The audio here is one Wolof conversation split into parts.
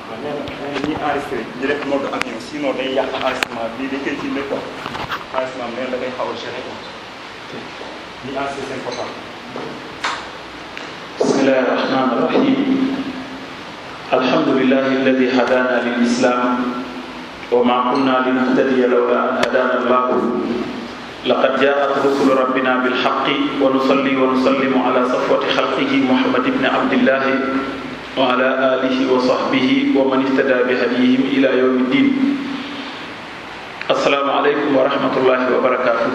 waaw nee na nee na ñi enregistré ñu def mode avion sinon day yàq enregistrement bii dañ koy filmé quoi enregistrement nee na da ngay xaw a gêné quoi ñi enregistré seen portable. بسم الله الرحمن الرحيم الحمد لله الذي هدانا للإسلام وما كنا لنهتدي لولا أن هدانا الله لقد جاءت رسل ربنا بالحق ونصلي ونسلم على صفوة خلقه محمد بن عبد الله وعلى آله وصحبه ومن اهتدى بهديهم إلى يوم الدين السلام عليكم ورحمة الله وبركاته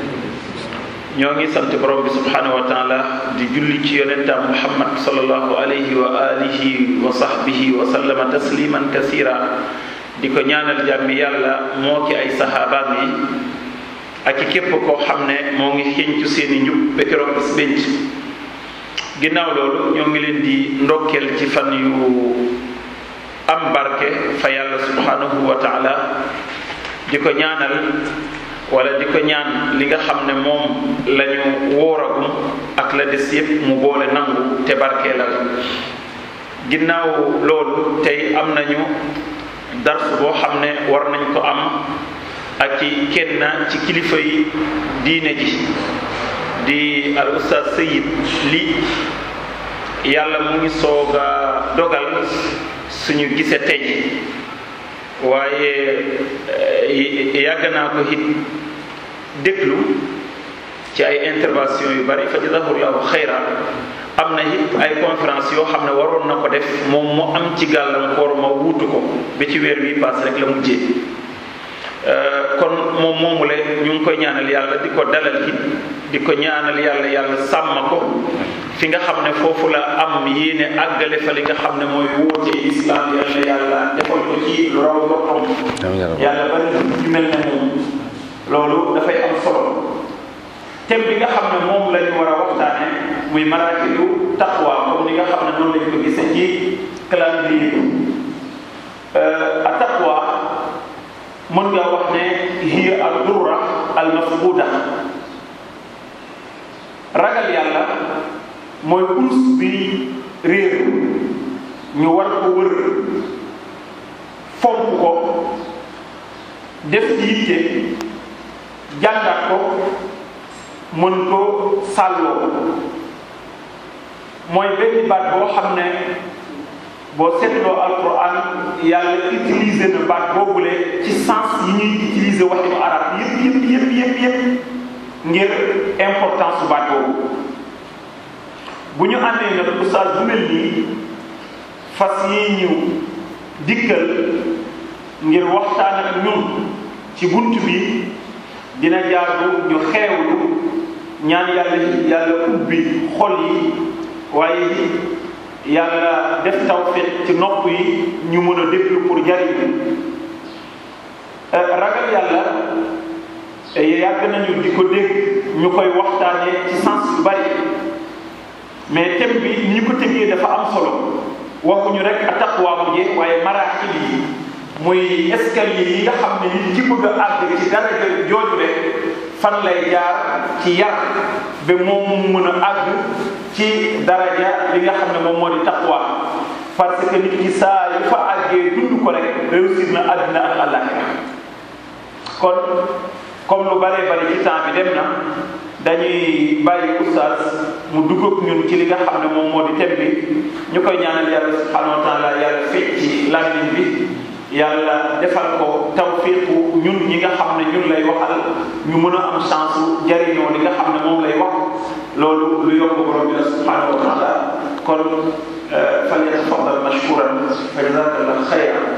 ñoo ngi sant borom bi subhanahu wa taala di julli ci yonentam muhammad sallallahu alayhi wa alihi wa sahbihi wa sallama tasliman kasira di ko ñaanal jàmmi yàlla moo ki ay saxaabaam yi ak i képp koo xam ne moo ngi xëncu seeni njub ba keroog bis bénc ginnaaw loolu ñoo ngi leen di ndokkeel ci fan yu am barke fa yàlla subhanahu wa taala di ko ñaanal wala di ko ñaan li nga xam ne moom lañu wóoragum ak la des yépp mu boole nangu te barkeelal ginnaaw loolu tey am nañu dars boo xam ne war nañ ko am ak ci kenn ci kilifa yi diine ji di al ustaz sayid li yàlla mu ngi soog a dogal suñu gise tey waaye yàgg naa ko it déglu ci ay intervention yu bari fa jazahullahu xayra am na it ay conférence yoo xam ne waroon na ko def moom mu am ci gàllankoor ma wuutu ko ba ci weer wi paas rek la mujjee kon moom moomule ñu ngi koy ñaanal yàlla di ko dalal it di ko ñaanal yàlla yàlla sàmm ko fi nga xam ne foofu la am yéene àggale fa li nga xam ne mooy wóote islam yàlla yàlla defal ko ci lu raw boppam yàlla bari na ci mel ne moom loolu dafay am solo thème bi nga xam ne moom la ñu war a waxtaane muy maraakilu taqwa comme ni nga xam ne noonu lañ ko gisee ci calendrier bi a taqwa mën nga wax ne hiya al durra al mafquda ragal yàlla mooy urs bi réer ñu war ko wër fonk ko def ci yitte jàngat ko mën ko sàlloo mooy benn baat boo xam ne boo seetloo alquran yàlla utiliser na baat boobule ci sens yi ñuy utiliser waxinu arab yëpp yëpp yëpp yëpp yëpp ngir importance su baat boobu bu ñu àndee nag oustaz bu mel nii fas yi ñëw dikkal ngir waxtaan ak ñun ci bunt bi dina jaadu ñu xeewlu ñaan yàlla yàlla ubbi xol yi waaye yàlla def tawfiq ci nopp yi ñu mën a déglu pour jariñ ragal yàlla yàgg nañu di ko dégg ñu koy waxtaanee ci sens yu bari mais thème bi ni ñu ko tëggee dafa am solo waxuñu rek a taqwa mu jeex waaye maraaxil yi muy escalier yi nga xam ne nit ki bëgg a àgg ci daraja jooju rek fan lay jaar ci yar ba moom mu mën a àgg ci daraja li nga xam ne moom moo di taqwa parce que nit ki saa yu fa àggee dund ko rek réussir na àddina ak àllaaxira kon comme lu baree bari ci temps bi dem na dañuy bàyyi oustaz mu dugg ak ñun ci li nga xam ne moom moo di thème bi ñu koy ñaanal yàlla subhanahu wa taala yàlla fecc ci làmmiñ bi yàlla defal ko tawfiqu ñun ñi nga xam ne ñun lay waxal ñu mën a am chance jariñoo li nga xam ne moom lay wax loolu lu yokk borom bi la subhanahu wa taala kon fal yatafaddal mashkuran fa jazakallah xayran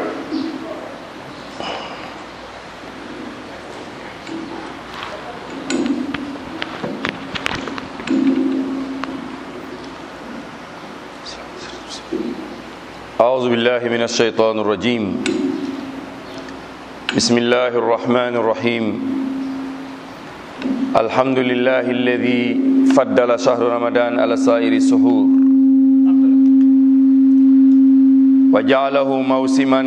أعوذ بالله من الشيطان الرجيم بسم الله الرحمن الرحيم الحمد لله الذي فضل شهر رمضان على سائر السحور وجعله موسما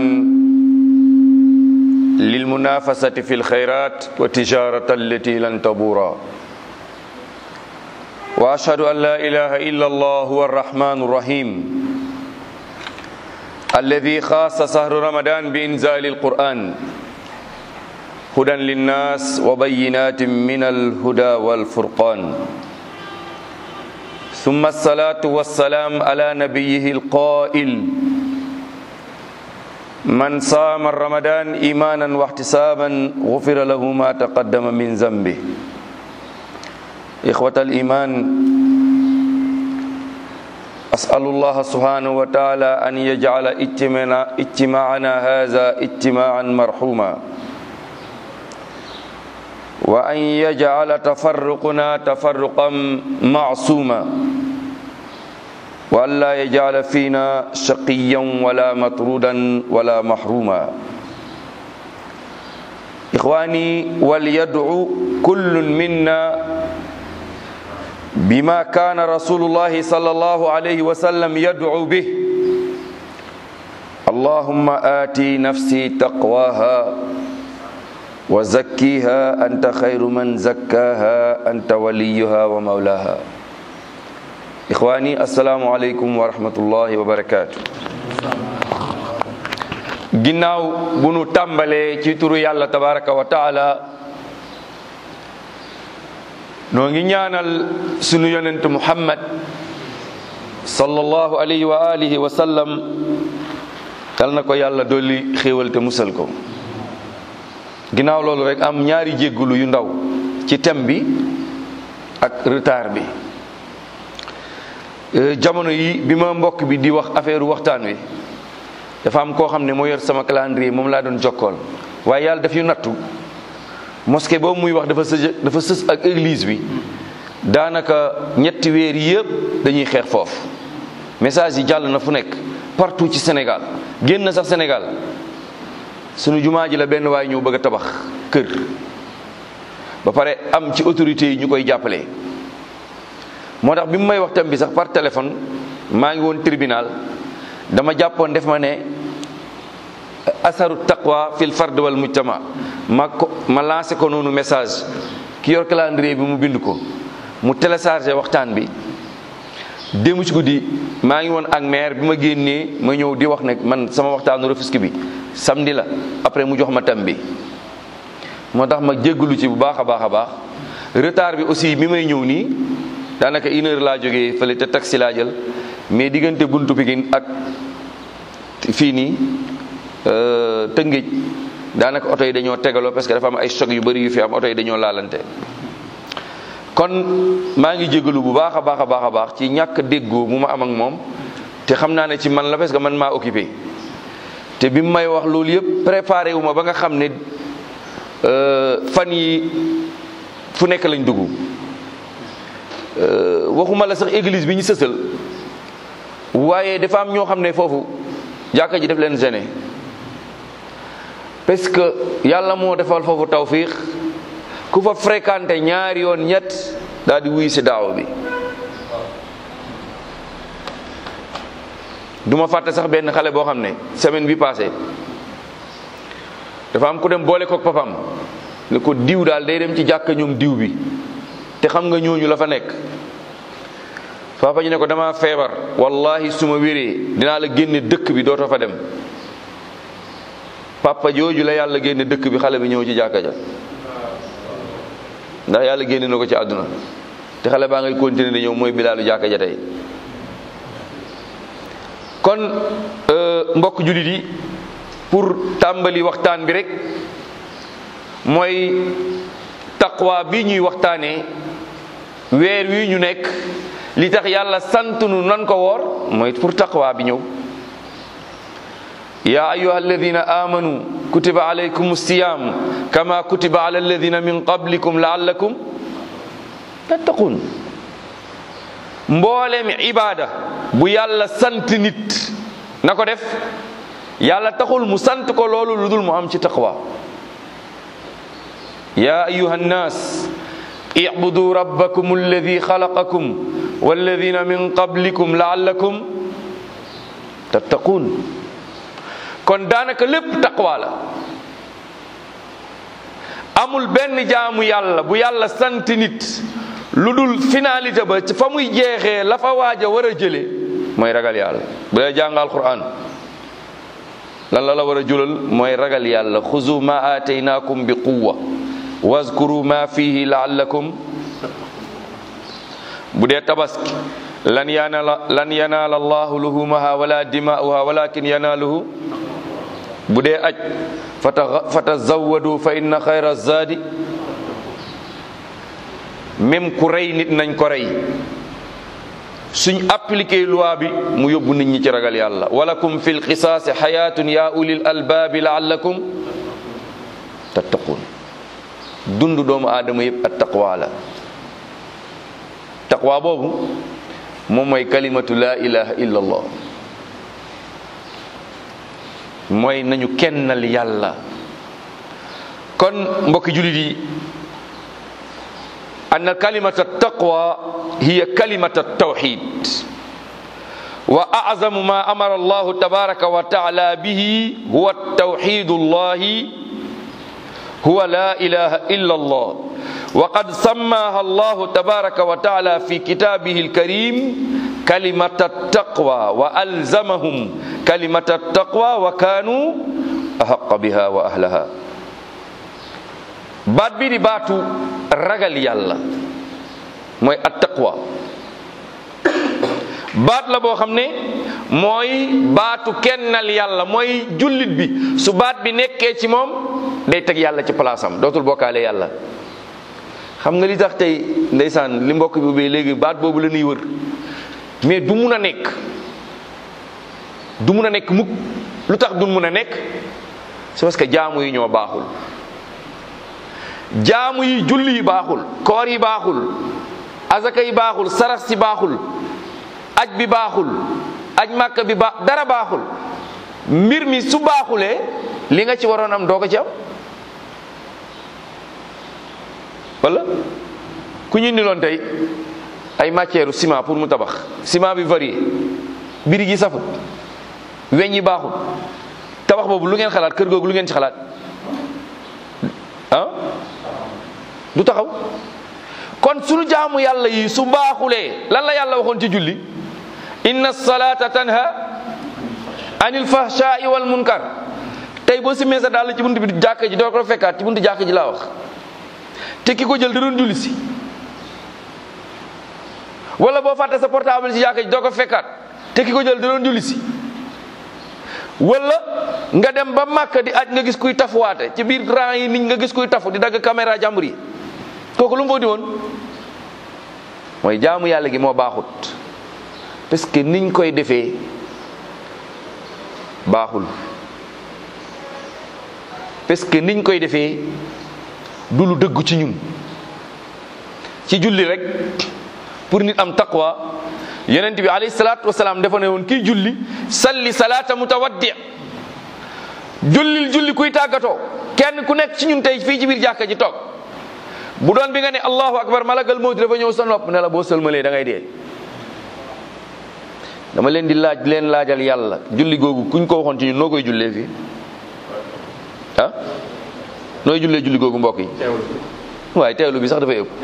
للمنافسة في الخيرات والتجارة التي لن تبورا وأشهد أن لا إله إلا الله هو الرحمن الرحيم الذي خاص شهر رمضان بإنزال القرآن هدى للناس وبينات من الهدى والفرقان ثم الصلاة والسلام على نبيه القائل من صام رمضان إيمانا واحتسابا غفر له ما تقدم من ذنبه إخوة الإيمان أسأل الله سبحانه وتعالى أن يجعل اجتماعنا هذا اجتماعا مرحوما وأن يجعل تفرقنا تفرقا معصوما وأن لا يجعل فينا شقيا ولا مطرودا ولا محروما إخواني وليدعو كل منا بما كان رسول الله صلى الله عليه وسلم يدعو به اللهم آتي نفسي تقواها وزكيها أنت خير من زكاها أنت وليها ومولاها إخواني السلام عليكم ورحمة الله وبركاته ginnaaw bu nu tàmbalee ci turu yàlla tabaraka wa taala noo ngi ñaanal sunu yonent muhammad sallallahu alayhi wa alihi wa sallam kal na ko yàlla dolli xéewal te musal ko ginnaaw loolu rek am ñaari jéggulu yu ndaw ci thème bi ak retard bi jamono yi bi ma mbokk bi di wax affaire waxtaan wi dafa am koo xam ne moo yor sama calendrier moom laa doon jokkool waaye yàlla daf yu nattu mosquée boobu muy wax dafa sës dafa sës ak église bi daanaka ñetti weer yëpp dañuy xeex foofu message yi jàll na fu nekk partout ci Sénégal génn sax Sénégal sunu jumaa ji la benn waay ñëw bëgg a tabax kër ba pare am ci autorités yi ñu koy jàppale moo tax bi mu may wax tam bi sax par téléphone maa ngi woon tribunal dama jàppoon def ma ne asaru taqwa fil fard wal mujtama ma ko ma lancé ko noonu message ki yor calendrier bi mu bind ko mu téléchargé waxtaan bi démb ci guddi maa ngi woon ak maire bi ma génnee ma ñëw di wax ne man sama waxtaanu Rufisque bi samedi la après mu jox ma tam bi moo tax ma jéggalu ci bu baax a baax a baax retard bi aussi mi may ñëw nii daanaka une heure laa jógee fële te taxi laa jël mais diggante buntu Pikine ak fii nii Tëngéej daanaka oto yi dañoo tegaloo parce que dafa am ay choc yu bëri yu fi am oto yi dañoo laalante kon maa ngi jégalu bu baax a baax a baax a baax ci ñàkk déggoo mu ma am ak moom te xam naa ne ci man la parce que man maa occupé te bi mu may wax loolu yëpp préparé wu ma ba nga xam ne fan yi fu nekk lañ dugg waxuma la sax église bi ñu sësal waaye dafa am ñoo xam ne foofu jàkka ji def leen gêné parce que yàlla moo defal foofu tawfiq ku fa fréquenté ñaari yoon ñett daal di wuy si daaw bi duma fàtte sax benn xale boo xam ne semaine bi passé dafa am ku dem boole kook papam ne ko diw daal day dem ci jàkka ñoom diw bi te xam nga ñooñu la fa nekk papa ñu ne ko dama feebar wallahi su ma wéree dinaa la génne dëkk bi dootoo fa dem papa jooju la yàlla génne dëkk bi xale bi ñëw ci jàkka ja ndax yàlla génne na ko ci àdduna te xale baa ngay continuer di ñëw mooy bilaalu jàkka ja tey kon mbokk jullit yi pour tàmbali waxtaan bi rek mooy taqwa bi ñuy waxtaanee weer wi ñu nekk li tax yàlla sant nu nan ko woor mooy pour taqwa bi ñëw ya ayuha alladina amanu kutiba alaykum siyam kama kutiba ala alladina min qablikum laallakum tattaqun mboolem ibada bu yàlla sant nit na ko def yàlla taxul mu sant ko loolu lu dul mu am ci taqwa ya ayuha nnas ibudu rabbakum alladi xalaqakum walladina min qablikum laallakum tattaqun kon daanaka lépp taqwa la amul benn jaamu yàlla bu yàlla sant nit lu dul finalité ba fa muy jeexee la fa waaj a war a jële mooy ragal yàlla bu dee jàng alquran lan la la war a julal mooy ragal yàlla xuzu ma aataynaakum bi quwa wazkuru ma fihi laallakum bu dee tabaski lan yanaala lan yanaala allahu luhumaha wala dimaa'uha walakin yanaaluhu bu dee aj fata fatazawadu fa inna xayra zaadi même ku rey nit nañ ko rey suñ appliqué loi bi mu yóbbu nit ñi ci ragal yàlla walakum fi lqisaasi xayaatun ya ulil albaabi laallakum tattaqun dund doomu aadama yëpp at taqwa la taqwa boobu moom mooy kalimatu la ilaha illa allah mooy nañu kennal yàlla kon mbokki julit yi أن كلمة التقوى هي كلمة التوحيد وأعظم ما أمر الله تبارك وتعالى به هو التوحيد الله هو لا إله إلا الله وقد سماها الله تبارك وتعالى في كتابه الكريم كلمة التقوى وألزمهم كلمة التقوى وكانوا أحق بها وأهلها baat bi di baatu ragal yàlla mooy attaqwa baat la boo xam ne mooy baatu kennal yàlla mooy jullit bi su baat bi nekkee ci moom day teg yàlla ci palaasam dootul bokkaale yàlla xam nga li tax tey ndeysaan li mbokk bi ubbee léegi baat boobu la ñuy wër mais du mun a nekk du mun a nekk mukk lu tax du mun a nekk c'est parce que jaamu yi ñoo baaxul jaamu yi julli yi baaxul koor yi baaxul azaka yi baaxul sarax si baaxul aj bi baaxul aj màkka bi baax dara baaxul mbir mi su baaxulee li nga ci waroon am doo ko ci am wala ku ñu indiloon tey ay matière ciment pour mu tabax ciment bi varié birig yi safut weñ yi baaxul tabax boobu lu ngeen xalaat kër googu lu ngeen ci xalaat ah du taxaw kon sunu jaamu yàlla yi su baaxulee lan la yàlla waxoon ci julli inna salata tanha anil fahshai wal munkar tey boo simee sa daal ci buntu bi jàkka ji doo ko fekkaat ci buntu jàkka ji laa wax te ki ko jël da doon julli si wala boo fàtte sa portable ci jàkka ji doo ko fekkaat te ki ko jël da doon julli si wala nga dem ba màkk di aj nga gis kuy tafuwaate ci biir rang yi nit nga gis kuy tafu di dagg caméra jàmbur yi kooku lu mu fa di woon mooy jaamu yàlla gi moo baaxut parce que niñ koy defee baaxul parce que niñ koy defee du lu dëggu ci ñun ci julli rek pour nit am taqwa yonent bi alayhi salaatu wasalaam dafa ne woon kii julli salli salaata mutawaddi jullil julli kuy tàggatoo kenn ku nekk ci ñun tey fii ci biir jàkka ji toog bu doon bi nga ne allahu akbar malagal mawti dafa ñëw sa nopp ne la boo sëlmalee da ngay dee dama leen di laaj leen laajal yàlla julli googu kuñ ko waxoon ci ñun noo koy jullee fii ah nooy jullee julli googu mbokk yi waaye teewlu bi sax dafay ëpp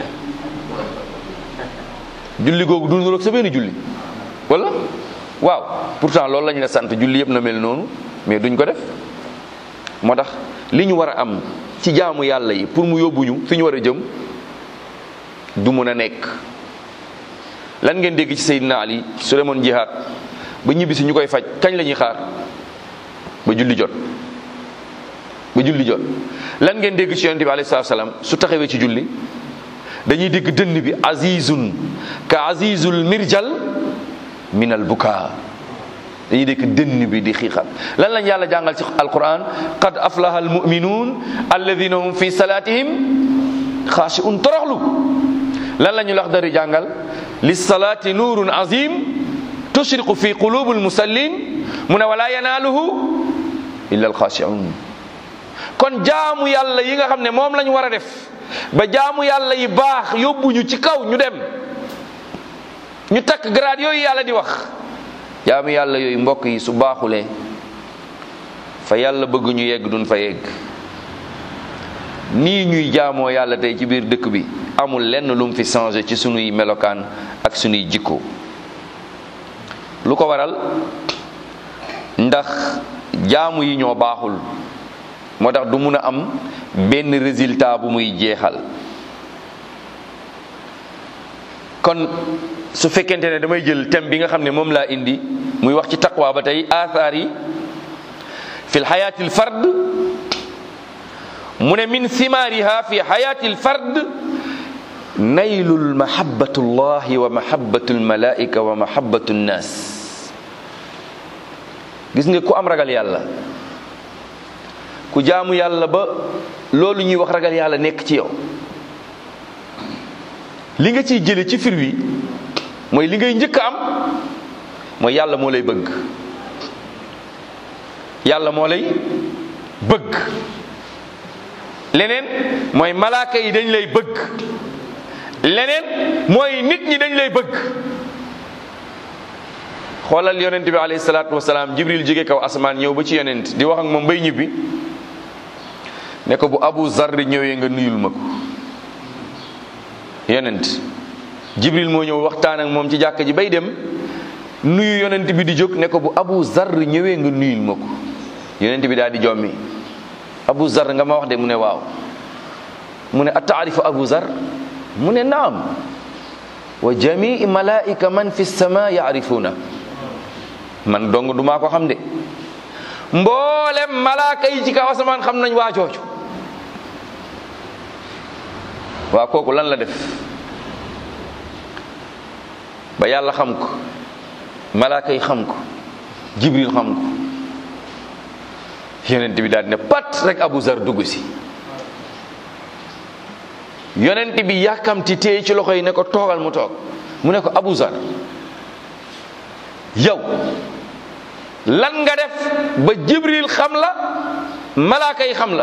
julli googu du nuroog sa benn julli wala waaw pourtant loolu la ñu la sant julli yëpp na mel noonu mais duñ ko def moo tax li ñu war a am ci jaamu yàlla yi pour mu yóbbuñu fi ñu war a jëm du mun a nekk lan ngeen dégg ci Seydina Ali su demoon jihaad ba ñibbi si ñu koy faj kañ la ñuy xaar ba julli jot ba julli jot lan ngeen dégg ci yonente bi alayhi salaam su taxawee ci julli dañuy dégg dënn bi azizun ka azizul mirjal min al buka dañuy dégg dënn bi di xiixal lan lañ yàlla jàngal ci alquran qad aflaha al muminuun alladina hum fi salatihim xaashiun toroxlu lan la ñu lax dari jàngal lissalaati nuurun azim tushriqu fi qulubi almusallin mu ne wala yanaaluhu illa alxaashiun kon jaamu yàlla yi nga xam ne moom la ñu war a def ba jaamu yàlla yi baax yóbbuñu ci kaw ñu dem ñu takk grade yooyu yàlla di wax jaamu yàlla yooyu mbokk yi su baaxulee fa yàlla bëgg ñu yegg duñ fa yegg nii ñuy jaamoo yàlla tey ci biir dëkk bi amul lenn lu mu fi changé ci sunuy melokaan ak sunuy jikko lu ko waral ndax jaamu yi ñoo baaxul moo tax du mun a am benn résultat bu muy jeexal kon su fekkente ne damay jël thème bi nga xam ne moom laa indi muy wax ci taqwa ba tey aathaar yi fi lxayaati lfard mu ne min simaariha fi xayaati lfard naylu lmahabatu llahi wa mahabatu lmalaika wa mahabatu nnas gis nga ku am ragal yàlla ku jaamu yàlla ba loolu ñuy wax ragal yàlla nekk ci yow li nga ciy jële ci fir wi mooy li ngay njëkk a am mooy yàlla moo lay bëgg yàlla moo lay bëgg leneen mooy malaaka yi dañ lay bëgg leneen mooy nit ñi dañ lay bëgg xoolal yonent bi alayhi salaatu wasalaam jibril jóge kaw asamaan ñëw ba ci yonent di wax ak moom bay ñibbi ne ko bu abu zarri ñëwee nga nuyul ma ko yonent jibril moo ñëw waxtaan ak moom ci jàkk ji bay dem nuyu yonent bi di jóg ne ko bu abu zarri ñëwee nga nuyul ma ko yonent bi daal di jommi abu zar nga ma wax de mu ne waaw mu ne ataarifu abu zar mu ne naam wa jamii malaika man fi sama yaarifuuna man dong du maa ko xam de mboolem malaaka yi ci kaw asamaan xam nañ waa jooju waa kooku lan la def ba yàlla xam ko malaaka yi xam ko jibril xam ko yonent bi daal di ne pat rek Abu Zar dugg si yonent bi yàkkamti téye ci loxo yi ne ko toogal mu toog mu ne ko Abu Zar yow lan nga def ba Jibril xam la malaaka yi xam la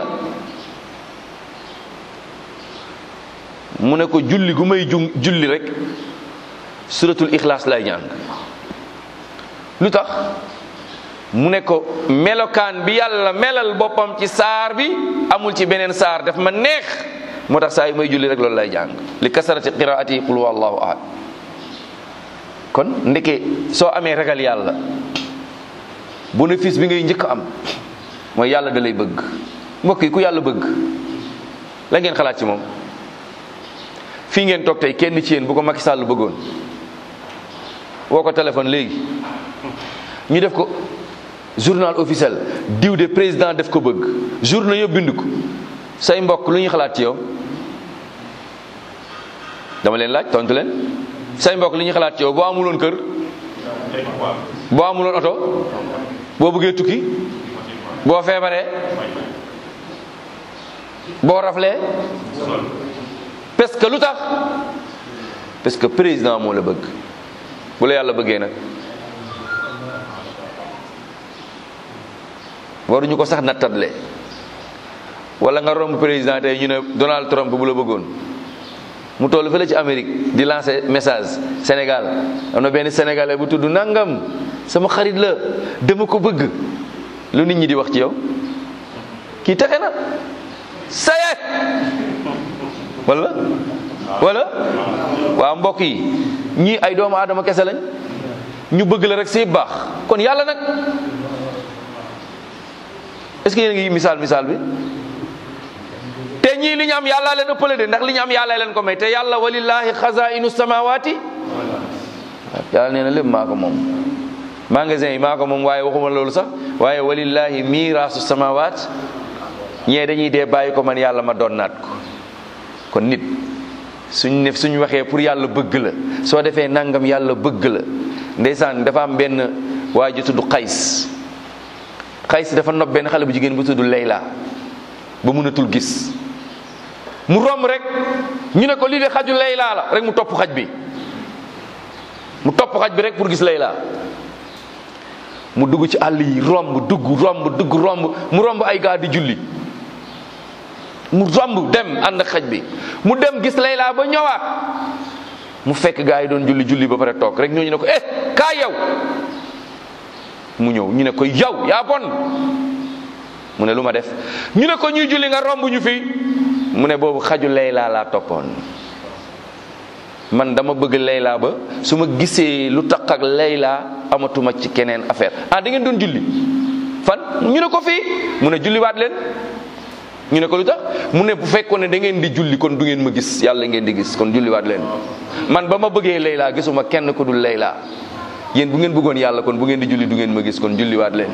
mu ne ko julli gu may ju julli rek suratul ixlaas lay jàng lu tax mu ne ko melokaan bi yàlla melal boppam ci saar bi amul ci beneen saar daf ma neex moo tax saa yu may julli rek loolu lay jàng li kasarati qiraati qul huwa allahu ahad kon ndeke soo amee ragal yàlla bénéfice bi ngay njëkk am mooy yàlla da lay bëgg mbokk yi ku yàlla bëgg la ngeen xalaat ci moom fii ngeen toog tey kenn ci yéen bu ko Macky Sall bëggoon woo ko téléphone léegi ñu def ko journal officiel diw de président def ko bëgg journal yëpp bind ko say mbokk lu ñuy xalaat ci yow dama leen laaj tontu leen say mbokk lu ñuy xalaat ci yow boo amuloon kër boo amuloon oto boo bëggee tukki boo feebaree boo raflee parce que lu tax parce que président moo la bëgg bu la yàlla bëggee nag waruñu ko sax nattable wala nga romb président tey ñu ne Donald Trump bu la bëggoon mu toll fële ci Amérique di lancer message Sénégal am na benn sénégalais bu tudd nangam sama xarit la dama ko bëgg lu nit ñi di wax ci yow kii texe na saye wala wala waaw mbokk yi ñii ay doomu aadama kese lañ ñu bëgg la rek say baax kon yàlla nag est-ce que yéen ngi misaal misaal bi te ñii li ñu am yàlla leen ëppale de ndax li ñu am yàlla leen ko may te yàlla walillahi xazainu samawati yàlla nee na lépp maa ko moom magasin yi maa ko moom waaye waxuma loolu sax waaye walillahi miraasu samawat ñee dañuy dee bàyyi ko man yàlla ma doon naat ko kon nit suñ ne suñ waxee pour yàlla bëgg la soo defee nangam yàlla bëgg la ndeysaan dafa am benn waa ji tudd xays xays dafa nopp benn xale bu jigéen bu tudd Layla ba mënatul gis mu romb rek ñu ne ko lii de xaju Layla la rek mu topp xaj bi mu topp xaj bi rek pour gis Layla mu dugg ci àll yi romb dugg romb dugg romb mu romb ay gaa di julli mu romb dem ànd ak xaj bi mu dem gis Layla ba ñëwaat mu fekk gaa yi doon julli julli ba pare toog rek ñooñu ne ko eh kaa yow mu ñëw ñu ne ko yow yaa bon mu ne lu ma def ñu ne ko ñuy julli nga romb ñu fi mu ne boobu xaju Layla laa toppoon man dama bëgg Layla ba su ma gisee lu tax ak Layla amatuma ci keneen affaire ah da ngeen doon julli fan ñu ne ko fii mu ne julliwaat leen ñu ne ko lu tax mu ne bu fekkoon ne da ngeen di julli kon du ngeen ma gis yàlla ngeen di gis kon julliwaat leen man ba ma bëggee Layla gisuma kenn ku dul Layla yéen bu ngeen bëggoon yàlla kon bu ngeen di julli du ngeen ma gis kon julliwaat leen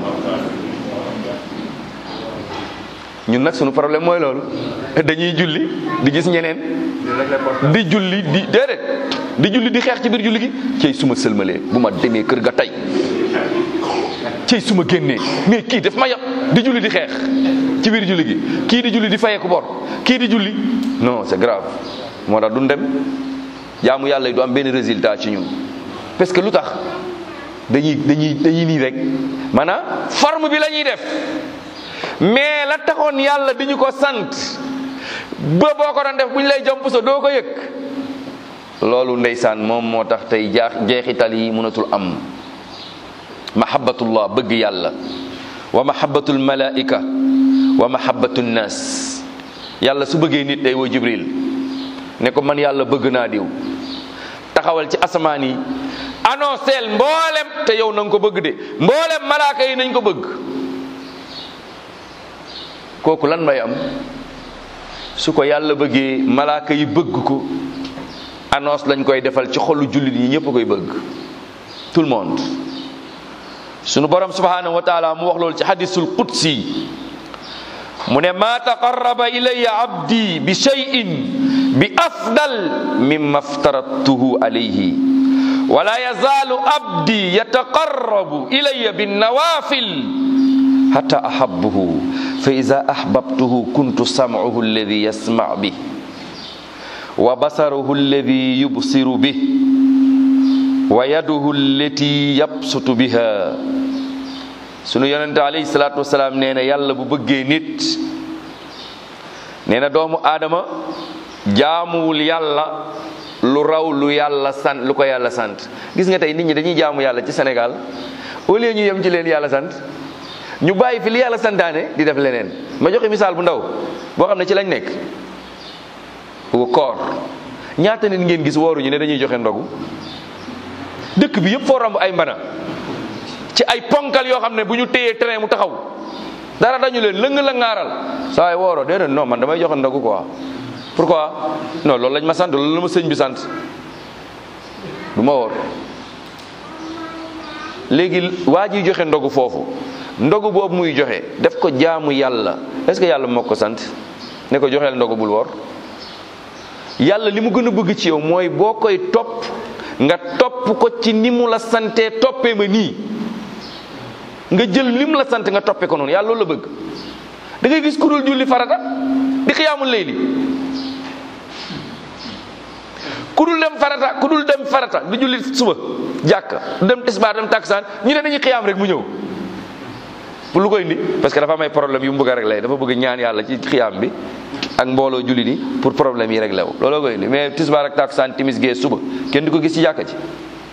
ñun nag sunu problème mooy loolu dañuy julli di gis ñeneen di julli di déedéet di julli di xeex ci biir julli gi cey suma sëlmalee bu ma demee kër ga tey cey suma génnee mais kii daf ma yab di julli di xeex ci biir julli gi kii di julli di fayeeku bor kii di julli non c'est grave moo tax duñ dem jaamu yàlla yi du am benn résultat ci ñun parce que lu tax dañuy dañuy dañuy nii rek maanaam forme bi la ñuy def mais la taxoon yàlla di ñu ko sant ba boo ko doon def bu ñu lay jomp sa doo ko yëg loolu ndeysaan moom moo tax tey jaax jeexital yi mënatul am mahabbatullah bëgg yàlla wa mahabbatul malaika wa mahabbatu nnas yàlla su bëggee nit day woo jibril ne ko man yàlla bëgg naa diw taxawal ci asamaan yi annonceel mboolem te yow na nga ko bëgg de mboolem malaaka yi nañ ko bëgg kooku lan may am su ko yàlla bëggee malaaka yi bëgg ko annonce lañ koy defal ci xolu jullit yi ñëpp koy bëgg tout le monde sunu borom subhanahu wa taala mu wax loolu ci hadisul qudsi mu ne ma taqarraba ilayya abdi bi shay'in bi afdal mimma aftaradtuhu alayhi wala yazalu abdi yataqarrabu ilayya bin nawafil hatta ahabbuhu fa ida ahbabtuhu kuntu sam'uhu alladi yasma' bih wa basaruhu alladi yubsiru bih wa yaduhu allati yabsutu biha sunu yonente alayhi salaatu wasalaam nee na yàlla bu bëggee nit nee na doomu aadama jaamuwul yàlla lu raw lu yàlla sant lu ko yàlla sant gis nga tey nit ñi dañuy jaamu yàlla ci Sénégal au lieu ñu yem ci leen yàlla sant ñu bàyyi fi li yàlla santaane di def leneen ma joxe misaal bu ndaw boo xam ne ci lañ nekk koor ñaata nit ngeen gis wooruñu ne dañuy joxe ndogu dëkk bi yëpp foo romb ay mbana ci ay ponkal yoo xam ne bu ñu téyee train mu taxaw dara dañu leen lëng la ngaaral saa waay wooro déedéet non man damay joxe ndogu quoi pourquoi non loolu lañ ma sant loolu la ma sëñ bi sant du ma woor léegi waa ji joxe ndogu foofu ndogu boobu muy joxe def ko jaamu yàlla est-ce que yàlla moo ko sant ne ko joxeel ndogu bul woor yàlla li mu gën a bëgg ci yow mooy boo koy topp nga topp ko ci ni mu la santee toppee ma nii nga jël li mu la sant nga toppee ko noonu yàlla loolu la bëgg da ngay gis ku dul julli farata di xiyaamul layli ku dul dem farata ku dul dem farata di julli suba jàkka dem tisbaar dem taksaan ñu ne dañuy xiyaam rek mu ñëw pour lu ko indi parce que dafa am ay problème yu mu bëgg a réglé dafa bëgg ñaan yàlla ci xiyaam bi ak mbooloo julli ni pour problème yi réglé wu looloo koy indi mais tisbaar ak taksaan timis gee suba kenn du ko gis ci jàkka ci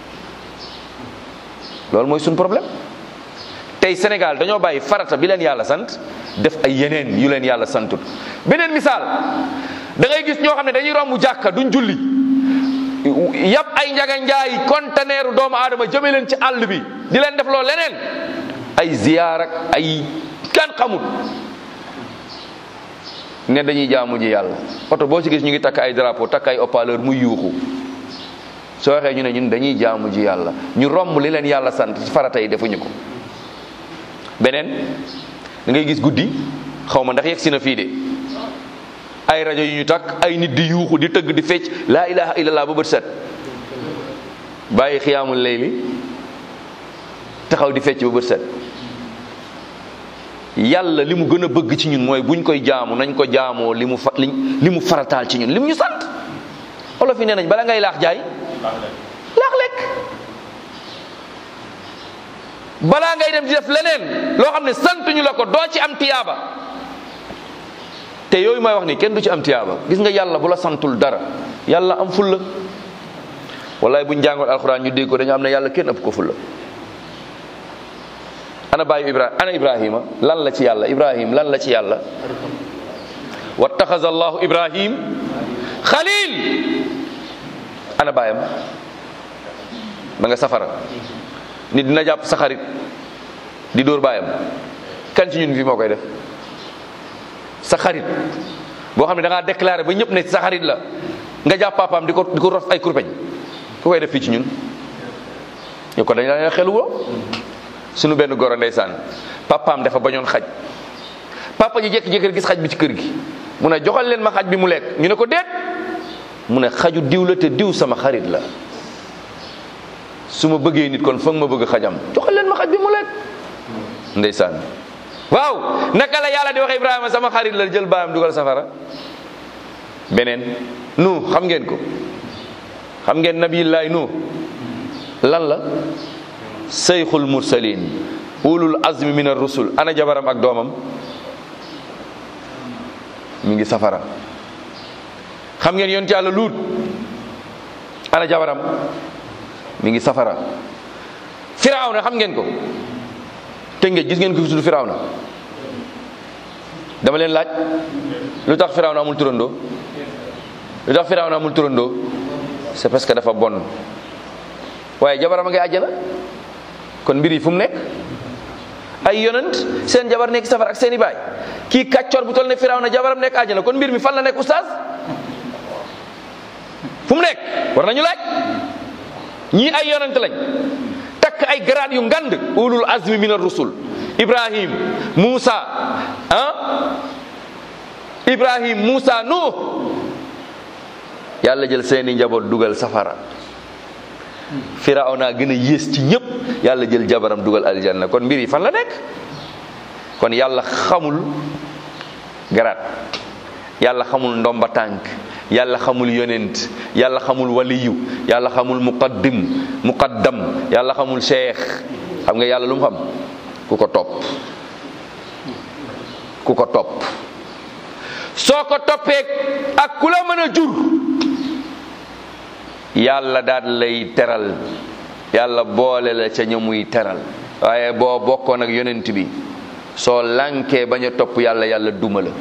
loolu mooy suñu problème tey Sénégal dañoo bàyyi farata bi leen yàlla sant def ay yeneen yu leen yàlla santut beneen misaal da ngay gis ñoo xam ne dañuy romb jàkka duñ julli yàpp ay njaga njaay conteneeru doomu aadama jëme leen ci àll bi di leen def loo leneen ay ziyaar ak ay kan xamul ne dañuy jaamu ji yàlla oto boo ci gis ñu ngi takk ay drapeau takk ay haut-parleur muy yuuxu soo waxee ñu ne ñun dañuy jaamu ji yàlla ñu romb li leen yàlla sant ci farata yi defuñu ko beneen da ngay gis guddi xaw ma ndax yegg si na fii de ay rajo yu ñu takk ay nit di yuuxu di tëgg di fecc laa ilaha illallah ba bët set bàyyi xiyaamul layli taxaw di fecc ba bët set yàlla li mu gën a bëgg ci ñun mooy buñ koy jaamu nañ ko jaamoo li mu fa li mu farataal ci ñun li mu ñu sant olof yi nee nañ bala ngay laax jaay laax lekk balaa ngay dem di def leneen loo xam ne santuñu la ko doo ci am tiyaaba te yooyu may wax ni kenn du ci am tiyaaba gis nga yàlla bu la santul dara yàlla am fulla wallaay buñ jàngoon alxuraan ñu dégg ko dañu am ne yàlla kenn ëpp ko fulla ana bàyyi ibrahima ana ibrahima lan la ci yàlla ibrahim lan la ci yàlla wattaxaza allahu ibrahim xalil ana bàyyam ma nga safara nit dina jàpp sa xarit di dóor bàyyam kan ci ñun fi moo koy def sa xarit boo xam ne da ngaa déclaré ba ñëpp ne sa xarit la nga jàpp papaam di ko di ko rof ay kurpeñ ku koy def fii ci ñun ñu ko dañ la xelu woo suñu benn goro ndeysaan papaam dafa bañoon xaj papa ji jékki-jékki gis xaj bi ci kër gi mu ne joxal leen ma xaj bi mu lekk ñu ne ko déet mu ne xaju diw la te diw sama xarit la su ma bëggee nit kon foog ma bëgg xajam joxal leen ma xaj bi mu lekk ndeysaan waaw naka la yàlla di wax Ibrahima sama xarit la jël baayam dugal safara beneen nu xam ngeen ko xam ngeen nabiyullahi nu lan la seyxul mursalin ulul azmi min ar-rusul ana jabaram ak doomam mi ngi safara xam ngeen yonent yàlla luut ana jabaram mi ngi safara firawna xam ngeen ko te ngeen gis ngeen ko fi tudd firawna dama leen laaj lu tax firawna amul turandoo lu tax firawna amul turandoo c'est parce que dafa bon waaye jabaram a ngay àjjana kon mbir yi fu mu nekk ay yonent seen jabar nekk safara ak seen i baay kii kàccoor bu toll ne firawna jabaram nekk àjjana kon mbir mi fan la nekk oustaz fu mu nekk war nañu laaj ñii ay yonent lañ takk ay garaat yu ngand ulul azmi min ar-rusul ibrahim musa ah ibrahim musa nuh yàlla jël seeni njaboot dugal safara firawna gën a yées ci ñëpp yàlla jël jabaram dugal aljanna kon mbir yi fan la nekk kon yàlla xamul garaat yàlla xamul ndomba tànk yàlla xamul yonent yàlla xamul waliyu yàlla xamul muqaddim muqaddam yàlla xamul cheikh xam nga yàlla lu mu xam ku ko topp ku ko topp soo ko toppee ak ku la mën a jur yàlla daal lay teral yàlla boole la ca ña muy teral waaye boo bokkoon ak yonent bi soo lànkee bañ a topp yàlla yàlla duma la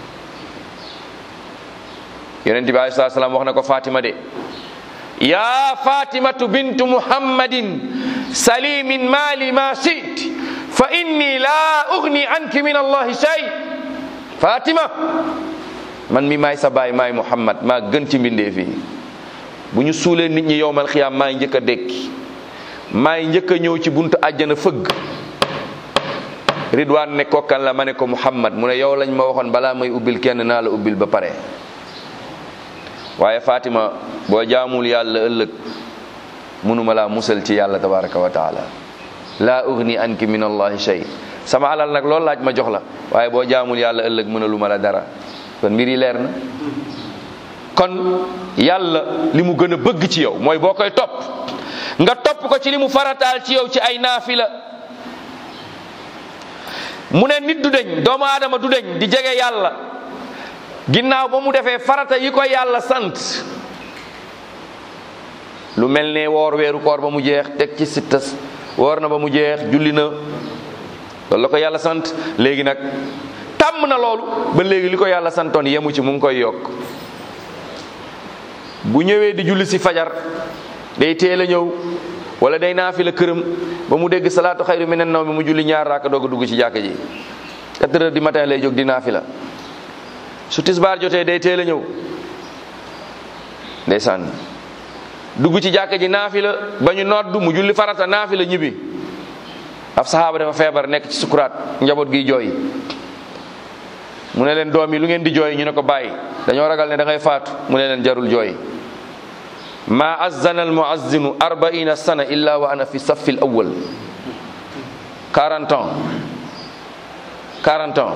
yonent bi alayhi salaam wax na ko Fatima de yaa Fatimatu bintu Muhammadin sali min maali ma sit fa inni laa ugni anki min allahi shay Fatima man mi maay sa baay maay Muhammad maa gën ci mbindee fii bu ñu suulee nit ñi yowmal xiyaam maay njëkk a dékki maay njëkk a ñëw ci buntu àjjana fëgg Ridwaan ne kokkan la ma ne ko Muhammad mu ne yow lañ ma waxoon balaa may ubbil kenn naa la ubbil ba pare waaye Fatima boo jaamul yàlla ëllëg mënuma laa musal ci yàlla tabaraka wa taala laa ugni anki min allahi shay sama alal nag loolu laaj ma jox la waaye boo jaamul yàlla ëllëg mënaluma la dara kon mbir yi leer na kon yàlla li mu gën a bëgg ci yow mooy boo koy topp nga topp ko ci li mu farataal ci yow ci ay naafila mu ne nit du deñ doomu aadama du deñ di jege yàlla ginnaaw ba mu defee farata yi ko yàlla sant lu mel ne woor weeru koor ba mu jeex teg ci sittas woor na ba mu jeex julli na loolu la ko yàlla sant léegi nag tàmm na loolu ba léegi li ko yàlla santoon yemu ci mu ngi koy yokk bu ñëwee di julli si fajar day teel a ñëw wala day naafila këram ba mu dégg salaatu xayru minan nawmi mu julli ñaar raaka doog a dugg ci jàkka ji 4 heures du matin lay jóg di naafila su tisbaar jotee day teel a ñëw ndeysaan dugg ci jàkka ji naafila ba ñu noddu mu julli farata naafila ñibbi ab saxaaba dafa feebar nekk ci sukuraat njaboot gi jooy mu ne leen doom yi lu ngeen di jooy ñu ne ko bàyyi dañoo ragal ne da ngay faatu mu ne leen jarul jooy ma azzana al muazzinu arbaina sana illa wa ana fi safi l awal 40 ans 40 ans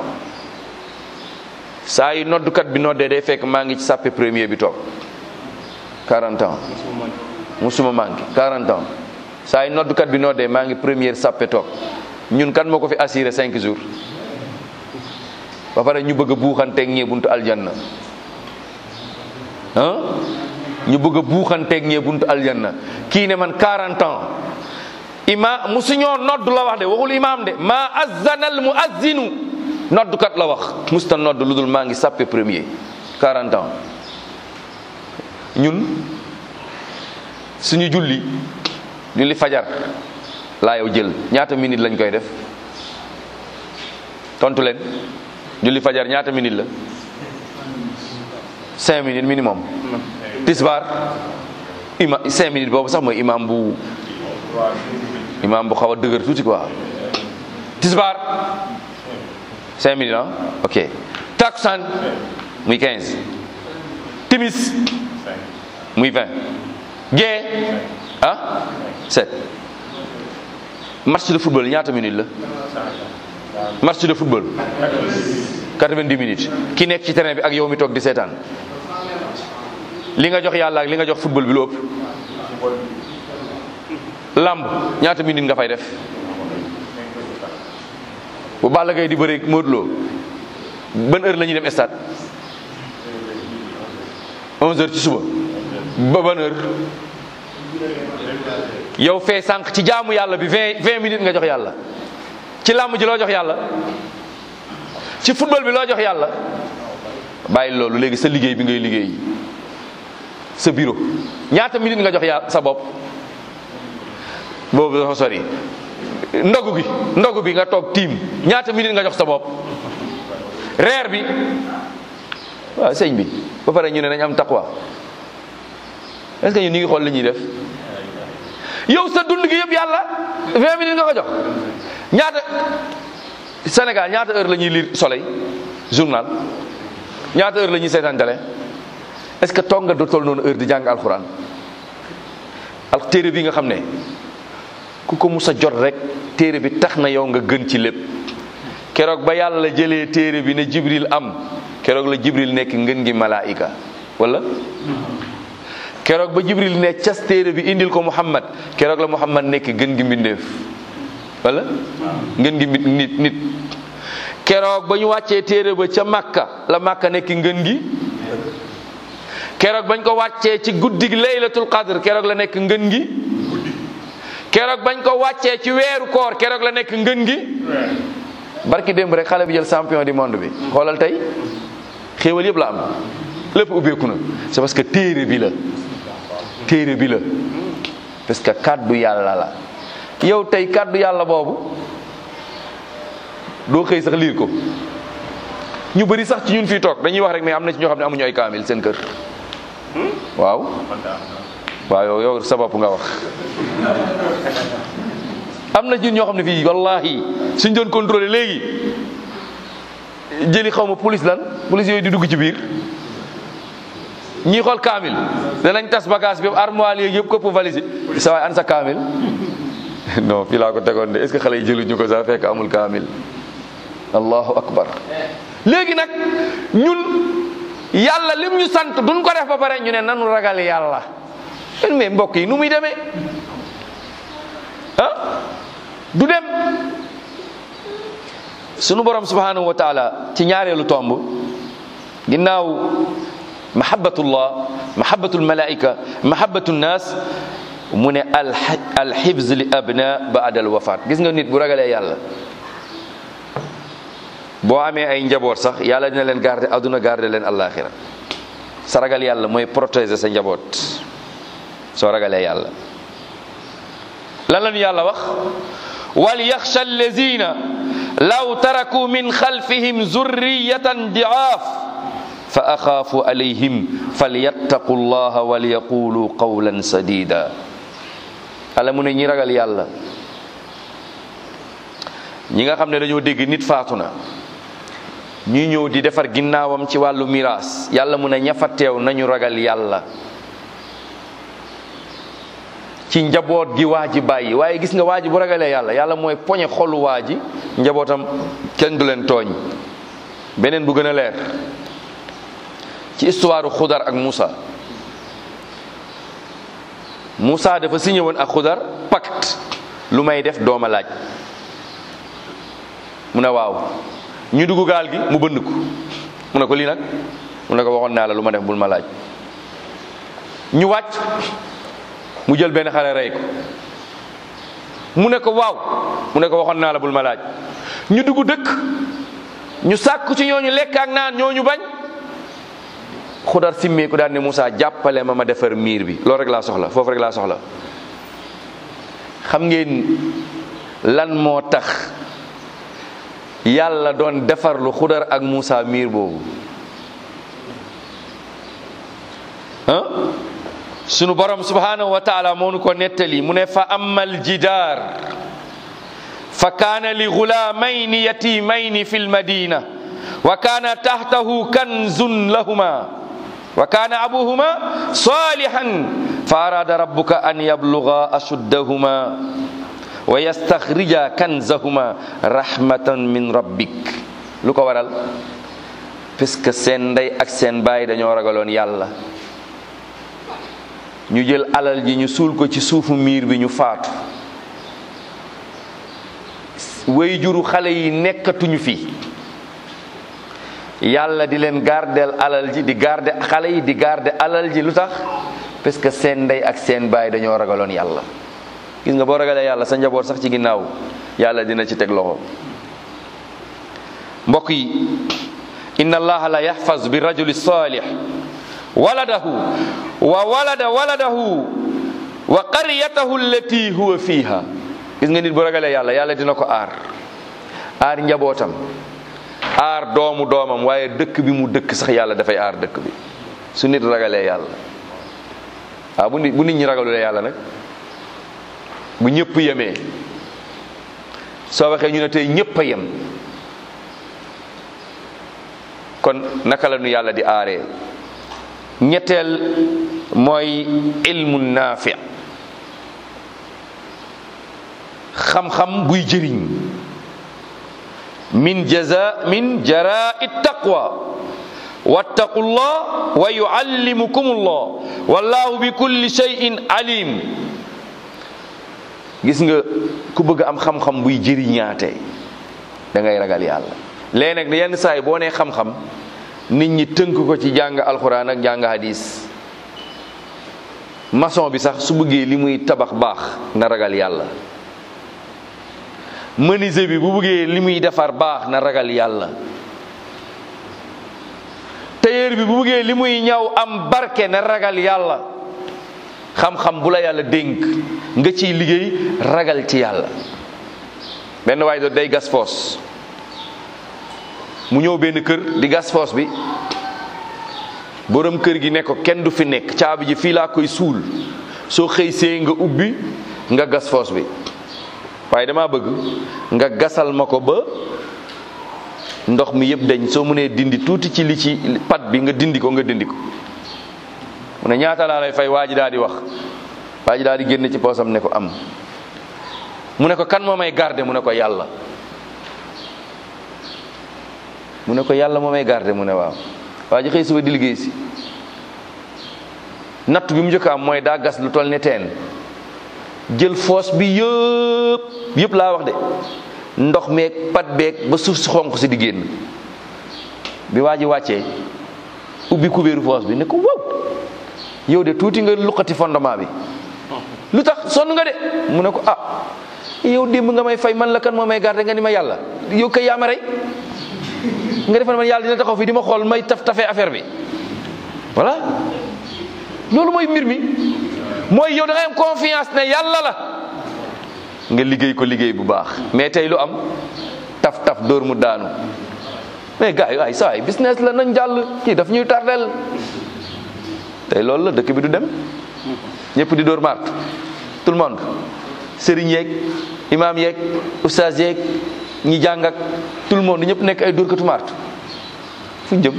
saa yu noddukat bi noddee day fekk maa ngi ci sàppe premier bi toog 40 ans musuma manqué 40 ans saa yu noddukat bi noddee maa ngi première sàppe toog ñun kan moo ko fi assuré 5 jours ba pare ñu bëgg a buuxanteeg ñee buntu aljanna ah ñu bëgg a buuxanteeg ñee buntu aljanna kii ne man 40 ans ima musuñoo nodd la wax de waxul imaam de ma azzana al muazzinu noddukat la wax musta nodd lu dul maa ngi sàppe premier 40 ans ñun suñu julli julli fajar laa yow jël ñaata minute lañ koy def tontu leen julli fajar ñaata minute la cinq minutes minimum tisbaar ima cinq minutes boobu sax mooy imam bu imam bu xaw a dëgër tuuti quoi tisbaar cinq minutes ah ok takusaan muy quinze timis muy vingt gee ah sept match de football ñaata minutes la match de football 90 minutes ki nekk ci terrain bi ak yow mi toog di seetaan li nga jox yàlla ak li nga jox football bi lu ëpp lamb ñaata minutes nga fay def bu Balla Gaye di bëre Modou Lo ban heure la ñuy dem stade 11 heures ci suba ba ban heure yow fee sànq ci jaamu yàlla bi 20 20 minutes nga jox yàlla ci làmb ji loo jox yàlla ci football bi loo jox yàlla bàyyi loolu léegi sa liggéey bi ngay liggéey sa bureau ñaata minute nga jox yàlla sa bopp boobu dafa sori ndogu gi ndogu bi nga toog tiim ñaata minute nga jox sa bopp reer bi waaw sëñ bi ba pare ñu ne nañ am taqwa est-ce que ñun ñu ngi xool li ñuy def yow sa dund gi yëpp yàlla 20 minutes nga ko jox ñaata Sénégal ñaata heure la ñuy lire soleil journal ñaata heure la ñuy seetaan télé est-ce que toog nga du toll noonu heure di jàng alxuraan al téere bi nga xam ne ku ko mus a jot rek téere bi tax na yow nga gën ci lépp keroog ba yàlla jëlee téere bi ne Jibril am keroog la Jibril nekk ngën gi malaayika wala keroog ba Jibril ne cas téere bi indil ko Muhammad keroog la Muhammad nekk gën gi mbindeef wala ngën gi nit nit keroog ba ñu wàccee téere ba ca Makka la Makka nekk ngën gi keroog bañ ko wàccee ci guddi gi laylatul qadr keroog la nekk ngën gi keroog bañ ko wàccee ci weeru koor keroog la nekk ngën gi barki démb rek xale bi jël champion du monde bi xoolal tey xéewal yëpp la am lépp ubbeeku na c'est parce que téere bi la téere bi la parce que kàddu yàlla la yow tey kàddu yàlla boobu doo xëy sax liir ko ñu bëri sax ci ñun fii toog dañuy wax rek mais am na ci ñoo xam ne amuñu ay kaamil seen kër waaw waaw yow yow sa bopp nga wax am na ci ñun ñoo xam ne fii wallahi suñ doon contrôler léegi jëli xaw ma police lan police yooyu di dugg ci biir ñii xool kaamil danañ tas bagage bi armoire yeeg yëpp këpp valise sa waay an sa kaamil non fii laa ko tegoon de est ce que xale yi jëluñu ko sax fekk amul kaamil allahu akbar léegi nag ñun yàlla lim ñu sant duñ ko def ba pare ñu ne nanu ragal yàlla mais mbokk yi nu muy demee ah du dem sunu borom subhanahu wa taala ci ñaareelu tomb ginnaaw mahabbatullah mahabbatul malaika mahabbatu nnas mu ne alxibs li abna baada al wafat gis nga nit bu ragalee yàlla boo amee ay njaboot sax yàlla dina leen garder aduna garder leen alaxira sa ragal yàlla mooy protéger sa njaboot soo ragalee yàlla lan la ñu yàlla wax wal yaxsha allazina law taraku min xalfihim zurriyatan diaaf fa axaafu alayhim falyattaqu llaha walyaqulu qawlan sadida ala mu ne ñi ragal yàlla ñi nga xam ne dañoo dégg nit faatu na ñuy ñëw di defar ginnaawam ci wàllu miraas yàlla mu ne ña fa teew nañu ragal yàlla ci njaboot gi waa ji bàyyi waaye gis nga waa ji bu ragalee yàlla yàlla mooy poñe xolu waa ji njabootam kenn du leen tooñ beneen bu gën a leer ci histoire xudar ak Moussa Moussa dafa signé woon ak xudar pacte lu may def dooma laaj mu ne waaw ñu dugg gaal gi mu bënn ko mu ne ko lii nag mu ne ko waxoon naa la lu ma def bul ma laaj ñu wàcc mu jël benn xale rey ko mu ne ko waaw mu ne ko waxoon naa la bul ma laaj ñu dugg dëkk ñu sàkku ci ñooñu lekk ak naan ñooñu bañ xudar simmee ko daal ne Moussa jàppale ma ma defar miir bi loolu rek laa soxla foofu rek laa soxla xam ngeen lan moo tax yàlla doon defarlu xudar ak Muusa miir boobu ah sunu borom subhanahu wa taala moo nu ko nettali mu ne fa amal jidaar fa kaana li gulaamayni yatimayni fi lmadina wa kaana tahtahu kanzun lahuma wa kaana abuhuma salihan fa arada rabbuka an yabluga ashuddahuma wa yastaxrija kanzahuma rahmatan min rabbik lu ko waral parce que seen ndey ak seen baay dañoo ragaloon yàlla ñu jël alal ji ñu suul ko ci suufu miir bi ñu faatu way juru xale yi nekkatuñu fi yàlla di leen gardeel alal ji di garde xale yi di garde alal ji lu tax parce que seen ndey ak seen baay dañoo ragaloon yàlla gis nga boo ragalee yàlla sa njaboot sax ci ginnaaw yàlla dina ci teg loxo mbokk yi inna allaha la yaxfaz bi rajuli salih waladahu wa walada waladahu wa qaryatahu allati huwa fiha gis nga nit bu ragalee yàlla yàlla dina ko aar aar njabootam aar doomu doomam waaye dëkk bi mu dëkk sax yàlla dafay aar dëkk bi su nit ragalee yàlla waaw bu nit bu nit ñi ragalulee yàlla nag bu ñëpp yemee soo waxee ñu ne tey ñëpp a yem kon naka la nu yàlla di aaree ñetteel mooy ilmu naafi xam-xam buy jëriñ min jaza min jarai taqwa wattaqullah wa yuallimukumullah wallahu bi kulli shay'in alim gis nga ku bëgg am xam-xam buy jëriñaate da ngay ragal yàlla léegi nag yenn saa yi boo nee xam-xam nit ñi tënk ko ci jàng alxuraan ak jàng hadis maçon bi sax su bëggee li muy tabax baax na ragal yàlla menuisier bi bu bëggee li muy defar baax na ragal yàlla tailleur bi bu bëggee li muy ñaw am barke na ragal yàlla xam-xam bu la yàlla dénk nga ciy liggéey ragal ci yàlla benn waay doon day gas foos mu ñëw benn kër di gas foos bi borom kër gi ne ko kenn du fi nekk caabi ji fii laa koy suul soo xëy see nga ubbi nga gas foos bi waaye dama bëgg nga gasal ma ko ba ndox mi yëpp dañ soo mënee dindi tuuti ci li ci pat bi nga dindi ko nga dindi ko mu ne ñaata laa lay fay waa ji daal di wax waa ji daal di génne ci poosam ne ko am mu ne ko kan moo may garde mu ne ko yàlla mu ne ko yàlla moo may garde mu ne waaw waa ji xëy suba di liggéey si natt bi mu njëkk am mooy daa gas lu toll ne teen jël foos bi yëpp yëpp laa wax de ndox meeg pat beeg ba suuf si xonq si di génn bi waa ji wàccee ubbi kubéeru foos bi ne ko wow yow de tuuti nga luqati fondement bi lu tax sonn nga de mu ne ko ah yow démb nga may fay man la kan moo may garde nga ni ma yàlla yow kay yaa ma rey nga defal man yàlla dina taxaw fii di ma xool may taf tafee affaire bi voilà loolu mooy mbir mi mooy yow da ngay am confiance ne yàlla la nga liggéey ko liggéey bu baax mais tey lu am taf taf dóor mu daanu mais gars yi waay saa yi business la nañ jàll kii daf ñuy tardel tey loolu la dëkk bi du dem ñëpp di dóor mart tout le monde sëriñ yeeg imaam yeeg oustaz yeeg ñi jàng ak tout le monde ñëpp nekk ay dóorkatu mart fu ñu jëm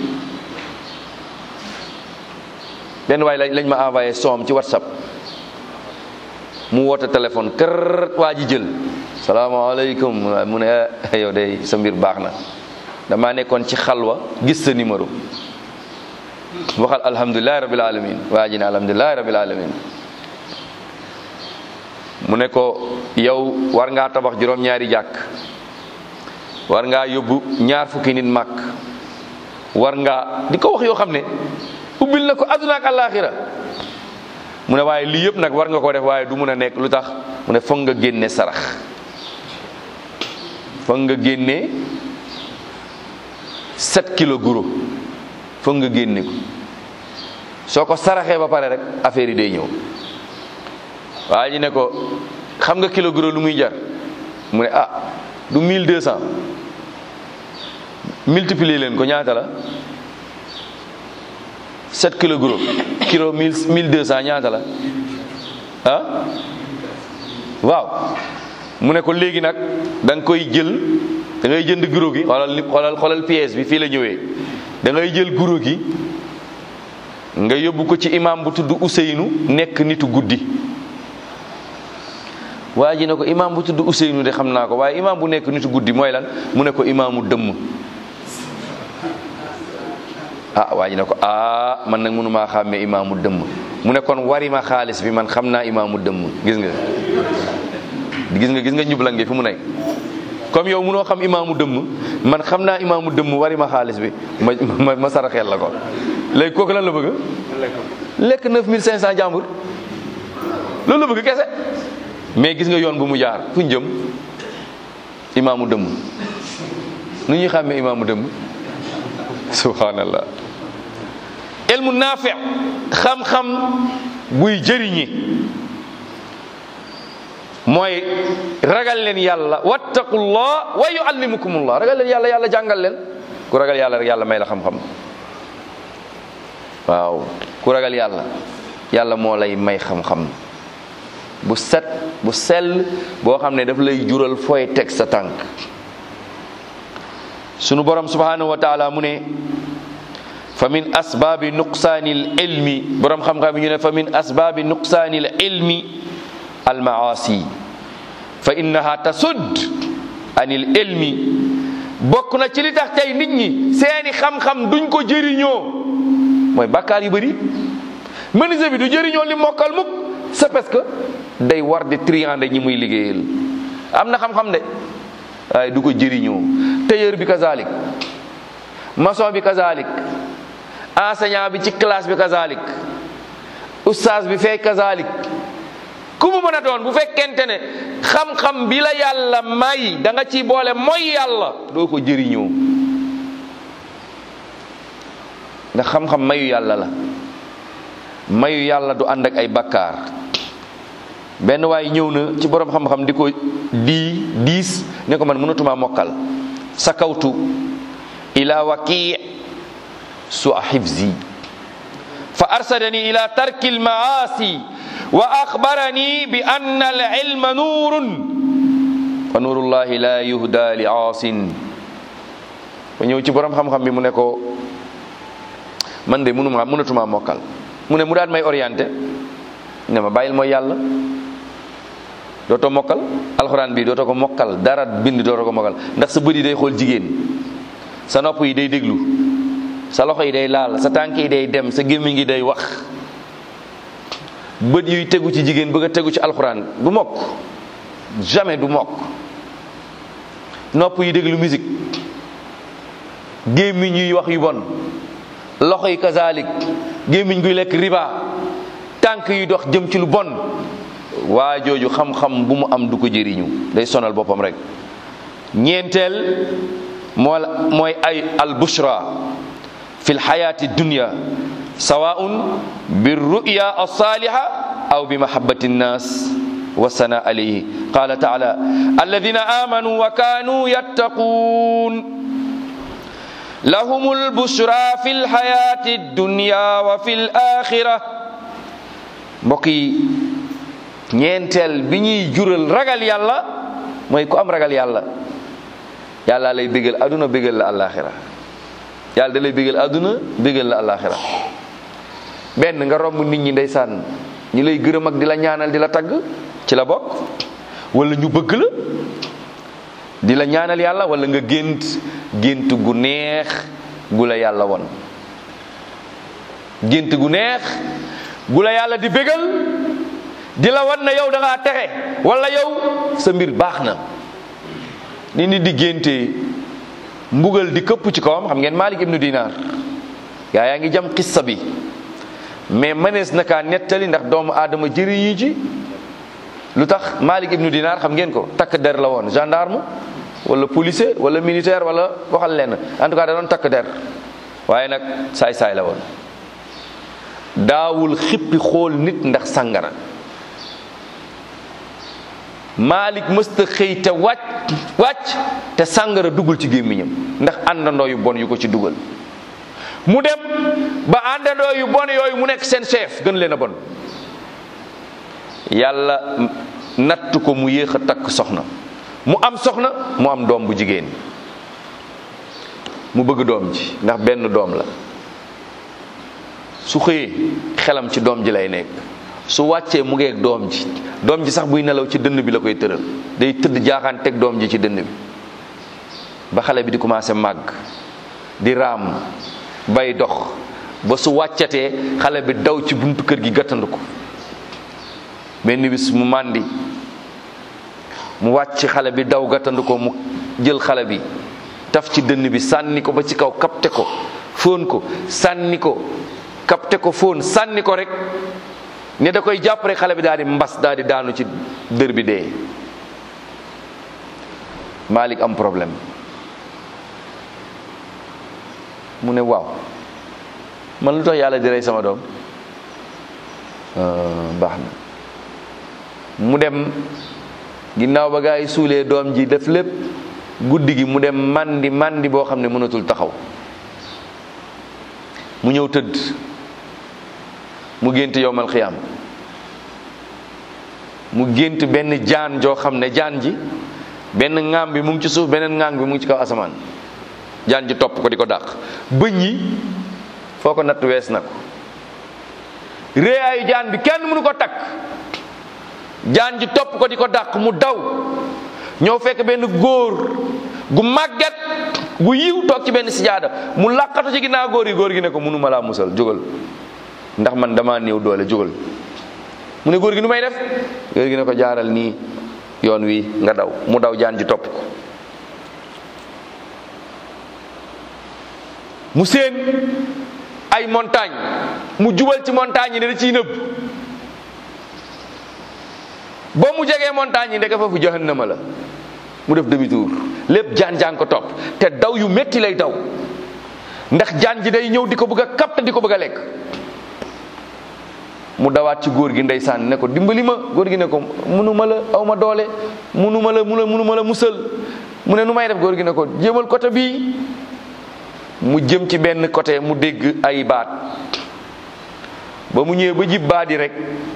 benn waay lañ ma envoyé soom ci whatsapp mu woote téléphone kër waa ji jël salaamaaleykum mu ne yow de sa mbir baax na damaa nekkoon ci xalwa gis sa numéro waxal alhamdulilahi rabil alamin waa ji ne alhamdulilahi rabil alamin mu ne ko yow war ngaa tabax juróom-ñaari jàkk war ngaa yóbbu ñaar fukki nit màkk war ngaa di ko wax yoo xam ne ubbil na ko adduna ak àllaaxira mu ne waaye lii yëpp nag war nga ko def waaye du mun a nekk lu tax mu ne foog nga génne sarax foog nga génne 7 kilo guro foog nga génne ko soo ko saraxee ba pare rek affaire yi day ñëw waa ji ne ko xam nga kilo guro lu muy jar mu ne ah du 1200 multiplier leen ko ñaata la 7 kilo gros kilo 1000 1200 ñaata la ah waaw mu ne ko léegi nag da nga koy jël da ngay jënd guro gi xoolal li xoolal xoolal pièce bi fii la ñëwee da ngay jël guro gi nga yóbbu ko ci imam bu tudd Ousseynou nekk nitu guddi waa ji ne ko imam bu tudd Ousseynou de xam naa ko waaye imam bu nekk nitu guddi mooy lan mu ne ko imaamu dëmm ah waa ji ne ko ah man nag mënumaa xàmmee imaamu dëmm mu ne kon wari ma xaalis bi man xam naa imaamu dëmm gis nga gis nga gis nga njublange fi mu nekk comme yow mënoo xam imaamu dëmm man xam naa imaamu dëmm wari ma xaalis bi ma ma ma saraxeel la ko léegi kooku lan la bëgg lekk 9500 jàmbur loolu la bëgg kese mais gis nga yoon bu mu jaar fu ñu jëm imaamu dëmm nu ñuy xàmmee imaamu dëmm subhanallah ilmu naafi xam-xam buy jëriñi mooy ragal leen yàlla wattaqullah wa yuallimukumullah ragal leen yàlla yàlla jàngal leen ku ragal yàlla rek yàlla may la xam-xam waaw ku ragal yàlla yàlla moo lay may xam-xam bu set bu sell boo xam ne daf lay jural fooy teg sa tànk sunu borom subhanahu wa taala mu ne fa min asbaabi nuqsaani l ilmi borom xam-xam yi ñu ne fa min asbaabi nuqsaani l ilmi almaasi fa innaha tasud anil ilmi bokk na ci li tax tey nit ñi seeni xam-xam duñ ko jëriñoo mooy bàkkaar yu bëri menuisier bi du jëriñoo li mokkal mukk c'est parce que day war di triande ñi muy liggéeyal am na xam-xam de waaye du ko jëriñoo tailleur bi kazalik maçon bi kazalik enseignant bi ci classe bi kazalik oustaz bi fee kazalik ku mu mën a doon bu fekkente ne xam-xam bi la yàlla may da nga ciy boole mooy yàlla doo ko jëriñoo ndax xam-xam mayu yàlla la mayu yàlla du ànd ak ay bakkaar benn waaye ñëw na ci borom xam-xam di ko di diis ne ko man mënatuma mokkal sakawtu ila waqi su a xifzi fa arsadani ila tarki almaasi wa axbarani bi anna alilma nuurun wa nuurullahi la yuhda li aasin ba ñëw ci borom xam-xam bi mu ne ko man de mënuma mënatuma mokkal mu ne mu daan may orienté ne ma bàyyil mooy yàlla dootoo mokkal alxuraan bi dootoo ko mokkal dara bind dootoo ko mokkal ndax sa bët yi day xool jigéen sa nopp yi day déglu sa loxo yi day laal sa tànk yi day dem sa gémmiñ gi day wax bët yuy tegu ci jigéen bëgg a tegu ci alxuraan du mokk jamais du mokk nopp yi déglu musique gémmiñ yuy wax yu bon loxo yi kazalik gémmiñ guy lekk riba tànk yi dox jëm ci lu bon waa jooju xam-xam bu mu am du ko jëriñu day sonal boppam rek ñeenteel moo mooy ay al bushra fi lxayati dunya sawaun bi ruya alsaliha aw bi mahabati nnas wa sana alayhi qala taala alladina amanu wa kanu yattaqun lahum albushra fi lxayati dunya wa fi laxira mbokk yi ñeenteel bi ñuy jural ragal yàlla mooy ku am ragal yàlla yàlla lay bégal aduna bégal la alaxira yàlla da lay bégal aduna bégal la alaxira benn nga romb nit ñi ndeysaan ñi lay gërëm ak di la ñaanal di la tagg ci la bokk wala ñu bëgg la di la ñaanal yàlla wala nga gént gént gu neex gu la yàlla won gént gu neex gu la yàlla di bégal di la wan na yow da ngaa texe wala yow sa mbir baax na ni nit di géntee mbugal di këpp ci kawam xam ngeen Malik ibnu Dinar yaa yaa ngi jam xissa bi mais mënees na kaa nettali ndax doomu aadama jëriñu ci lu tax Malik ibnu Dinar xam ngeen ko takk der la woon gendarme wala policier wala militaire wala waxal leen en tout cas da doon takk der waaye nag saay-saay la woon daawul xippi xool nit ndax sàngara Malik mësta xëy te wàcc wàcc te sàngara duggul ci gémmiñam ndax àndandoo yu bon yu ko ci dugal mu dem ba àndandoo yu bon yooyu mu nekk seen chef gën leen a bon yàlla natt ko mu yéex a takk soxna mu am soxna mu am doom bu jigéen mu bëgg doom ji ndax benn doom la su xëyee xelam ci doom ji lay nekk su wàccee mu ngeeg doom ji doom ji sax buy nelaw ci dënn bi la koy tëral day tëdd jaaxaan teg doom ji ci dënn bi ba xale bi di commencé màgg di raam bay dox ba su wàccatee xale bi daw ci buntu kër gi gàttandu ko benn bis mu màndi mu wàcc xale bi daw gàttandu ko mu jël xale bi taf ci dënn bi sànni ko ba ci kaw kapte ko fóon ko sànni ko kapte ko fóon sànni ko rek ne da koy jàpp rek xale bi daal di mbas daal di daanu ci dër bi dee Malik am problème mu ne waaw man lu tax yàlla di rey sama doom baax na mu dem ginnaaw ba gaa yi suulee doom ji def lépp guddi gi mu dem mandi mandi boo xam ne mënatul taxaw mu ñëw tëdd mu gént yowmal xiyaam mu gént benn jaan joo xam ne jaan ji benn ŋaam bi mu ngi ci suuf beneen ŋaam bi mu ngi ci kaw asamaan jaan ji topp ko di ko dàq bëñ yi foo ko natt wees na ko réyaayu jaan bi kenn mënu ko takk jaan ji topp ko di ko dàq mu daw ñëw fekk benn góor gu màgget gu yiw toog ci benn sijaada mu làqatu ci ginnaaw góor yi góor gi ne ko mënuma laa musal jógal ndax man dama néew doole jógal mu ne góor gi nu may def góor gi ne ko jaaral nii yoon wi nga daw mu daw jaan ji topp ko mu seen ay montagne mu jubal ci montagne yi ne da ciy nëbb ba mu jegee montagne yi ndeke foofu jahannama la mu def demi tour lépp jaan jaan ko topp te daw yu metti lay daw ndax jaan ji day ñëw di ko bëgg a kapte di ko bëgg a lekk mu dawaat ci góor gi ndeysaan ne ko dimbali ma góor gi ne ko munuma la aw ma doole munuma la muna munuma la musal mu ne nu may def góor gi ne ko jéemal côté bii mu jëm ci benn côté mu dégg ay baat ba mu ñëwee ba jib baat yi rek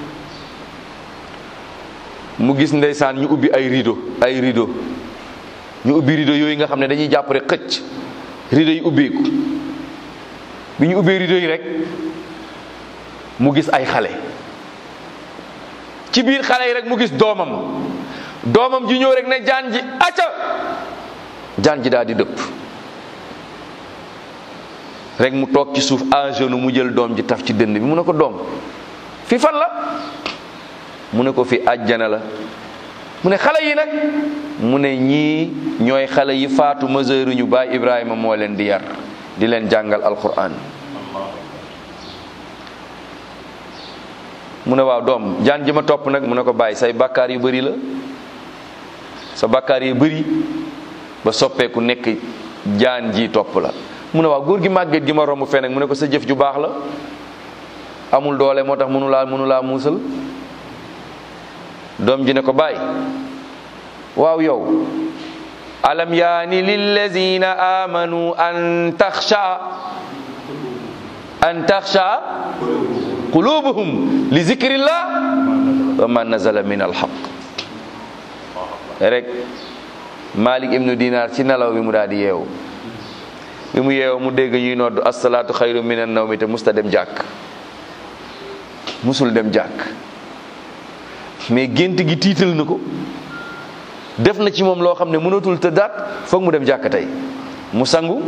mu gis ndeysaan ñu ubbi ay rideau ay rideau ñu ubbi rideau yooyu nga xam ne dañuy jàpp rek xëcc rideau yi ubbeeku bi ñu ubbee rideau yi rek mu gis ay xale ci biir xale yi rek mu gis doomam doomam ji ñëw rek ne jaan ji acca jaan ji daal di dëpp rek mu toog ci suuf à genoux mu jël doom ji taf ci dënn bi mu ne ko doom fi fan la mu ne ko fi àjjana la mu ne xale yi nag mu ne ñii ñooy xale yi faatu mesure ñu baay Ibrahima moo leen di yar di leen jàngal alquran mu ne waaw doom jaan ji ma topp nag mu ne ko bàyyi say bàkkaar yu bëri la sa bàkkaar yu bëri ba soppeeku nekk jaan ji topp la mu ne waaw góor gi màgget gi ma romb fee nag mu ne ko sa jëf ju baax la amul doole moo tax mënu laa mënu laa muusal doom ji ne ko bàyyi waaw yow alam yaani lillazina amanu an taxsha an taxsha qulubuhum li zikrillah wa ma nazala min alxaq rek malik ibnu dinar ci nelaw bi mu daal di yeewu bi mu yeewu mu dégg ñuy nodd asalaatu xayru min an nawmi te musta dem jàkk musul dem jàkk mais gént gi tiital na ko def na ci moom loo xam ne mënatul tëddaat foog mu dem jàkk tey mu sangu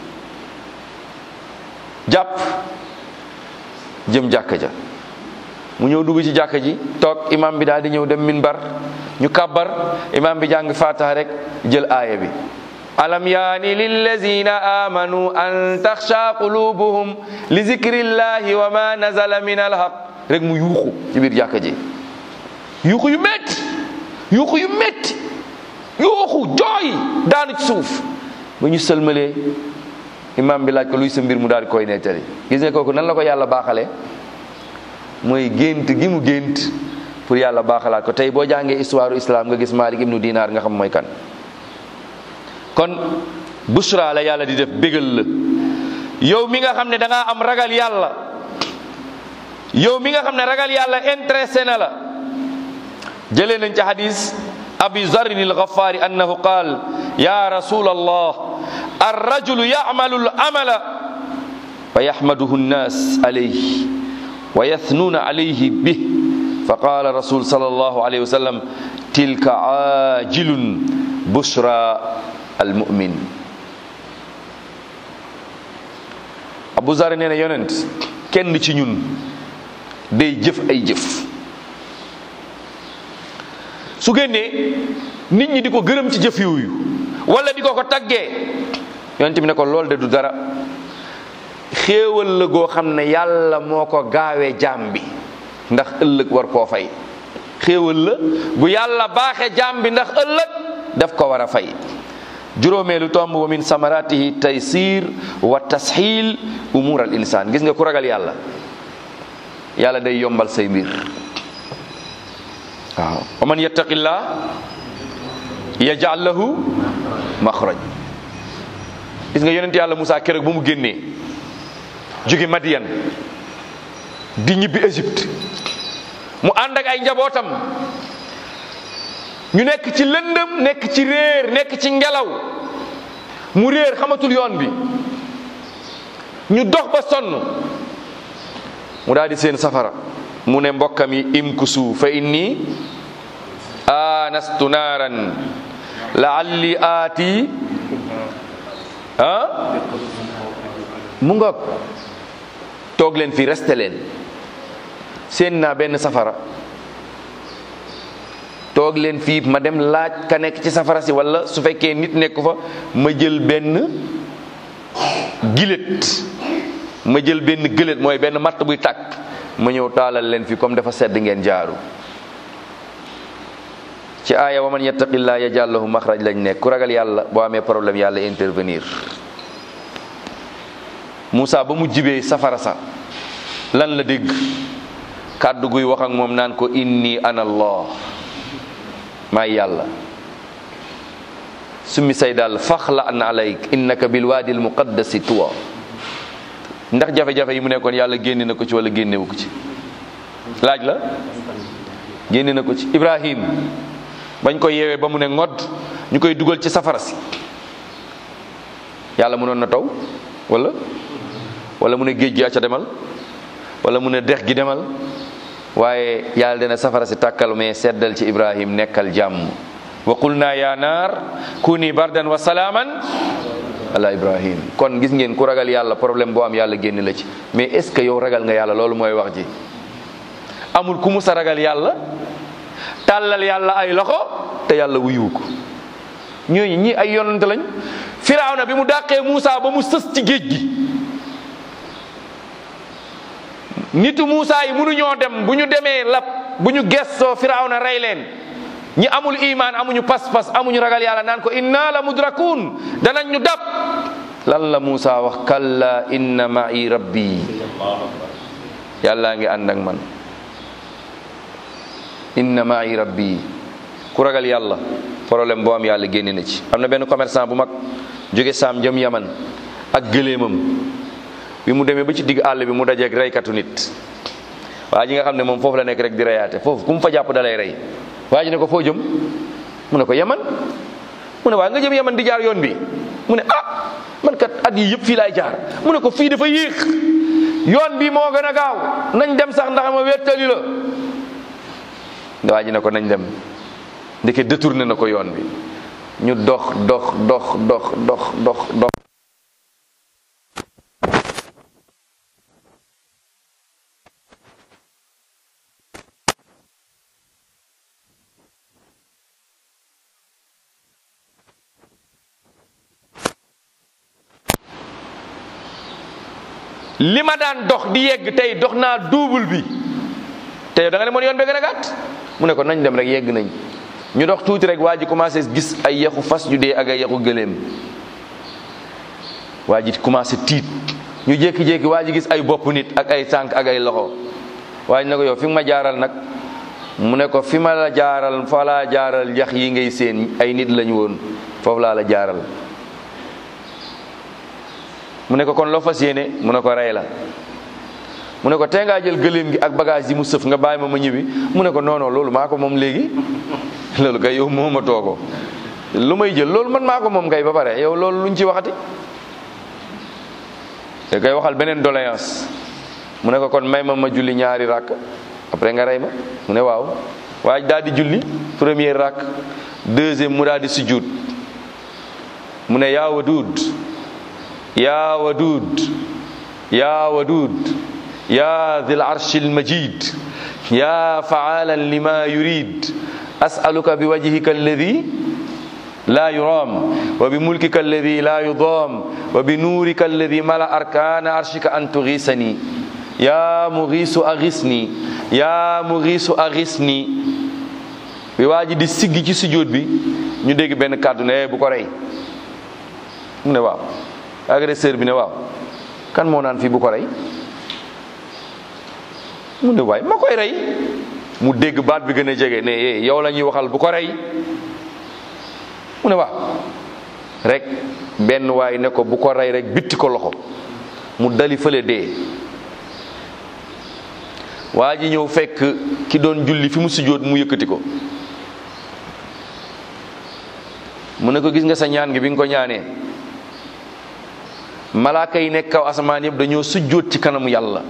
jàpp jëm jàkka ja mu ñëw dugg ci jàkka ji toog imam bi daal di ñëw dem minbar ñu kàbbar imam bi jàng fatiha rek jël aaya bi alam yaani lillazina amanu an taxsha qulubuhum li zikrillahi wa ma nazala min alhaq rek mu yuuxu ci biir jàkka ji yuuxu yu métti yuuxu yu métti yuuxu jooy daanu ci suuf ba ñu sëlmalee imam bi laaj ko luy sa mbir mu daal di koy nettali gis nga kooku nan la ko yàlla baaxalee mooy gént gi mu gént pour yàlla baaxalaat ko tey boo jàngee histoire islam nga gis Malik ibnu Dinar nga xam mooy kan kon bushra la yàlla di def bégal la yow mi nga xam ne da ngaa am ragal yàlla yow mi nga xam ne ragal yàlla intéressé na la jëlee nañ ci hadis abi zarrin al-ghaffari annahu qaal ya rasul allah الرجل يعمل العمل فيحمده الناس عليه ويثنون عليه به فقال رسول صلى الله عليه وسلم تلك عاجل بشرى المؤمن Abu Zar nee na yonent kenn ci ñun day jëf ay jëf su génnee nit ñi di ko gërëm ci jëf yooyu wala di ko ko taggee yonent bi ne ko lool de du dara xéewal la goo xam ne yàlla moo ko gaawee jaam bi ndax ëllëg war koo fay xéewal la bu yàlla baaxe jaam bi ndax ëllëg daf ko war a fay juróomeelu tomb wa min samaratihi taysir wa tasxiil umur al insaan gis nga ku ragal yàlla yàlla day yombal say mbir waaw wa man yattaqillah yaj'al lahu maxraj gis nga yonent yàlla Moussa keroog ba mu génnee jóge Madiyan di ñibbi Égypte mu ànd ak ay njabootam ñu nekk ci lëndëm nekk ci réer nekk ci ngelaw mu réer xamatul yoon bi ñu dox ba sonn mu daal di seen safara mu ne mbokkam yi imkusu fa inni anastu naaran laalli aati ah mu ngoog toog leen fii resté leen seen naa benn safara toog leen fii ma dem laaj ka nekk ci safara si wala su fekkee nit nekku fa ma jël benn gilet ma jël benn gëlet mooy benn matt buy tàkk ma ñëw taalal leen fii comme dafa sedd ngeen jaaru ci aaya wa man yattaqillaa yaj'al lahu maxraj lañ nekk ku ragal yàlla boo amee problème yàlla intervenir Moussa ba mu jibee safara sa lan la dégg kàddu guy wax ak moom naan ko inni ana allah maay yàlla summi say daal faxla an alayk innaka bil waadi al muqaddasi tuwa ndax jafe-jafe yi mu nekkoon yàlla génne na ko ci wala génnewu ko ci laaj la génne na ko ci Ibrahim bañ ko yeewee ba mu ne ngodd ñu koy dugal ci safara si yàlla mënoon na taw wala wala mu ne géej gi acca demal wala mu ne dex gi demal waaye yàlla dana safara si tàkkal mais seddal ci Ibrahim nekkal jàmm wa qulna ya naar kuni bardan wa salaaman ala Ibrahim kon gis ngeen ku ragal yàlla problème boo am yàlla génn la ci mais est ce que yow ragal nga yàlla loolu mooy wax ji amul ku musa ragal yàlla tàllal yàlla ay loxo te yàlla wuyuwu ko ñooñu ñi ay yonante lañ firawna bi mu dàqee Muusa ba mu sës ci géej gi nitu Muusa yi mënuñoo dem bu ñu demee lab bu ñu gestoo firawna rey leen ñi amul imaan amuñu pas-pas amuñu ragal yàlla naan ko inna la mudrakun danañ ñu dab lan la Muusa wax kalla inna ma'i rabbi yàllaa ngi ànd ak man inna ma'i rabbi ku ragal yàlla problème boo am yàlla génne na ci am na benn commerçant bu mag jóge saam jëm yaman ak gëléemam bi mu demee ba ci digg àll bi mu dajeeg reykatu nit waa ji nga xam ne moom foofu la nekk rek di reyaate foofu ku mu fa jàpp dalay rey waa ji ne ko foo jëm mu ne ko yaman mu ne waa nga jëm yaman di jaar yoon bi mu ne ah man kat at yi yëpp fii laay jaar mu ne ko fii dafa yéex yoon bi moo gën a gaaw nañ dem sax ndax ma wéttali la waa ji ne ko nañ dem ndeke détourné na ko yoon bi ñu dox dox dox dox dox dox dox li ma daan dox di yegg tey dox naa double bi te yow da nga ne moon yoon bi gën a gàtt mu ne ko nañ dem rek yegg nañ ñu dox tuuti rek waa ji commencé gis ay yaxu fas yu dee ak ay yaxu gëléem waa ji commencé tiit ñu jékki-jékki waa ji gis ay bopp nit ak ay tànk ak ay loxo waa ji ne ko yow fi nga ma jaaral nag mu ne ko fi ma la jaaral fa laa jaaral yax yi ngay seen ay nit lañu woon foofu laa la jaaral mu ne ko kon loo fas yéene mu ne ko rey la mu ne ko tee ngaa jël gëléem gi ak bagage yi mu sëf nga bàyyi ma ma ñibbi mu ne ko non non loolu maa ko moom léegi loolu kay yow mooma too ko lu may jël loolu man maa ko moom kay ba pare yow loolu luñ ci waxati te koy waxal beneen doléance mu ne ko kon may ma ma julli ñaari rakk après nga rey ma mu ne waaw waaye daal di julli premier rakk deuxième mu daal di sujjuut mu ne yaa waduud yaa waduud yaa waduud yaa dhil arshil majid yaa faalan lima yurid asaluka bi wajhika alladi la yuram wa bi mulkika alladi la yudam wa bi nuurika alladi mala arkana arshika an tugisani ya mugisu agisni ya mugisu agisni bi waa ji di siggi ci sujjóot bi ñu dégg benn kàddu ne bu ko rey mu ne waaw agresseur bi ne waaw kan moo naan fii bu ko rey mu ne waay ma koy rey mu dégg baat bi gën a jege ne eh yow la ñuy waxal bu ko rey mu ne waaw rek benn waay ne ko bu ko rey rek bitti ko loxo mu dali fële dee waa ji ñëw fekk ki doon julli fi mu sujjóot mu yëkkati ko mu ne ko gis nga sa ñaan gi bi nga ko ñaanee malaaka yi nekk kaw asamaan yëpp dañoo sujjóot ci kanamu yàlla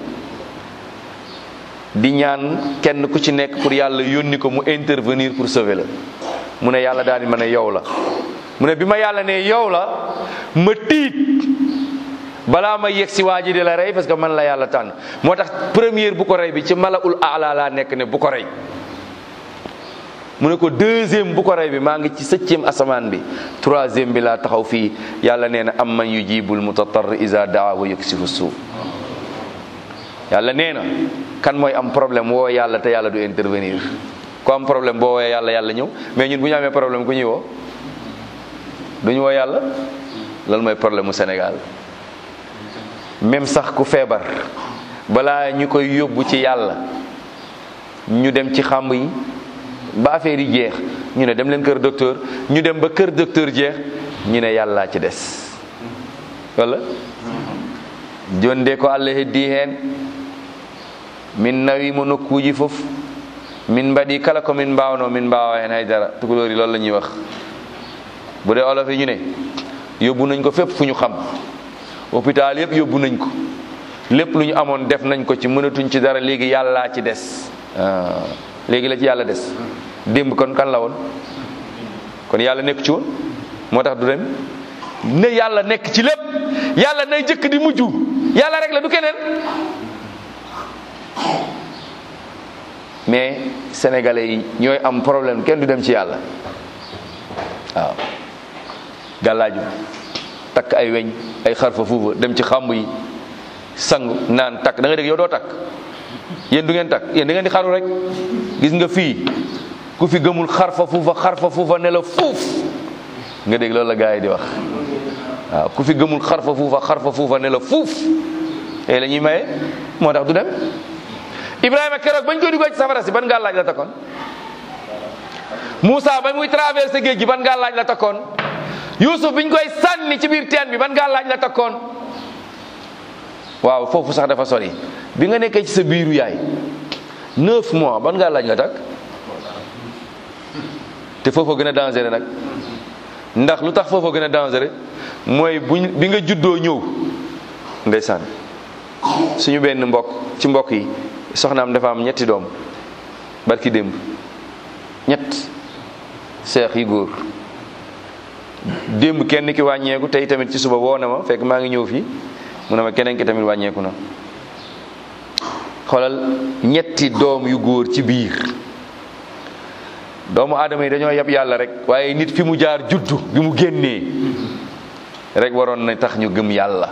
di ñaan kenn ku ci nekk pour yàlla yónni ko mu intervenir pour sauver la mu ne yàlla daal di ma ne yow la mu ne bi ma yàlla ne yow la ma tiit balaa ma yegg si waa ji di la rey parce que man la yàlla tànn moo tax première bu ko rey bi ci malaul aala laa nekk ne bu ko rey mu ne ko deuxième bu ko rey bi maa ngi ci septième asamaan bi troisième bi laa taxaw fii yàlla nee na am man yujibul mutatar iza daa wa yaksifu suu yàlla nee na kan mooy am problème woo yàlla te yàlla du intervenir ku am problème boo woowee yàlla yàlla ñëw mais ñun bu ñu amee problème ku ñuy woo duñu woo yàlla loolu mooy problème mu Sénégal même sax ku feebar balaa ñu koy yóbbu ci yàlla ñu dem ci xàmb yi ba affaire yi jeex ñu ne dem leen kër docteur ñu dem ba kër docteur jeex ñu ne yàllaa ci des wala jonde ko allah heddi heen min nawi mo nokkuuji fof min mbaɗi kala ko min mbawno min mbawa hen haydara tukulóori loolu la ñuy wax bu dee olof yi ñu ne yóbbu nañ ko fépp fu ñu xam hôpital yëpp yóbbu nañ ko lépp lu ñu amoon def nañ ko ci mënatuñ ci dara léegi yàllaa ci des léegi la ci yàlla des démb kon kan la woon kon yàlla nekk ci woon moo tax du dem ne yàlla nekk ci lépp yàlla nay jëkk di mujj yàlla rek la du keneen mais sénégalais yi ñooy am problème kenn du dem ci yàlla waaw gàllaaju takk ay weñ ay xarfa fuufa dem ci xàmb yi sangu naan takk da nga dégg yow doo takk yéen du ngeen takk yéen da ngeen di xaru rek gis nga fii ku fi gëmul xarfa fuufa xarfa fuufa ne la fuuf nga dégg loolu la gars yi di wax waaw ku fi gëmul xarfa fuufa xarfa fuufa ne la fuuf tey la ñuy maye moo tax du dem Ibrahima keroog bañ koy duggee ci safara si ban ngaa laaj la takkoon Moussa ba muy traversé géej gi ban ngaa laaj la takkoon Youssouf biñ koy sànni ci biir teen bi ban ngaa laaj la takkoon waaw foofu sax dafa sori bi nga nekkee ci sa biiru yaay neuf mois ban ngaa laaj nga takk te foofu gën a dangereux nag ndax lu tax foofu gën a dangereux mooy buñ bi nga juddoo ñëw ndeysaan suñu benn mbokk ci mbokk yi soxnaam dafa am ñetti doom barki démb ñett seex yi góor démb kenn ki wàññeeku tey tamit ci suba woo na ma fekk maa ngi ñëw fii mu ne ma keneen ki tamit wàññeeku na xoolal ñetti doom yu góor ci biir doomu aadama yi dañoo yab yàlla rek waaye nit fi mu jaar juddu bi mu génnee rek waroon na tax ñu gëm yàlla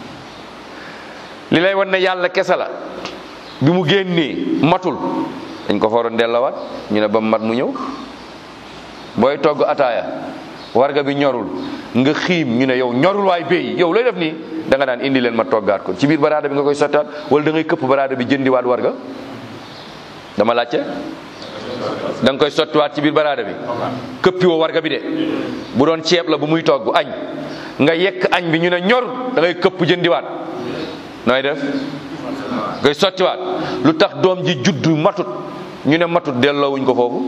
li lay wan ne yàlla kese la bi mu génnee matul dañ ko fa waroon delloowaat ñu ne ba mat mu ñëw booy togg ataaya warga bi ñorul nga xiim ñu ne yow ñorul waay béy yow looy def nii da nga daan indi leen ma toggaat ko ci biir baraada bi nga koy sottaat wala da ngay këpp baraada bi jëndiwaat warga dama laajte da nga koy sottiwaat ci biir baraada bi këppi woo warga bi de bu doon ceeb la bu muy togg añ nga yekk añ bi ñu ne ñor da ngay këpp jëndiwaat nooy def ngay sottiwaat lu tax doom ji juddu matut ñu ne matut delloowuñ ko foofu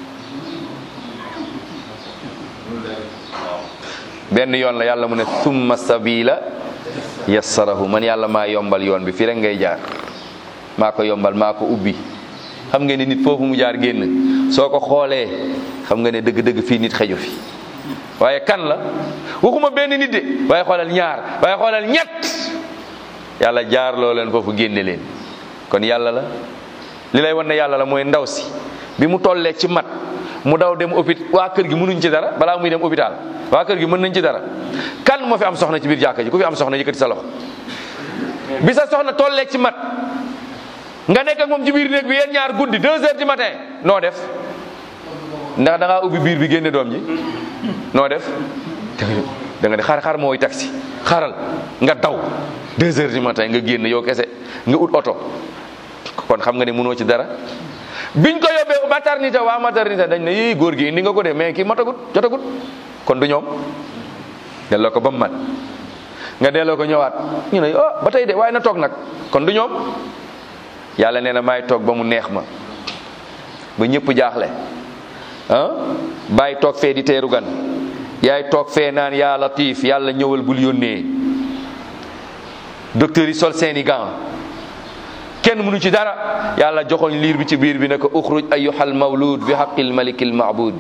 benn yoon la yàlla mu ne summa sabila yassarahu man yàlla maa yombal yoon bi fii rek ngay jaar maa ko yombal maa ko ubbi xam nga ne nit foofu mu jaar génn soo ko xoolee xam nga ne dëgg-dëgg fii nit xeju fi waaye kan la waxuma benn nit de waaye xoolal ñaar waaye xoolal ñett yàlla jaar loo leen foofu génne leen kon yàlla la li lay wan ne yàlla la mooy ndaw si bi mu tollee ci mat mu daw dem hôpital waa kër gi mënuñ ci dara balaa muy dem hôpital waa kër gi mën nañ ci dara kan moo fi am soxna ci biir jàkka ji ku fi am soxna yëkkati sa loxo bi sa soxna tollee ci mat nga nekk ak moom ci biir néeg bi yéen ñaar guddi deux heures du matin noo def ndax da ngaa ubbi biir bi génne doom ji noo def da nga ne xaar xaar mooy taxi xaaral nga daw deux heures du matin nga génn yow kese nga ut oto kon xam nga ne mënoo ci dara biñ ko yóbbee maternité waa maternité dañ ne yii góor gi indi nga ko de mais kii matagut jotagut kon du ñoom delloo ko ba mu mat nga delloo ko ñëwaat ñu ne oh ba tey de waaye na toog nag kon du ñoom yàlla nee na maay toog ba mu neex ma ba ñëpp jaaxle ah bàyyi toog fee di teeru gan yaay toog fee naan yaa latif yàlla ñëwal bul yónnee docteur yi sol seeni gants kenn mënu ci dara yàlla joxoñ liir bi ci biir bi ne ko uxruj ayyuhal mawlud bi haqqil malikil ma'bud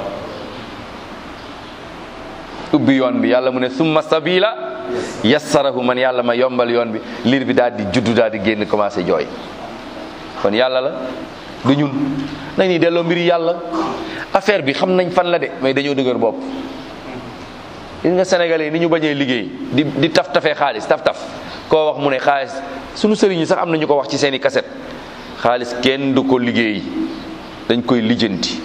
ubbi yoon bi yàlla mu ne summa sabila yassarahu man yàlla ma yombal yoon bi liir bi daal di juddu daal di génn commencé jooy kon yàlla la du ñun nañuy delloo mbiri yàlla affaire bi xam nañ fan la de mais dañoo dëgër bopp gis nga sénégalais yi ni ñu bañee liggéey di di taf tafee xaalis taf taf koo wax mu ne xaalis sunu sëriñ yi sax am na ñu ko wax ci seeni kaset xaalis kenn du ko liggéey dañ koy lijjanti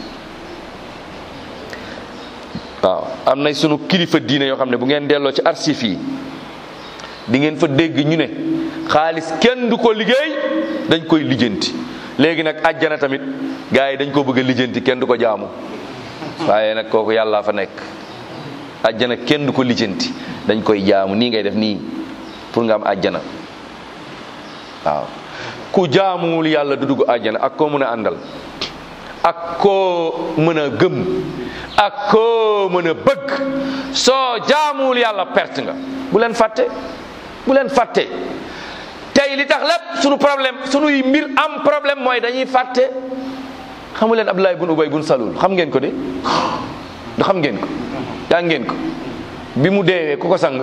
waaw am na sunu kilifa diine yoo xam ne bu ngeen delloo ci archives yi di ngeen fa dégg ñu ne xaalis kenn du ko liggéey dañ koy lijjanti léegi nag àjjana tamit gars yi dañ ko bëgg a lijjanti kenn du ko jaamu waaye nag kooku yàllaa fa nekk àjjana kenn du ko lijjanti dañ koy jaamu nii ngay def nii pour nga am àjjana waaw ku jaamuwul yàlla du dugg àjjana ak koo mën a àndal ak koo mën a gëm ak koo mën a bëgg soo jaamuwul yàlla perte nga bu leen fàtte bu leen fàtte tey li tax lépp sunu problème sunuy mbir am problème mooy dañuy fàtte xamu leen Abdoulaye bun Ubay bun Salul xam ngeen ko de du xam ngeen ko yaa ngeen ko bi mu deewee ku ko sang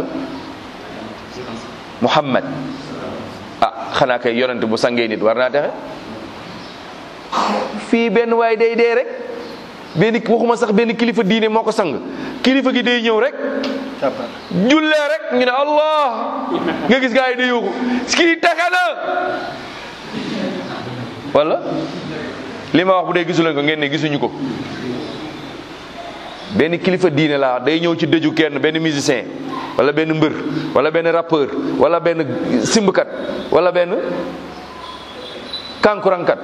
Muhammad ah xanaa kay yonent bu sangee nit war naa texe fii benn waay day dee rek benn waxuma sax benn kilifa diine moo ko sang kilifa gi day ñëw rek jullee rek ñu ne allah nga gis gaa yi day yuuxu kii texe na wala li ma wax bu dee gisuleen ko ngeen ne gisuñu ko benn kilifa diine laa day ñëw ci dëju kenn benn musicien wala benn mbër wala benn rappeur wala benn simbkat wala benn kankurankat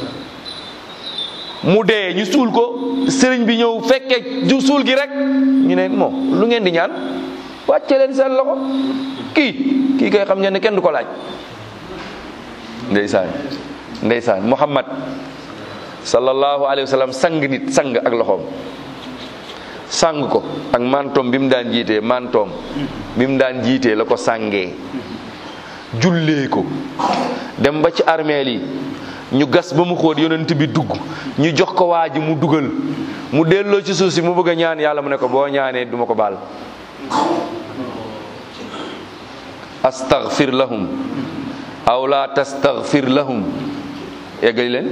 mu dee ñu suul ko sëriñ bi ñëw fekkee ju suul gi rek ñu ne moom lu ngeen di ñaan wàcce leen seen loxo kii kii koy xam ngeen ne kenn du ko laaj ndeysaan ndeysaan muhammad sallallahu alayhi wa sallam sang nit sang ak loxoom sang ko ak mantoom bi mu daan jiitee mantoom bi mu daan jiitee la ko sàngee jullee ko dem ba ci armeel yi ñu gas ba mu xóot yonent bi dugg ñu jox ko waa ji mu dugal mu delloo ci suuf si mu bëgg a ñaan yàlla mu ne ko boo ñaanee duma ko baal astaghfir lahum aw la tastaghfir lahum yeggali leen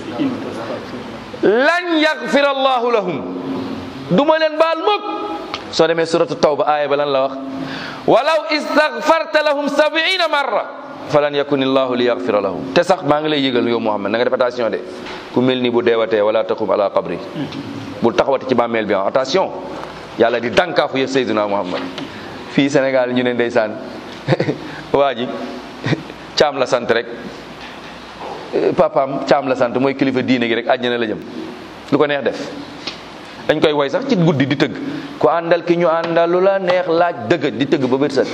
lan yaghfir allahu lahum duma leen baal mukk soo demee suratu tawba aaya ba lan la wax walaw istaghfarta lahum sabiina marra falan yakun illahu li yaghfira lahum te sax maa ngi lay yëgal yow Muhammad na nga def attention de ku mel ni bu deewatee wala taqum ala qabri bul taxawati ci bàmmeel bi attention yàlla di dànkaafu yëf Seydina Muhammad fii Sénégal ñu ne ndeysaan waa ji caam la sant rek papaam caam la sant mooy kilifa diine gi rek àjjana la jëm lu ko neex def dañ koy woy sax ci guddi di tëgg ku àndal ki ñu àndal lu la neex laaj dëgg di tëgg ba bët set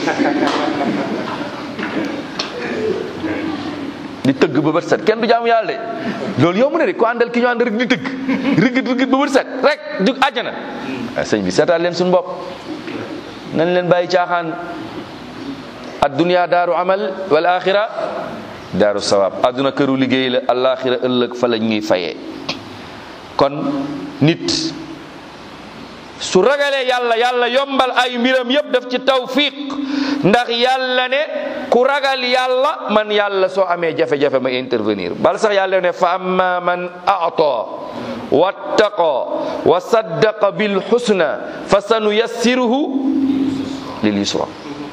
di tëgg ba bët set kenn du jaamu yàlla de loolu yomb na de ku àndal ki ñu ànd rek di tëgg rigit rigit ba bët set rek jug àjjana sëñ bi seetaat leen suñu bopp nañ leen bàyyi caaxaan addunya daaru amal wal axira daaru sawaab adduna këru liggéey la alaxira ëllëg fa la ñuy fayee kon nit su ragalee yàlla yàlla yombal ay mbiram yëpp def ci tawfiq ndax yàlla ne ku ragal yàlla man yàlla soo amee jafe-jafe ma intervenir bal sax yàlla ne fa amma man a'ta wattaqa wa saddaqa bil husna fa sanuyassiruhu lil yusra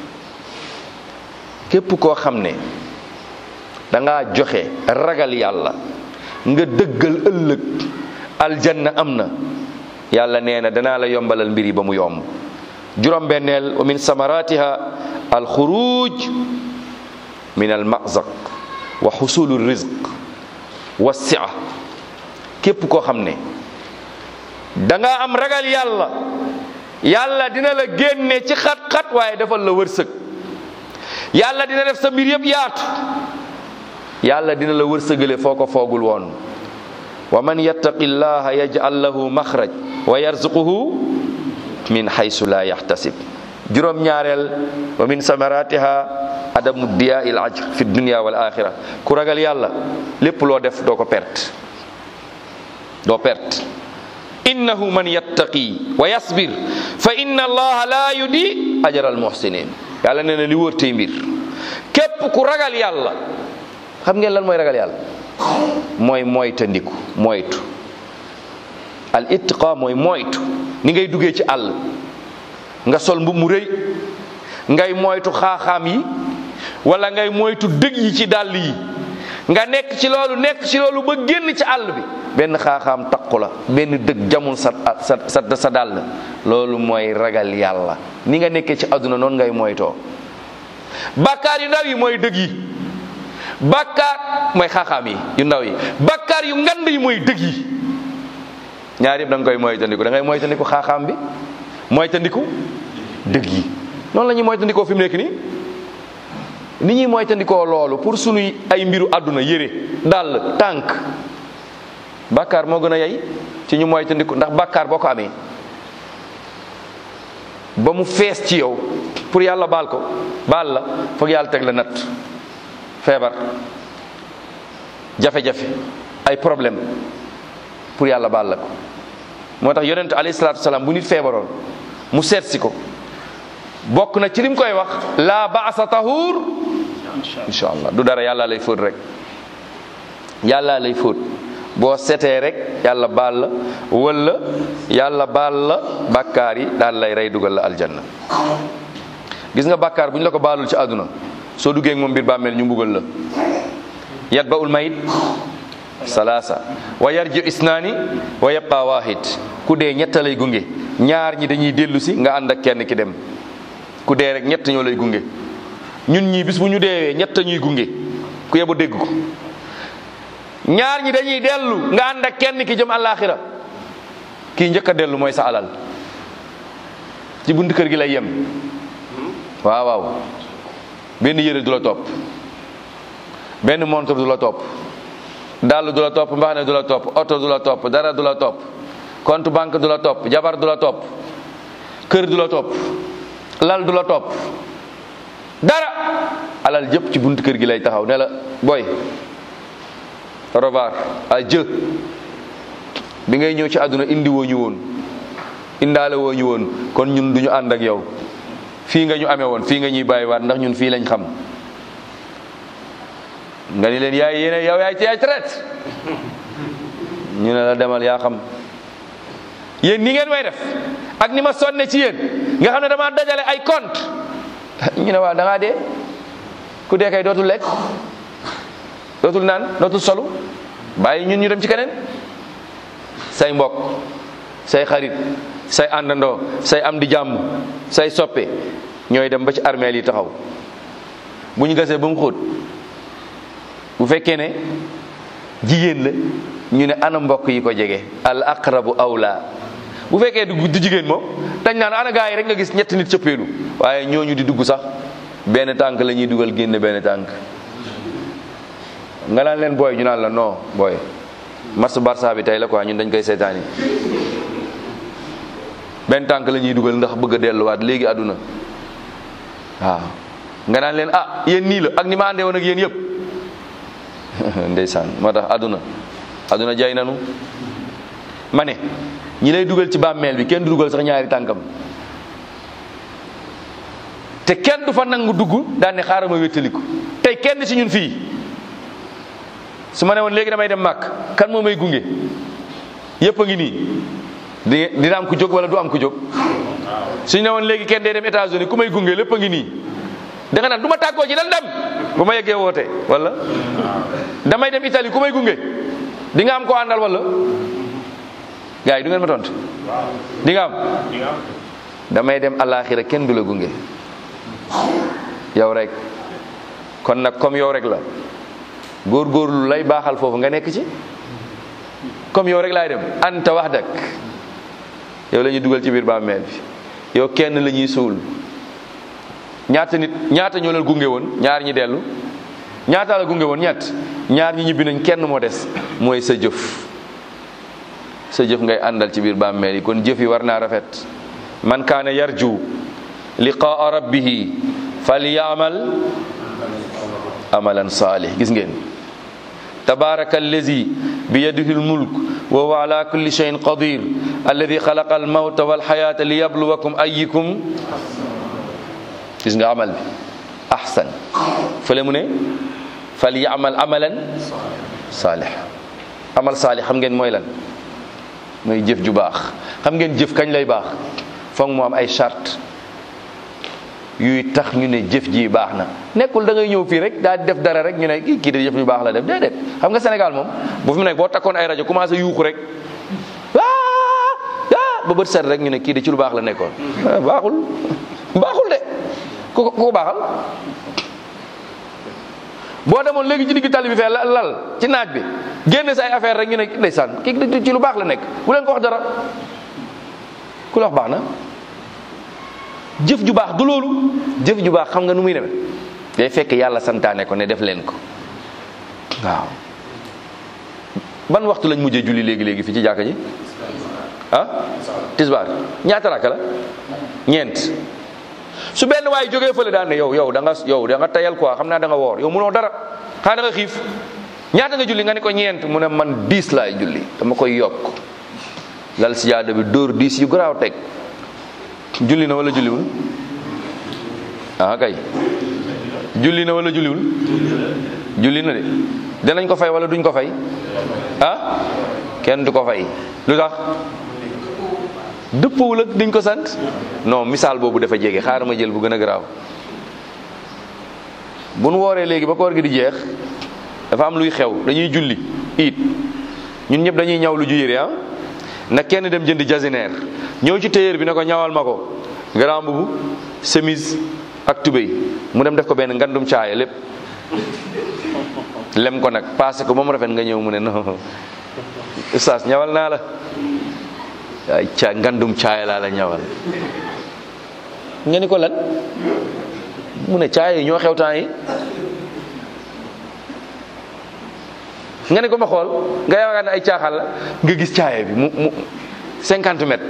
képp koo xam ne da ngaa joxe ragal yàlla nga dëggal ëllëg aljanna am na yàlla nee na danaa la yombalal mbir yi ba mu yomb juróom-benneel wa min samaratiha alxuruj min almazaq wa xusulu rizq wa sia képp koo xam ne da nga am ragal yàlla yàlla dina la génne ci xat-xat waaye defal la wërsëg yàlla dina def sa mbir yëpp yaatu yàlla dina la wërsëgale foo ko foogul woon wa man yattaqi llaha yaj'al lahu maxraj wa yarzuquhu min haysu la yaxtasib juróom ñaareel wa min samaratiha adamu diya il ajr fi dunia wal axira ku ragal yàlla lépp loo def doo ko perte doo perte innahu man yattaqi wa yasbir fa inna allaha la yudi ajra al muhsinin yàlla nee na li wër tey mbir képp ku ragal yàlla xam ngeen lan mooy ragal yàlla mooy moytandiku moytu al ittiqa mooy moytu ni ngay duggee ci àll nga sol mbubb mu rëy ngay moytu xaaxaam yi wala ngay moytu dëgg yi ci dàll yi nga nekk ci loolu nekk ci loolu ba génn ci àll bi benn xaaxaam takku la benn dëgg jamul sa sa sa sa dàll loolu mooy ragal yàlla ni nga nekkee ci àdduna noonu ngay moytoo bàkkaar yu ndaw yi mooy dëgg yi bàkkaar mooy xaaxaam yi yu ndaw yi bàkkaar yu ngand yi mooy dëgg yi ñaar yëpp da nga koy moytandiku da ngay moytandiku xaaxaam bi moytandiku dëgg yi noonu la ñuy moytandikoo fi mu nekk nii ni ñuy moytandikoo loolu pour sunuy ay mbiru àdduna yére dàll tànk bàkkaar moo gën a yey ci ñu moytandiku ndax bàkkaar boo ko amee ba mu fees ci yow pour yàlla baal ko baal la foog yàlla teg la natt feebar jafe-jafe ay problème pour yàlla baal la ko moo tax yonent alayhi salaatu wasalaam bu nit feebaroon mu seet si ko bokk na ci lim koy wax la baasa tahur insha allah du dara yàlla lay fóot rek yàlla lay fóot boo setee rek yàlla baal la wala yàlla baal la bàkkaar yi daal lay rey dugal la aljanna gis nga bàkkaar bu ñu la ko baalul ci àdduna soo duggee ak moom biir bàmmeel ñu mbugal la yat ba ul mayit salaasa wa yarji isnaani wa yabqa wahid ku dee ñetta lay gunge ñaar ñi dañuy dellu si nga ànd ak kenn ki dem ku dee rek ñett ñoo lay gunge ñun ñii bis bu ñu deewee ñett ñuy gunge ku yebu dégg ko ñaar ñi dañuy dellu nga ànd ak kenn ki jëm àllaaxira kii njëkk a dellu mooy sa alal ci bunt kër gi lay yem waaw waaw benn yére du la topp benn montre du la topp dàll du la topp mbaxane du la topp oto du la topp dara du la topp compte banque du la topp jabar du la topp kër du la topp lal du la topp dara alal jëpp ci buntu kër gi lay taxaw ne la boy revoir adieu bi ngay ñëw ci àdduna indi woo ñu woon indaale woo ñu woon kon ñun duñu ànd ak yow fii nga ñu amee woon fii nga ñuy bàyyiwaat ndax ñun fii lañ xam nga ni leen yaay yéene yow yaay ci yaay traite ñu ne la demal yaa xam yéen ni ngeen may def ak ni ma sonne ci yéen nga xam ne dama dajale ay compte ñu ne waaw da ngaa dee ku dee kay dootul lekk dootul naan dootul solu bàyyi ñun ñu dem ci keneen say mbokk say xarit say àndandoo say am di jàmm say soppe ñooy dem ba ci armeel yi taxaw bu ñu gasee ba mu xóot bu fekkee ne jigéen la ñu ne ana mbokk yi ko jege al aqrabu awla bu fekkee du du jigéen moom dañ naan ana gaa yi rek nga gis ñetti nit cëppeelu waaye ñooñu di dugg sax benn tànk la ñuy dugal génne benn tànk nga naan leen booy ñu naan la non booy match Barça bi tey la quoi ñun dañ koy seetaani benn tànk la ñuy dugal ndax bëgg a delluwaat léegi àdduna waaw nga naan leen ah yéen nii la ak ni ma àndee woon ak yéen yëpp ndeysaan moo tax àdduna àdduna jay nanu ma ne ñi lay dugal ci bàmmeel bi kenn du dugal sax ñaari tànkam te kenn du fa nangu dugg daan ne xaaral ma wéttaliku tey kenn ci ñun fii su ma ne woon léegi damay dem màkk kan moo may gunge yëpp a ngi nii di dina am ku jóg wala du am ku jóg suñu ne woon léegi kenn day dem États-Unis ku may gunge lépp a ngi nii da nga naan du ma tàggoo ci dal dem bu ma yeggee woote wala damay dem Italie ku may gunge di nga am ko àndal wala gars yi du ngeen ma tontu di nga am damay dem alaxira kenn du la gunge yow rek kon nag comme yow rek la góorgóorlu lay baaxal foofu nga nekk ci comme yow rek laay dem anta wax dak yow la ñuy dugal ci biir bàmmeel bi yow kenn la ñuy suul ñaata nit ñaata ñoo leen gunge woon ñaar ñi dellu ñaata la gunge woon ñett ñaar ñi ñibbi nañ kenn moo des mooy sa jëf sa jëf ngay àndal ci biir bàmmeel yi kon jëf yi war naa rafet man kaana yarju liqaa rabbihi falyamal amalan saalih gis ngeen tabaraka allazi biyadihi almulk wa huwa ala kulli shay'in qadir alladi xalaqa almawta walxayata liyabluwakum ayyukum gis nga amal bi ahsan fële mu ne fal yamal amalan saalih amal saalih xam ngeen mooy lan mooy jëf ju baax xam ngeen jëf kañ lay baax foog mu am ay charte yuy tax ñu ne jëf ji baax na nekkul da ngay ñëw fii rek daal di def dara rek ñu ne kii kii de jëf ju baax la def déedéet xam nga Sénégal moom bu fi mu nekk boo takkoon ay rajo commencé yuuxu rek ah ba bët set rek ñu ne kii de ci lu baax la nekkoon baaxul baaxul de ku ko baaxal boo demoon léegi ci digg tali bi fee lal ci naaj bi génne sa ay affaire rek ñu ne ndeysaan kii ci lu baax la nekk bu leen ko wax dara ku la wax baax na jëf ju baax du loolu jëf ju baax xam nga nu muy demee day fekk yàlla santaane ko ne def leen ko waaw ban waxtu lañ mujjee julli léegi léegi fi ci jàkka ji ah tisbaar ñaata rakka la ñeent su benn waay jógee fële daan ne yow yow da nga yow da nga tayal quoi xam naa da nga woor yow munoo dara xanaa da nga xiif ñaata nga julli nga ne ko ñeent mu ne man diis laay julli dama koy yokk lal si jaada bi dóor diis yu garaaw teg julli na wala julliwul ah kay julli na wala julliwul julli na de danañ ko fay wala duñ ko fay ah kenn du ko fay lu tax dëppawul ak diñ ko sant non misaal boobu dafa jege xaaral ma jël bu gën a garaaw bu nu wooree léegi ba koor gi di jeex dafa am luy xew dañuy julli it ñun ñëpp dañuy ñaw lu ju yére ah na kenn dem jënd jasineer ñëw ci téyeer bi ne ko ñawal ma ko grand mbubu chemise ak tubéy mu dem def ko benn ngandum caaya lépp lem ko nag passé ko ba mu rafet nga ñëw mu ne non ustaas ñawal naa la ay ca ngandum caaya laa la ñawal nga ni ko lan mu ne caaya yi ñoo xew temps yi nga ne ko ma xool nga yaakaar ne ay caaxaan la nga gis caaya bi mu mu cinquante mètres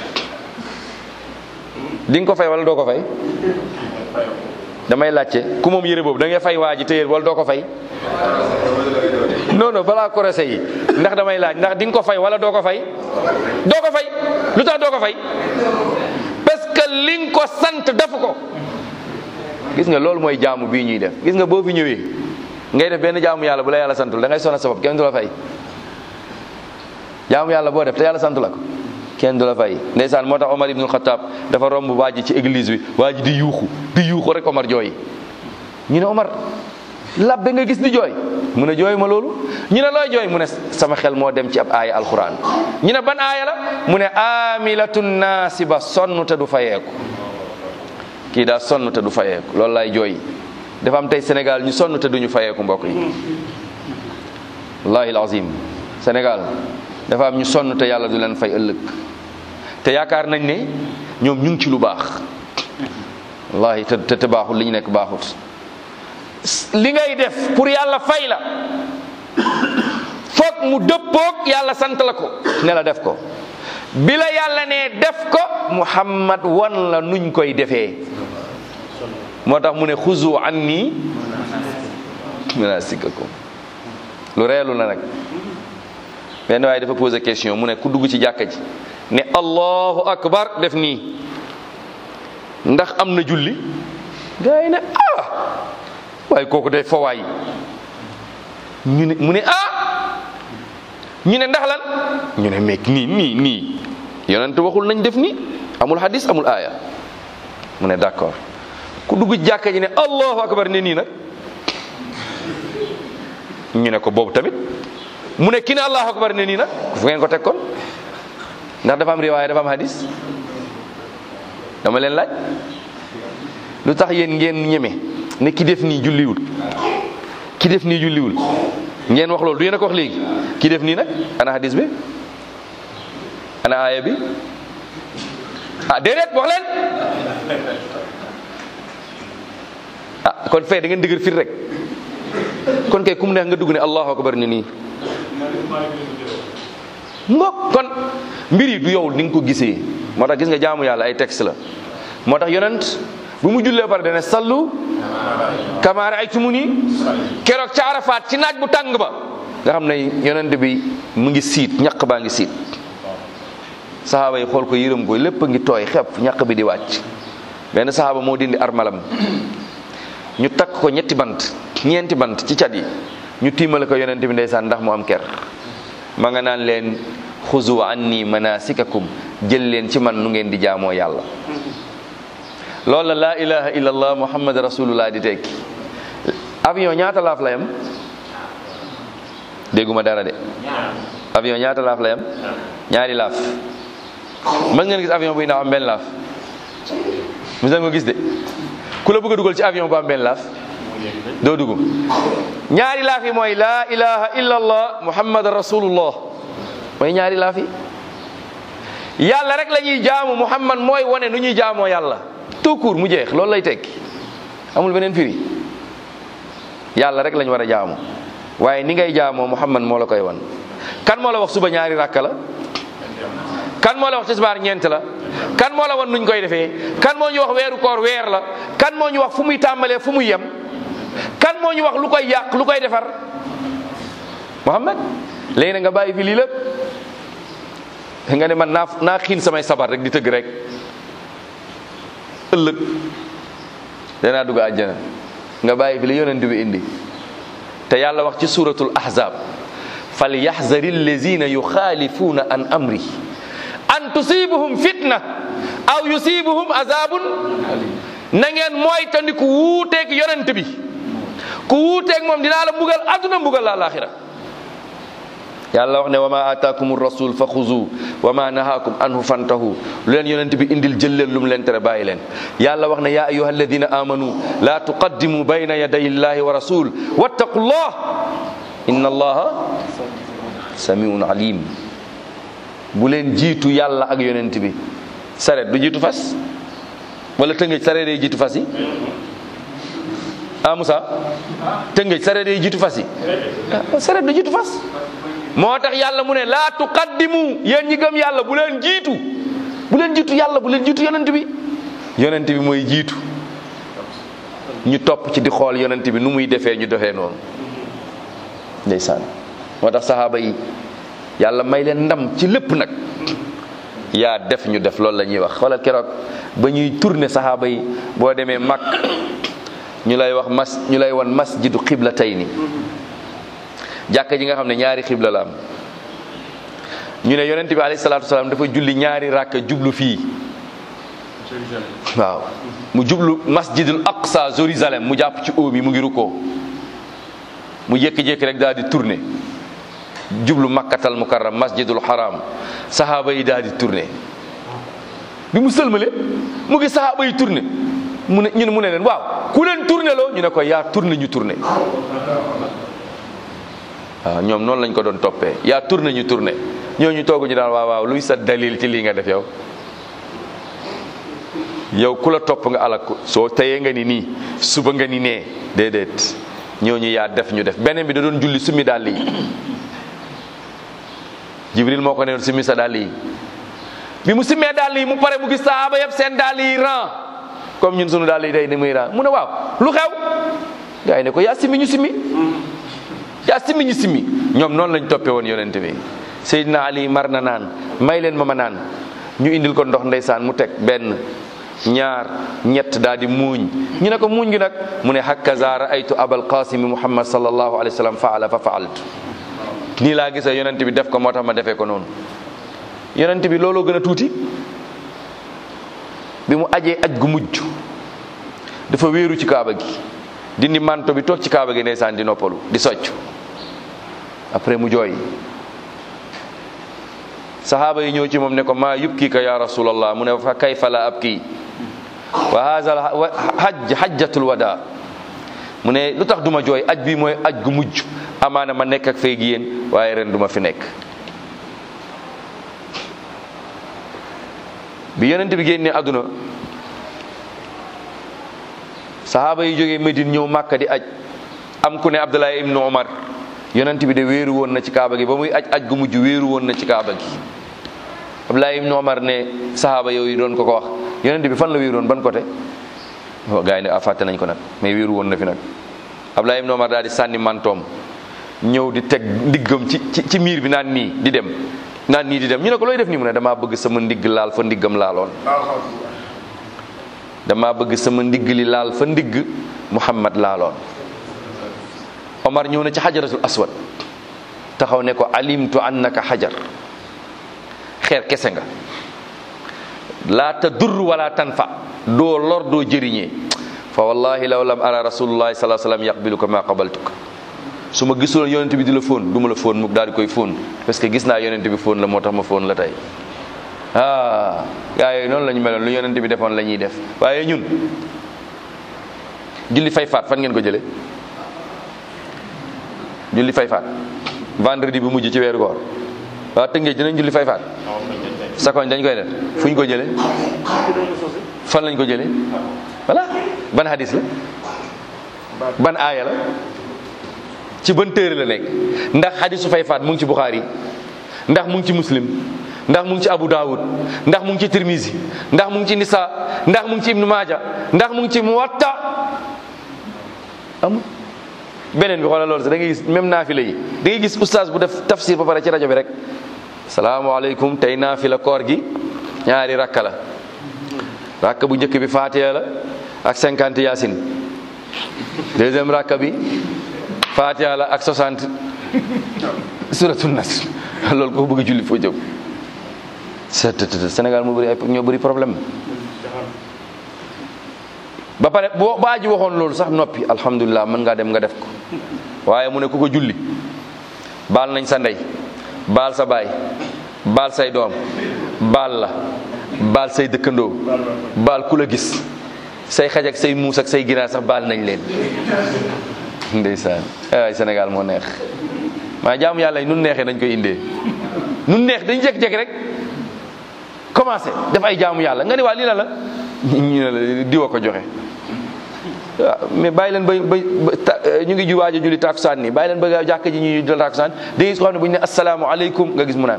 di nga ko fay wala doo ko fay damay laajte ku moom yére boobu da ngay fay waa ji téyéer wala doo ko fay non non balaa korosé yi ndax damay laaj ndax di nga ko fay wala doo ko fay doo ko fay lu tax doo ko fay parce que li nga ko sant def ko gis nga loolu mooy jaamu bii ñuy def gis nga boo fi ñëwee ngay def benn jaamu yàlla bu la yàlla santul da ngay sonal sa bopp kenn du la fay jaamu yàlla boo def te yàlla santu la ko kenn du la fay ndeysaan moo tax Omar ibnul Xataab dafa romb waa ji ci église bi waa ji di yuuxu di yuuxu rek Omar jooy ñu ne Omar labbe nga gis di jooy mu ne jooy ma loolu ñu ne looy jooy mu ne sama xel moo dem ci ab aaya alquran ñu ne ban aaya la mu ne amilatun naasiba sonn te du fayeeku kii daa sonn te du fayeeku loolu lay jooy dafa am tey Sénégal ñu sonn te duñu fayeeku mbokk yi wallahi alazim Sénégal dafa am ñu sonn te yàlla du leen fay ëllëg te yaakaar nañ ne ñoom ñu ngi ci lu baax wallahi te te te baaxul li ñu nekk baaxut li ngay def pour yàlla fay la foog mu dëppoog yàlla sant la ko ne la def ko bi la yàlla ne def ko muhammad wan la nuñ koy defee moo tax mu ne xuzu anni manasikakum lu reelu la nag benn waaye dafa posé question mu ne ku dugg ci jàkka ji ne allahu akbar def nii ndax am na julli gaa yi ne ah waaye kooku day fawaay ñu ne mu ne ah ñu ne ndax lan ñu ne meeg nii nii nii yonent waxul nañ def nii amul hadis amul aaya mu ne d'accord ku dugg ci jàkka ji ne allahu akbar ne nii nag ñu ne ko boobu tamit mu ne ki ne allahu akbar ne nii nag fu ngeen ko teg kon ndax dafa am riwaaya dafa am hadis dama leen laaj lu tax yéen ngeen ñeme ne ki def nii julliwul ki def nii julliwul ngeen wax loolu du yéen a ko wax léegi ki def nii nag ana hadis bi ana aaya bi ah déedéet wax leen ah kon fee da ngeen dëgër fit rek kon kay kum neex nga dugg ne allahu akbar ni nii ngoog kon mbir yi du yow ni nga ko gisee moo tax gis nga jaamu yàlla ay texte la moo tax yonent bu mu jullee pare dana sallu kama ra'aytumuni keroog ca Arafat ci naaj bu tàng ba nga xam ne yonent bi mu ngi siit ñaq baa ngi siit saxaaba yi xool ko yërëm ko lépp a ngi tooy xepp ñaq bi di wàcc benn saxaaba moo dindi armalam ñu takk ko ñetti bant ñeenti bant ci cat yi ñu tiimale ko yonent bi ndeysaan ndax mu am ker ma nga naan leen xuzu anni manasikakum jël leen ci man nu ngeen di jaamoo yàlla loolu la laa ilaha illallah muhammad rasulullah di tekki avion ñaata laaf la yam dégguma dara de avion ñaata laaf la yam ñaari laaf mën ngeen gis avion buy naaw am benn laaf mos ngeen ko gis de ku la bëgg a dugal ci avion bu am benn laaf doo dugg ñaari laaf yi mooy laa ilaha illallah muhammad rasulullah mooy ñaari laaf yi yàlla rek la ñuy jaamu muhammad mooy wane nu ñuy jaamoo yàlla tout court mu jeex loolu lay tekki amul beneen firi yàlla rek lañ war a jaamu waaye ni ngay jaamoo muhammad moo la koy wan kan moo la wax suba ñaari rakka la kan moo la wax tisbaar ñeent la kan moo la wan nuñ koy defee kan moo ñu wax weeru koor weer la kan moo ñu wax fu muy tàmbalee fu muy yem kan moo ñu wax lu koy yàq lu koy defar muhammad léegi na nga bàyyi fi lii lépp nga ne man naa naa xiin samay sabar rek di tëgg rek ëllëg danaa dugg àjjana nga bàyyi fi li yonent bi indi te yàlla wax ci suratul ahzab fal yaxzari allazina yuxaalifuuna an amri an tusibuhum fitna aw yusibuhum azabun na ngeen mooy tandi ku wuuteeg yonent bi ku wuuteeg moom dinaa la mbugal adduna mbugal la alaxira yàlla wax ne wa ma ataakum rasul fa xuzu wa ma nahaakum anhu fantahu lu leen yonent bi indil jël leen lu mu leen tere bàyyi leen yàlla wax ne ya ayuha alladina amanu la tuqaddimu bayna yaday illahi wa rasul wattaqullah inna allaha samiun alim bu leen jiitu yàlla ak yonent bi saret du jiitu fas wala tëngëj saret day jiitu fas yi ah Moussa tëngëj saret day jiitu fas yi ah saret du jiitu fas moo tax yàlla mu ne laa tuqaddimu yéen ñi gëm yàlla bu leen jiitu bu leen jiitu yàlla bu leen jiitu yonent bi yonent bi mooy jiitu ñu topp ci di xool yonent bi nu muy defee ñu defee noonu ndeysaan moo tax saxaaba yi yàlla may leen ndam ci lépp nag yaa def ñu def loolu la ñuy wax xoolal keroog ba ñuy tourner saxaaba yi boo demee mag ñu lay wax mas ñu lay wan masjidu xiblatayni jàkka ji nga xam ne ñaari xibla la am ñu ne yonent bi alayhi salaatu wasalaam dafa julli ñaari ràkka jublu fii waaw mu jublu masjidul aqsa Jérusalem mu jàpp ci óom yi mu ngi rukkoo mu jékki-jékki rek daal di tourné jublu makkatal mukarram masjidul haram sahaaba yi daal di tourné bi mu sëlmale mu ngi sahaaba yi tourné mu ne ñu ne mu ne leen waaw ku leen tourné loo ñu ne ko yaa tourné ñu tourné waaw ñoom noonu lañ ko doon toppee yaa tourné ñu tourné ñooñu toogu ñu daal waaw waaw luy sa dalil ci lii nga def yow yow ku la topp nga alak ko soo teyee nga ni nii suba nga ni nee déedéet ñooñu yaa def ñu def beneen bi da doon julli summi dàll yi jibril moo ko ne summi sa dàll yi bi mu simmee dàll yi mu pare mu gis sahaaba yëpp seen dàll yi ran comme ñun sunu dàll yi day ni muy ran mu ne waaw lu xew gars yi ne ko yaa simmi ñu simmi yaa simmi ñu simmi ñoom noonu lañ toppee woon yonente bi Seydina Ali mar na naan may leen ma ma naan ñu indil ko ndox ndeysaan mu teg benn ñaar ñett daal di muuñ ñu ne ko muuñ gi nag mu ne hakaza raaytu abal qasimi muhammad sallallahu alayhi wa sallam faala fa faaltu nii laa gisee yonent bi def ko moo tax ma defee ko noonu yonent bi looloo gën a tuuti bi mu ajee aj gu mujj dafa wéeru ci kaaba gi dindi manto bi toog ci kaaba gi ndeysaan di noppalu di socc après mu jooy sahaaba yi ñëw ci moom ne ko maa yubkika ya rasulallah mu ne fa kayfa la abki wa haza hajj hajjatul wada mu ne lu tax duma jooy aj bi mooy aj gu mujj amaana ma nekk ak feeg yéen waaye ren duma fi nekk bi yonent bi génnee àdduna sahaaba yi jógee Medine ñëw Màkka di aj am ku ne Abdullah ibnu Omar yonent bi de wéeru woon na ci kaaba gi ba muy aj aj gu mujj wéeru woon na ci kaaba gi Abdullah ibnu Omar ne sahaaba yooyu doon ko ko wax yonent bi fan la wéeru woon ban côté gaa yi ne a fàtte nañ ko nag mais wéeru woon na fi nag Abdullah ibnu Omar daal di sànni mantoom ñëw di teg ndiggam ci ci ci miir bi naan nii di dem naan nii di dem ñu ne ko looy def nii mu ne damaa bëgg sama ndigg laal fa ndiggam laaloon damaa bëgg sama ndigg li laal fa ndigg Muhammad laaloon Omar ñëw na ci xajaratul aswad taxaw ne ko alimtu annaka xajar xeer kese nga laa tadur wala tanfa doo lor doo jëriñee fa wallahi law lam ara rasulullahi salaa sallam yaqbiluka ma qabaltuka su ma gisoon yonent bi di la fóon du ma la fóon mu daal di koy fóon parce que gis naa yonent bi fóon la moo tax ma fóon la tey ah gaa yooyu noonu la ñu meloon lu yonent bi defoon la ñuy def waaye ñun julli fay faat fan ngeen ko jële julli fay faat vendredi bi mujj ci weeru koor waa tëngee dinañ julli fay faat sakoñ dañ koy def fu ñu ko jële fan lañ ko jële voilà ban hadis la ban aaya la ci ban téere la nekk ndax hadisu fay faat mu ngi ci Bukhari ndax mu ngi ci muslim ndax mu ngi ci Abu Dawud ndax mu ngi ci Tirmizi ndax mu ngi ci Nisa ndax mu ngi ci Ibnu Maaja ndax mu ngi ci Muwatta amul beneen bi xoolal loolu sax da ngay gis même naafila yi da ngay gis oustaz bu def tafsir ba pare ci rajo bi rek salaamaaleykum tey naafila koor gi ñaari rakka la rakka bu njëkk bi Faatiha la ak cinquante yaasin deuxième rakka bi Faatiha la ak soixante suratul nas loolu ko bëgg julli foo jëm Sénégal moo bëri ay ñoo bëri problème ba pare boo baa ji waxoon loolu sax noppi alhamdulilah mën ngaa dem nga def ko waaye mu ne ku ko julli baal nañ sa ndey baal sa baay baal say doom baal la baal say dëkkandoo baal ku la gis say xaj ak say muus ak say ginaar sax baal nañ leen ndeysaan ay Sénégal moo neex maa jaamu yàlla yi nun neexee dañ koy indee nun neex dañ jekk-jekk rek commencé def ay jaamu yàlla nga ne waa lii la la ñu ne la diwa ko joxe waaw mais bàyyi leen ba ba ñu ngi ju waaj a julli takusaan nii bàyyi leen ba jàkk ji ñuy jël takusaan da gis ko xam ne bu ñu ne asalaamaaleykum nga gis mu naan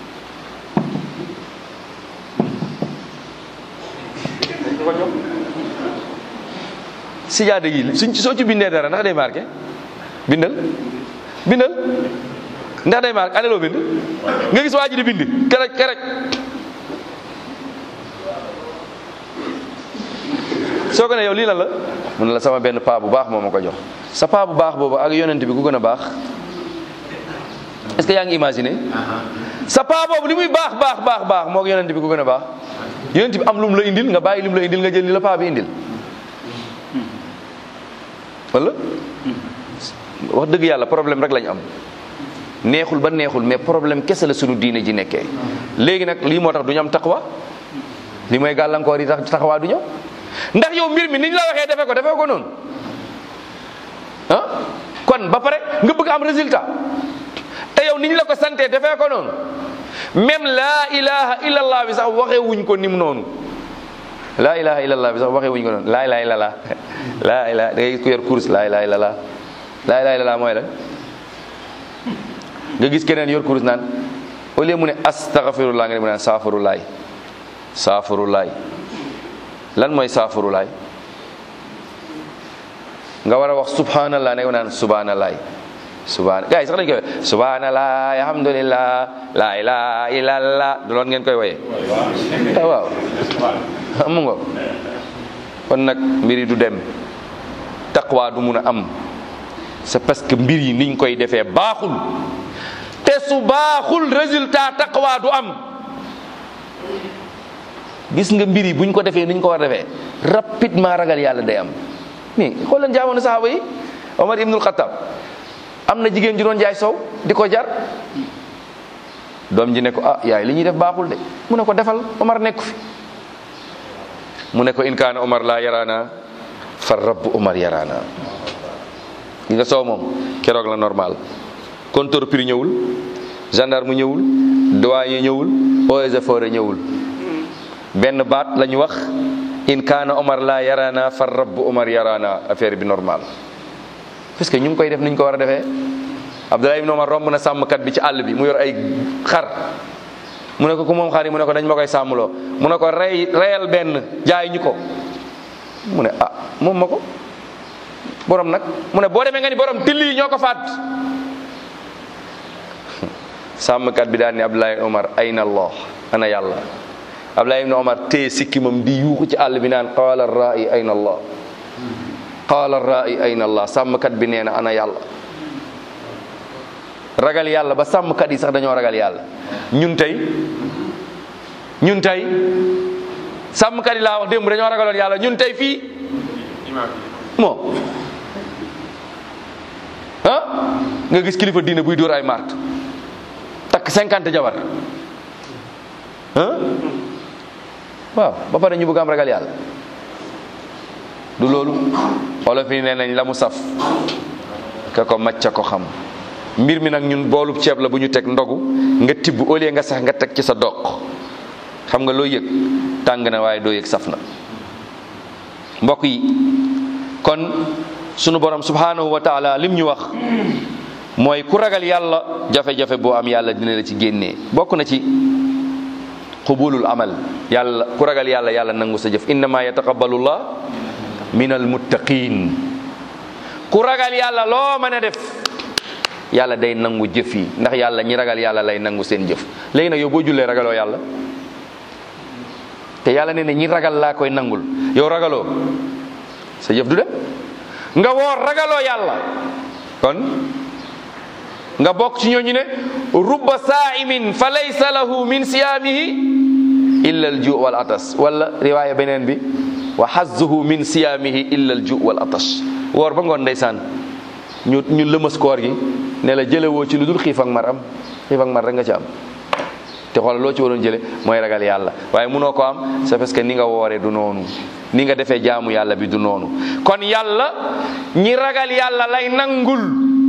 sijaada yi suñ soo ci bindee dara ndax day marqué bindal bindal ndax day marqué ane loo bind nga gis waa ji di bind keraj keraj soo ko ne yow lii lan la mun la sama benn paa bu baax moo ma ko jox sa paa bu baax boobu ak yonent bi ku gën a baax est-ce que yaa ngi imaginer sa paa boobu li muy baax baax baax baax moo yonent bi ku gën a baax yonent bi am lu mu la indil nga bàyyi li mu la indil nga jël li la paa bi indil wala wax dëgg yàlla problème rek lañ am neexul ba neexul mais problème kese la sunu diine ji nekkee léegi nag lii moo tax du ñu am taqwa li mooy gàllankoor yi tax taxawaa du ñëw ndax yow mbir mi ni ñu la waxee defee ko defee ko noonu ah kon ba pare nga bëgg am résultat te yow ni ñu la ko santee defee ko noonu même laa ilaha illallah bi sax waxee wuñ ko nim noonu laa ilaha illallah bi sax waxee wuñ ko noonu laa ilaha illallah laa ilaha da ngay ku yor course laa ilaha illallah laa ilaha illallah mooy la nga gis keneen yor course naan au lieu mu ne astaghfirullah nga ne mu naan saafurulaay saafurulaay lan mooy saafurulaay nga war a wax subhanallah ne ko naan subhanallah subhana gars yi sax dañ koy wax subhanallah alhamdulillah la ilaha illallah du loon ngeen koy woyee ah waaw mu ngo kon nag mbir yi du dem taqwa du mun a am c'est parce que mbir yi niñ koy defee baaxul te su baaxul résultat taqwa du am gis nga mbir yi buñ ko defee niñ ko war a defee rapidement ragal yàlla day am nii xool leen jaamono saxaaba yi Omar ibnul Xattab am na jigéen ju doon jaay sow di ko jar doom ji ne ko ah yaay li ñuy def baaxul de mu ne ko defal Omar nekku fi mu ne ko in kaana Omar laa yaraana fa rabbu Omar yaraana gi nga soow moom keroog la normal compteur prix ñëwul gendarme ñëwul douanier ñëwul eaux et forêts ñëwul benn baat la ñu wax in kaana Omar laa yaraana fa rabbu Omar yaraana affaire bi normal parce que ñu ngi koy def ni ñu ko war a defee Abdullah ibn Omar romb na sàmmkat bi ci àll bi mu yor ay xar mu ne ko ku moom xar yi mu ne ko dañ ma koy sàmmloo mu ne ko rey reyal benn jaay ñu ko mu ne ah moom ma ko borom nag mu ne boo demee nga ni borom till yi ñoo ko faat sàmmkat bi daal ni Abdullah ibn Omar ayna Allah ana yàlla Abdullah ibn Omar téye sikkimam di yuuxu ci àll bi naan qaala ra'i ayna Allah qaala ra'i ayna Allah sàmmkat bi nee na ana yàlla ragal yàlla ba sàmmkat yi sax dañoo ragal yàlla ñun tey ñun tey sàmmkat yi laa wax démb dañoo ragaloon yàlla ñun tey fii moo ah nga gis kilifa diine buy dóor ay mart takk cinquante jabar ah waaw ba pare ñu bëgg am ragal yàlla du loolu olof yi nee nañ la mu saf ka ko macca ko xam mbir mi nag ñun boolub ceeb la bu ñu teg ndogu nga tibb au lieu nga sax nga teg ci sa doq xam nga loo yëg tàng na waaye doo yëg saf na mbokk yi kon sunu borom subhanahu wa taala lim ñu wax mooy ku ragal yàlla jafe-jafe boo am yàlla dina la ci génnee bokk na ci qubulul amal yàlla ku ragal yàlla yàlla nangu sa jëf innama yataqabbalullah min almuttaqin ku ragal yàlla loo mën a def yàlla day nangu jëf yi ndax yàlla ñi ragal yàlla lay nangu seen jëf léegi nag yow boo jullee ragaloo yàlla te yàlla ne ne ñi ragal laa koy nangul yow ragaloo sa jëf du dem nga woor ragaloo yàlla kon nga bokk ci ñooñu ne rubba saa'imin fa laysa lahu min siyaamihi illa al ju wal atas wala riwaaya beneen bi wa hazzuhu min siyaamihi illa al ju wal atas woor ba ngoon ndeysaan ñu ñu lëmas koor gi ne la jëlewoo ci lu dul xiif ak mar am xiif ak mar rek nga ci am te xoolal loo ci waroon jële mooy ragal yàlla waaye munoo ko am c'est parce que ni nga wooree du noonu ni nga defee jaamu yàlla bi du noonu kon yàlla ñi ragal yàlla lay nangul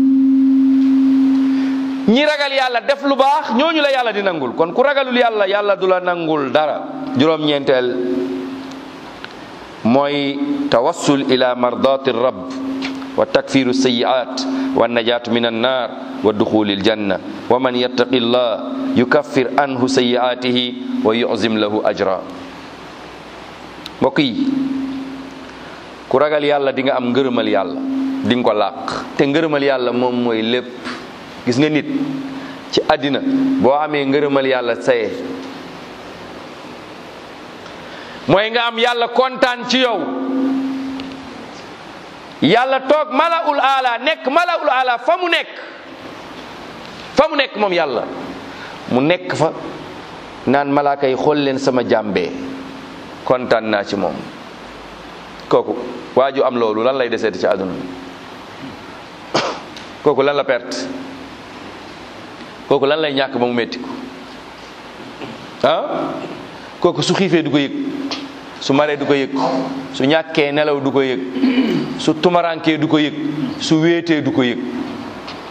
ñi ragal yàlla def lu baax ñooñu la yàlla di nangul kon ku ragalul yàlla yàlla du la nangul dara juróom-ñeenteel mooy tawassul ila mardati rabb wa takfiru sayiat wa najaatu min annar wa duxuli aljanna wa man yattaqi llah yukaffir anhu sayiatihi wa yuzim lahu ajra mbokk yi ku ragal yàlla di nga am ngërëmal yàlla di nga ko làq te ngërëmal yàlla moom mooy lépp gis nga nit ci àddina boo amee ngërëmal yàlla saye mooy nga am yàlla kontaan ci yow yàlla toog malaul ala nekk malaul ala fa mu nekk fa mu nekk moom yàlla mu nekk fa naan malaaka yi xool leen sama jàmbee kontaan naa ci moom kooku waa ju am loolu lan lay deseeti ci àdduna kooku lan la perte kooku lan lay ñàkk ba mu metti ko ah kooku su xiifee du ko yëg su maree du ko yëg su ñàkkee nelaw du ko yëg su tumarankee du ko yëg su wéetee du ko yëg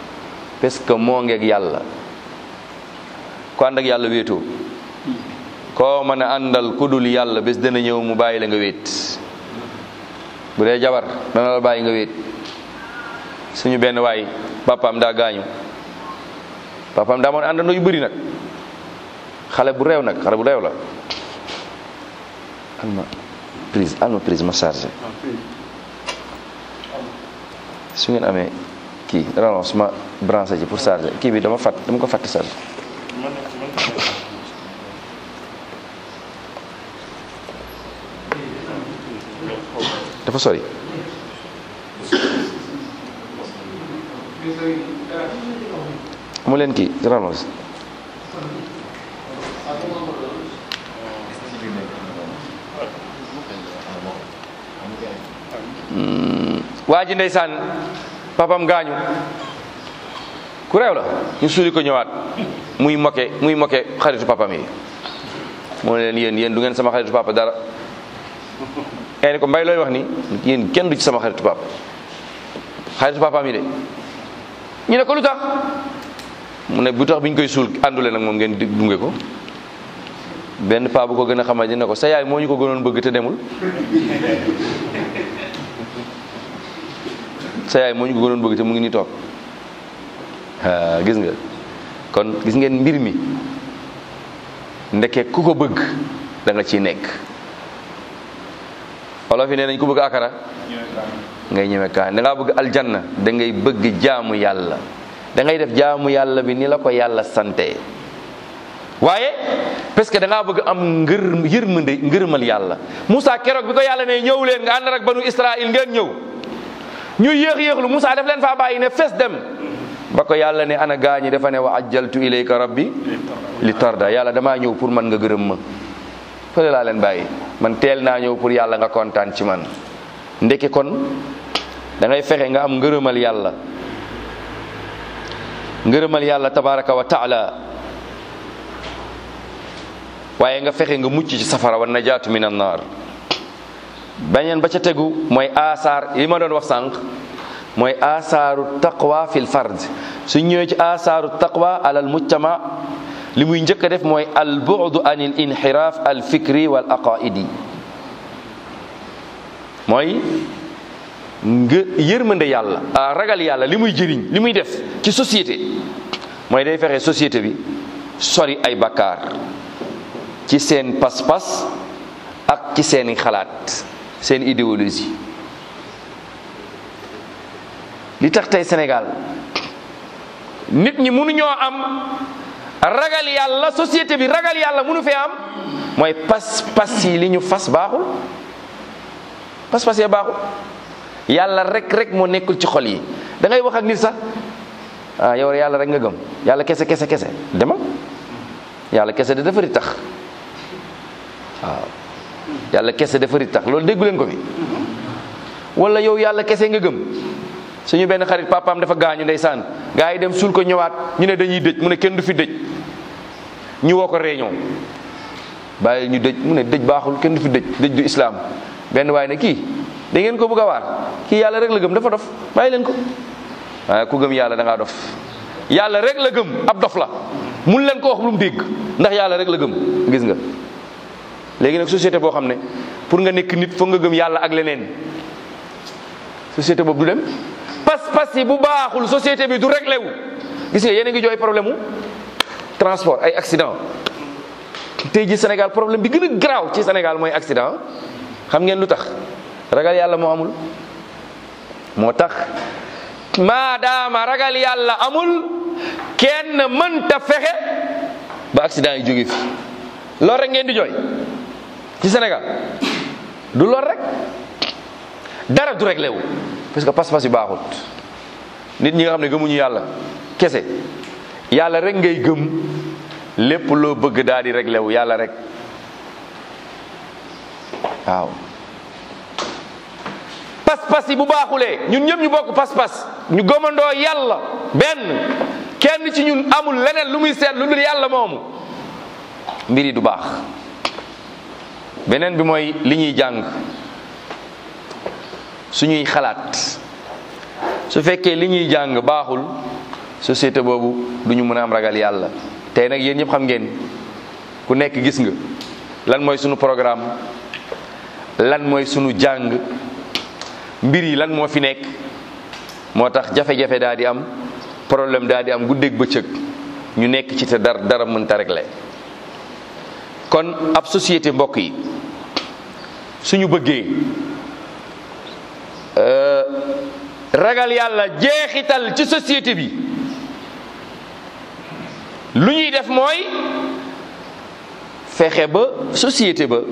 parce que moo ngeeg yàlla ku ànd ak yàlla wéetoo koo mën a àndal ku dul yàlla bés dana ñëw mu bàyyi la nga wéet bu dee jabar dana la bàyyi nga wéet suñu benn waay papaam daa gaañu papaam daa moon àndandoo yu bëri nag xale bu réew nag xale bu réew la alma prise alma prise ma chargé su ngeen amee kii relance ma branché ci pour chargé kii bi dama fàtt dama ko fàtt chargé dafa sori amu leen kii relance waa ji ndeysaan papam gaañu ku réew la ñu suuli ko ñëwaat muy moke muy moke xaritu papam yi moo ne leen yéen yéen du ngeen sama xaritu papa dara ngay ne ko mbay looy wax ni yéen kenn du ci sama xaritu papa xaritu papaam yi de ñu ne ko lu tax mu ne bu tax bi ñu koy suul àndule nag moom ngeen di dunge ko benn paa bu ko gën a xamal dina ko sa yaay moo ñu ko gënoon bëgg te demul sa yaay moo ñu ko gënoon bëgg te mu ngi nii toog ah gis nga kon gis ngeen mbir mi ndeke ku ko bëgg da nga ciy nekk olof yi nee nañ ku bëgg akara ngay ñeme kaan da ngaa bëgg aljanna da ngay bëgg jaamu yàlla da ngay def jaamu yàlla bi ni la ko yàlla sante waaye parce que da ngaa bëgg am ngër yërmande ngërëmal yàlla Moussa keroog bi ko yàlla ne ñëw leen nga ànd ak banu Israël ngeen ñëw ñu yéex yéexlu Moussa def leen faa bàyyi ne fes dem ba ko yàlla ne ana gaañi dafa ne wa ajjaltu ilayka rabbi li tarda yàlla damaa ñëw pour man nga gërëm ma fële laa leen bàyyi man teel naa ñëw pour yàlla nga kontaan ci man ndeke kon da ngay fexe nga am ngërëmal yàlla ngërëmal yàlla tabaraka wa taala waaye nga fexe nga mucc ci safara wa najaatu min an naar bañeen ba ca tegu mooy asaar li ma doon wax sànq mooy asaaru taqwa fil fard su ñëwee ci asaaru taqwa alal mujtama li muy njëkk a def mooy al bu'du anil inxiraaf al fikri wal aqaidi mooy nga yërmande yàlla a ragal yàlla li muy jëriñ li muy def ci société mooy day fexe société bi sori ay bakkaar ci seen pas-pas ak ci seeni xalaat seen idéologie li tax tey Sénégal nit ñi mënuñoo am ragal yàlla société bi ragal yàlla mënu fee am mooy pas-pas yi li ñu fas baaxul pas-pas yee baaxul yàlla rek rek moo nekkul ci xol yi da ngay wax ak nit sax ah yow yàlla rek nga gëm yàlla kese kese kese demal yàlla kese da dafari tax waaw yàlla kese dafari tax loolu déggu leen ko fi wala yow yàlla kese nga gëm suñu benn xarit papaam dafa gaañu ndeysaan gaa yi dem suul ko ñëwaat ñu ne dañuy dëj mu ne kenn du fi dëj ñu woo ko réunion bàyyi ñu dëj mu ne dëj baaxul kenn du fi dëj dëj du islam benn waaye ne kii da ngeen ko bëgg a waar kii yàlla rek la gëm dafa dof bàyyi leen ko waaye ku gëm yàlla da ngaa dof yàlla rek la gëm ab dof la mun leen ko wax lu mu dégg ndax yàlla rek la gëm gis nga léegi nag société boo xam ne pour nga nekk nit foog nga gëm yàlla ak leneen société boobu du dem pas-pas yi bu baaxul société bi du réglé wu gis nga yéen a ngi jooy problème mu transport ay accident tey ji Sénégal problème bi gën a garaaw ci Sénégal mooy accident xam ngeen lu tax ragal yàlla moo amul moo tax maadaama ragal yàlla amul kenn mënta fexe ba accident yi jóge fi loolu rek ngeen di jooy ci Sénégal du lool rek dara du réglé wu parce que pas-pas yi baaxut nit ñi nga xam ne gëmuñu yàlla kese yàlla rek ngay gëm lépp loo bëgg daal di réglé wu yàlla rek waaw pas-pas yi bu baaxulee ñun ñëpp ñu bokk pas-pas ñu gëmandoo yàlla benn kenn ci ñun amul leneen lu muy seet lu dul yàlla moomu mbir yi du baax beneen bi mooy li ñuy jàng suñuy xalaat su fekkee li ñuy jàng baaxul société boobu du ñu mën a am ragal yàlla tey nag yéen ñëpp xam ngeen ku nekk gis nga lan mooy sunu programme lan mooy sunu jàng mbir yi lan moo fi nekk moo tax jafe-jafe daa di am problème daa di am guddeeg bëccëg ñu nekk ci te dara dara mënta régler kon ab société mbokk yi suñu bëggee ragal yàlla jeexital ci société bi lu ñuy def mooy fexe ba société ba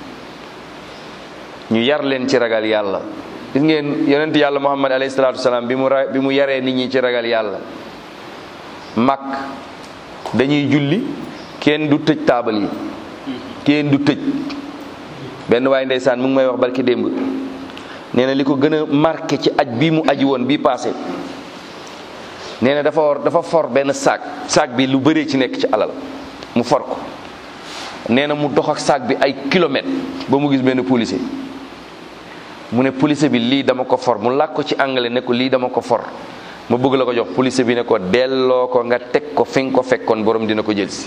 ñu yar leen ci ragal yàlla gis ngeen yonent yàlla muhammad alayhi salaatu wasalaam bi mu ra bi mu yaree nit ñi ci ragal yàlla mag dañuy julli kenn du tëj taabal yi kenn du tëj benn waaye ndeysaan mu ngi may wax barki démb nee na li ko gën a marqué ci aj bii mu aji woon bii passé nee na dafa war dafa for benn saak saak bi lu bëree ci nekk ci alal mu for ko nee na mu dox ak saak bi ay kilomètres ba mu gis benn policier mu ne policier bi lii dama ko for mu làkk ko ci anglais ne ko lii dama ko for ma bëgg la ko jox policier bi ne ko delloo ko nga teg ko fi nga ko fekkoon borom dina ko jël si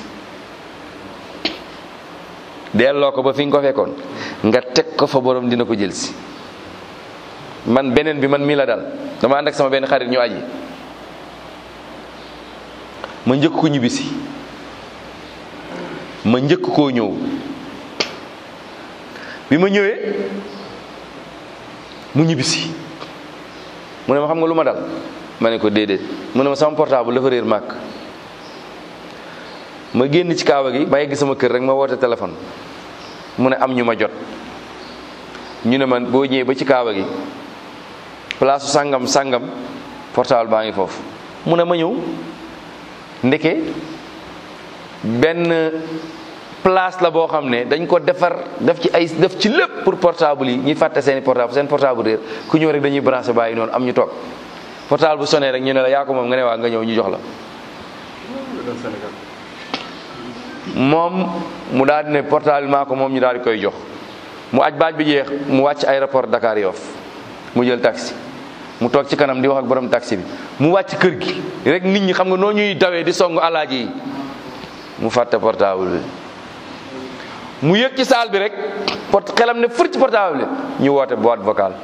delloo ko ba fi nga ko fekkoon nga teg ko fa borom dina ko jël si man beneen bi man mii la dal dama ànd ak sama benn xarit ñu aji ma njëkk ko ñibbisi ma njëkk koo ñëw bi ma ñëwee mu ñibbisi mu ne ma xam nga lu ma dal ma ne ko déedéet mu ne ma sama portable dafa réer màkk ma génn ci kaaba gi ba yegg sama kër rek ma woote téléphone mu ne am ñu ma jot ñu ne man boo ñëwee ba ci kaaba gi place sàngam sàngam portable baa ngi foofu mu ne ma ñëw ndeke benn place la boo xam ne dañ ko defar def ci ay def ci lépp pour portable yi ñuy fàtte seeni portable seen portable réer ku ñëw rek dañuy branché bàyyi noonu am ñu toog portable bu sonné rek ñu ne la yaa ko moom nga ne waa nga ñëw ñu jox la moom mu daal di ne portable maa ko moom ñu daal di koy jox mu aj baaj bi jeex mu wàcc aéroport Dakar Yoff mu jël taxi mu toog ci kanam di wax ak borom taxi bi mu wàcc kër gi rek nit ñi xam nga noo ñuy dawee di song alaaji yi mu fàtte portable bi mu yëg ci saal bi rek port xelam ne fër ci portable bi ñu woote boîte vocale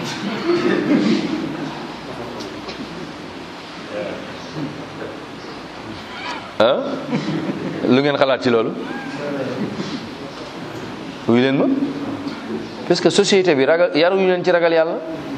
ah lu ngeen xalaat ci loolu wuy leen ma parce que société bi ragal yaruñu leen ci ragal yàlla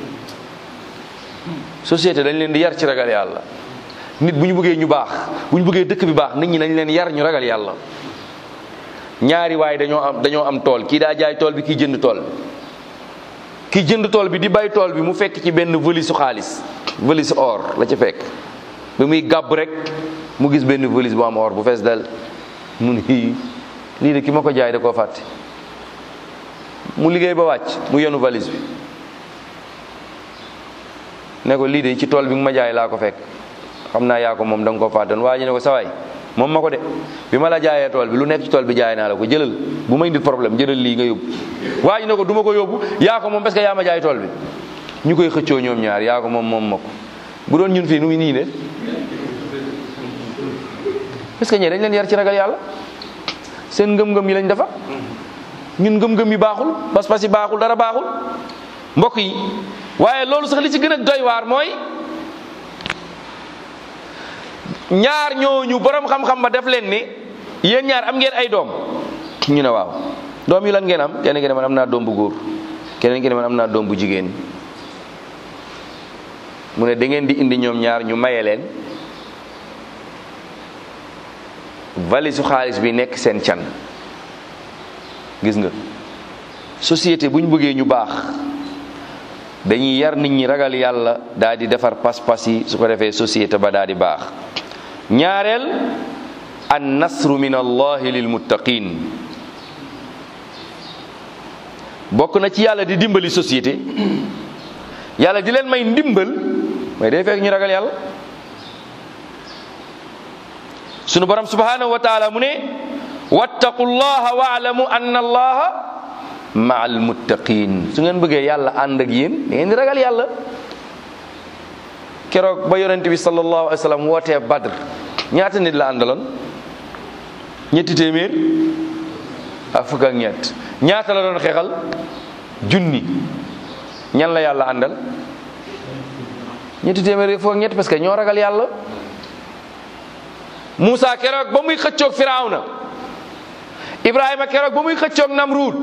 société dañ leen di yar ci ragal yàlla nit bu ñu bëggee ñu baax bu ñu bëggee dëkk bi baax nit ñi dañ leen yar ñu ragal yàlla ñaari waaye dañoo am dañoo am tool kii daa jaay tool bi kii jënd tool bi kii jënd tool bi di bay tool bi mu fekk ci benn valise su xaalis valise or la ci fekk ba muy gàbb rek mu gis benn valise bu am or bu fees dal mun hii lii de ki ma ko jaay da koo fàtte mu liggéey ba wàcc mu yenu valise bi ne ko lii de ci tool bi nga ma jaay laa ko fekk xam naa yaa ko moom da nga koo fàttoon waa ji ne ko sawaay moom ma ko de bi ma la jaayee tool bi lu nekk ci tool bi jaay naa la ko jëlal bu ma indil problème jëlal lii nga yóbbu waa ji ne ko du ma ko yóbbu yaa ko moom parce que yaa ma jaay tool bi ñu koy xëccoo ñoom ñaar yaa ko moom moom ma ko bu doon ñun fii nu muy nii de parce que ñee dañ leen yar ci ragal yàlla seen ngëm-ngëm yi lañ defa ñun ngëm-ngëm yi baaxul pas-pas yi baaxul dara baaxul mbokk yi waaye loolu sax li ci gën a doy waar mooy ñaar ñooñu borom xam-xam ba def leen ni yéen ñaar am ngeen ay doom ñu ne waaw doom yi lan ngeen am kenn ki ne man am naa doom bu góor keneen ki ne man am naa doom bu jigéen mu ne da ngeen di indi ñoom ñaar ñu maye leen valise su xaalis bi nekk seen can gis nga société bu ñu bëggee ñu baax dañuy yar nit ñi ragal yàlla daal di defar pas-pas yi su ko defee société ba daal di baax ñaareel an nasru min allahi lil muttaqin bokk na ci yàlla di dimbali société yàlla di leen may ndimbal may day fekk ñu ragal yàlla sunu borom subhanahu wa taala mu ne wattaqu llaha waalamu anna allaha maa almuttaqin su ngeen bëggee yàlla ànd ak yéen da ngeen di ragal yàlla keroog ba yonente bi sallallahu alayhi wa sallam wootee badr ñaata nit la àndaloon ñetti téeméer ak fukk ak ñett ñaata la doon xeexal junni ñan la yàlla àndal ñetti téeméer fukk ak ñett parce que ñoo ragal yàlla Moussa keroog ba muy xëccoog Firawna Ibrahima keroog ba muy xëccoog Namruud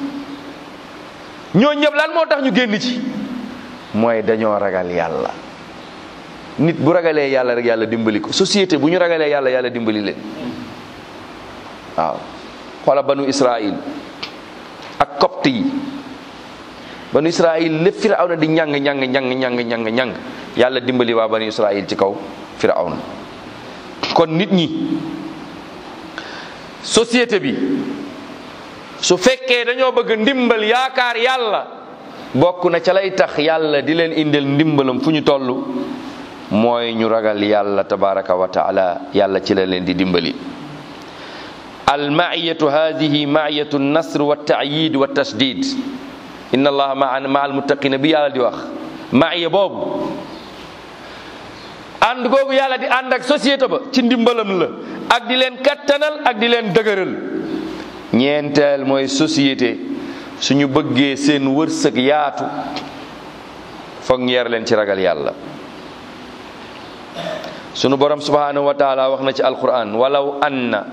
ñoo ñëpp lan moo tax ñu génn ci mooy dañoo ragal yàlla nit bu ragalee yàlla rek yàlla dimbali ko société bu ñu ragalee yàlla yàlla dimbali leen waaw xoola banu Israil ak copte yi banu Israil lépp Firawna di ñàng ñàng ñàng ñàng ñàng ñàng yàlla dimbali waa banu Israil ci kaw Firawna kon nit ñi société bi su fekkee dañoo bëgg ndimbal yaakaar yàlla bokk na ca lay tax yàlla di leen indil ndimbalam fu ñu toll mooy ñu ragal yàlla tabaraka wa taala yàlla ci la leen di dimbali almaiyatu hadihi maiyatu nasr wa taayid wa tashdid inna allaha maa ma almuttaqina bi yàlla di wax maiya boobu ànd googu yàlla di ànd ak société ba ci ndimbalam la ak di leen kattanal ak di leen dëgëral ñeenteel mooy société suñu bëggee seen wërsëg yaatu foog ñeer leen ci ragal yàlla sunu borom subhanahu wa taala wax na ci alquran walaw anna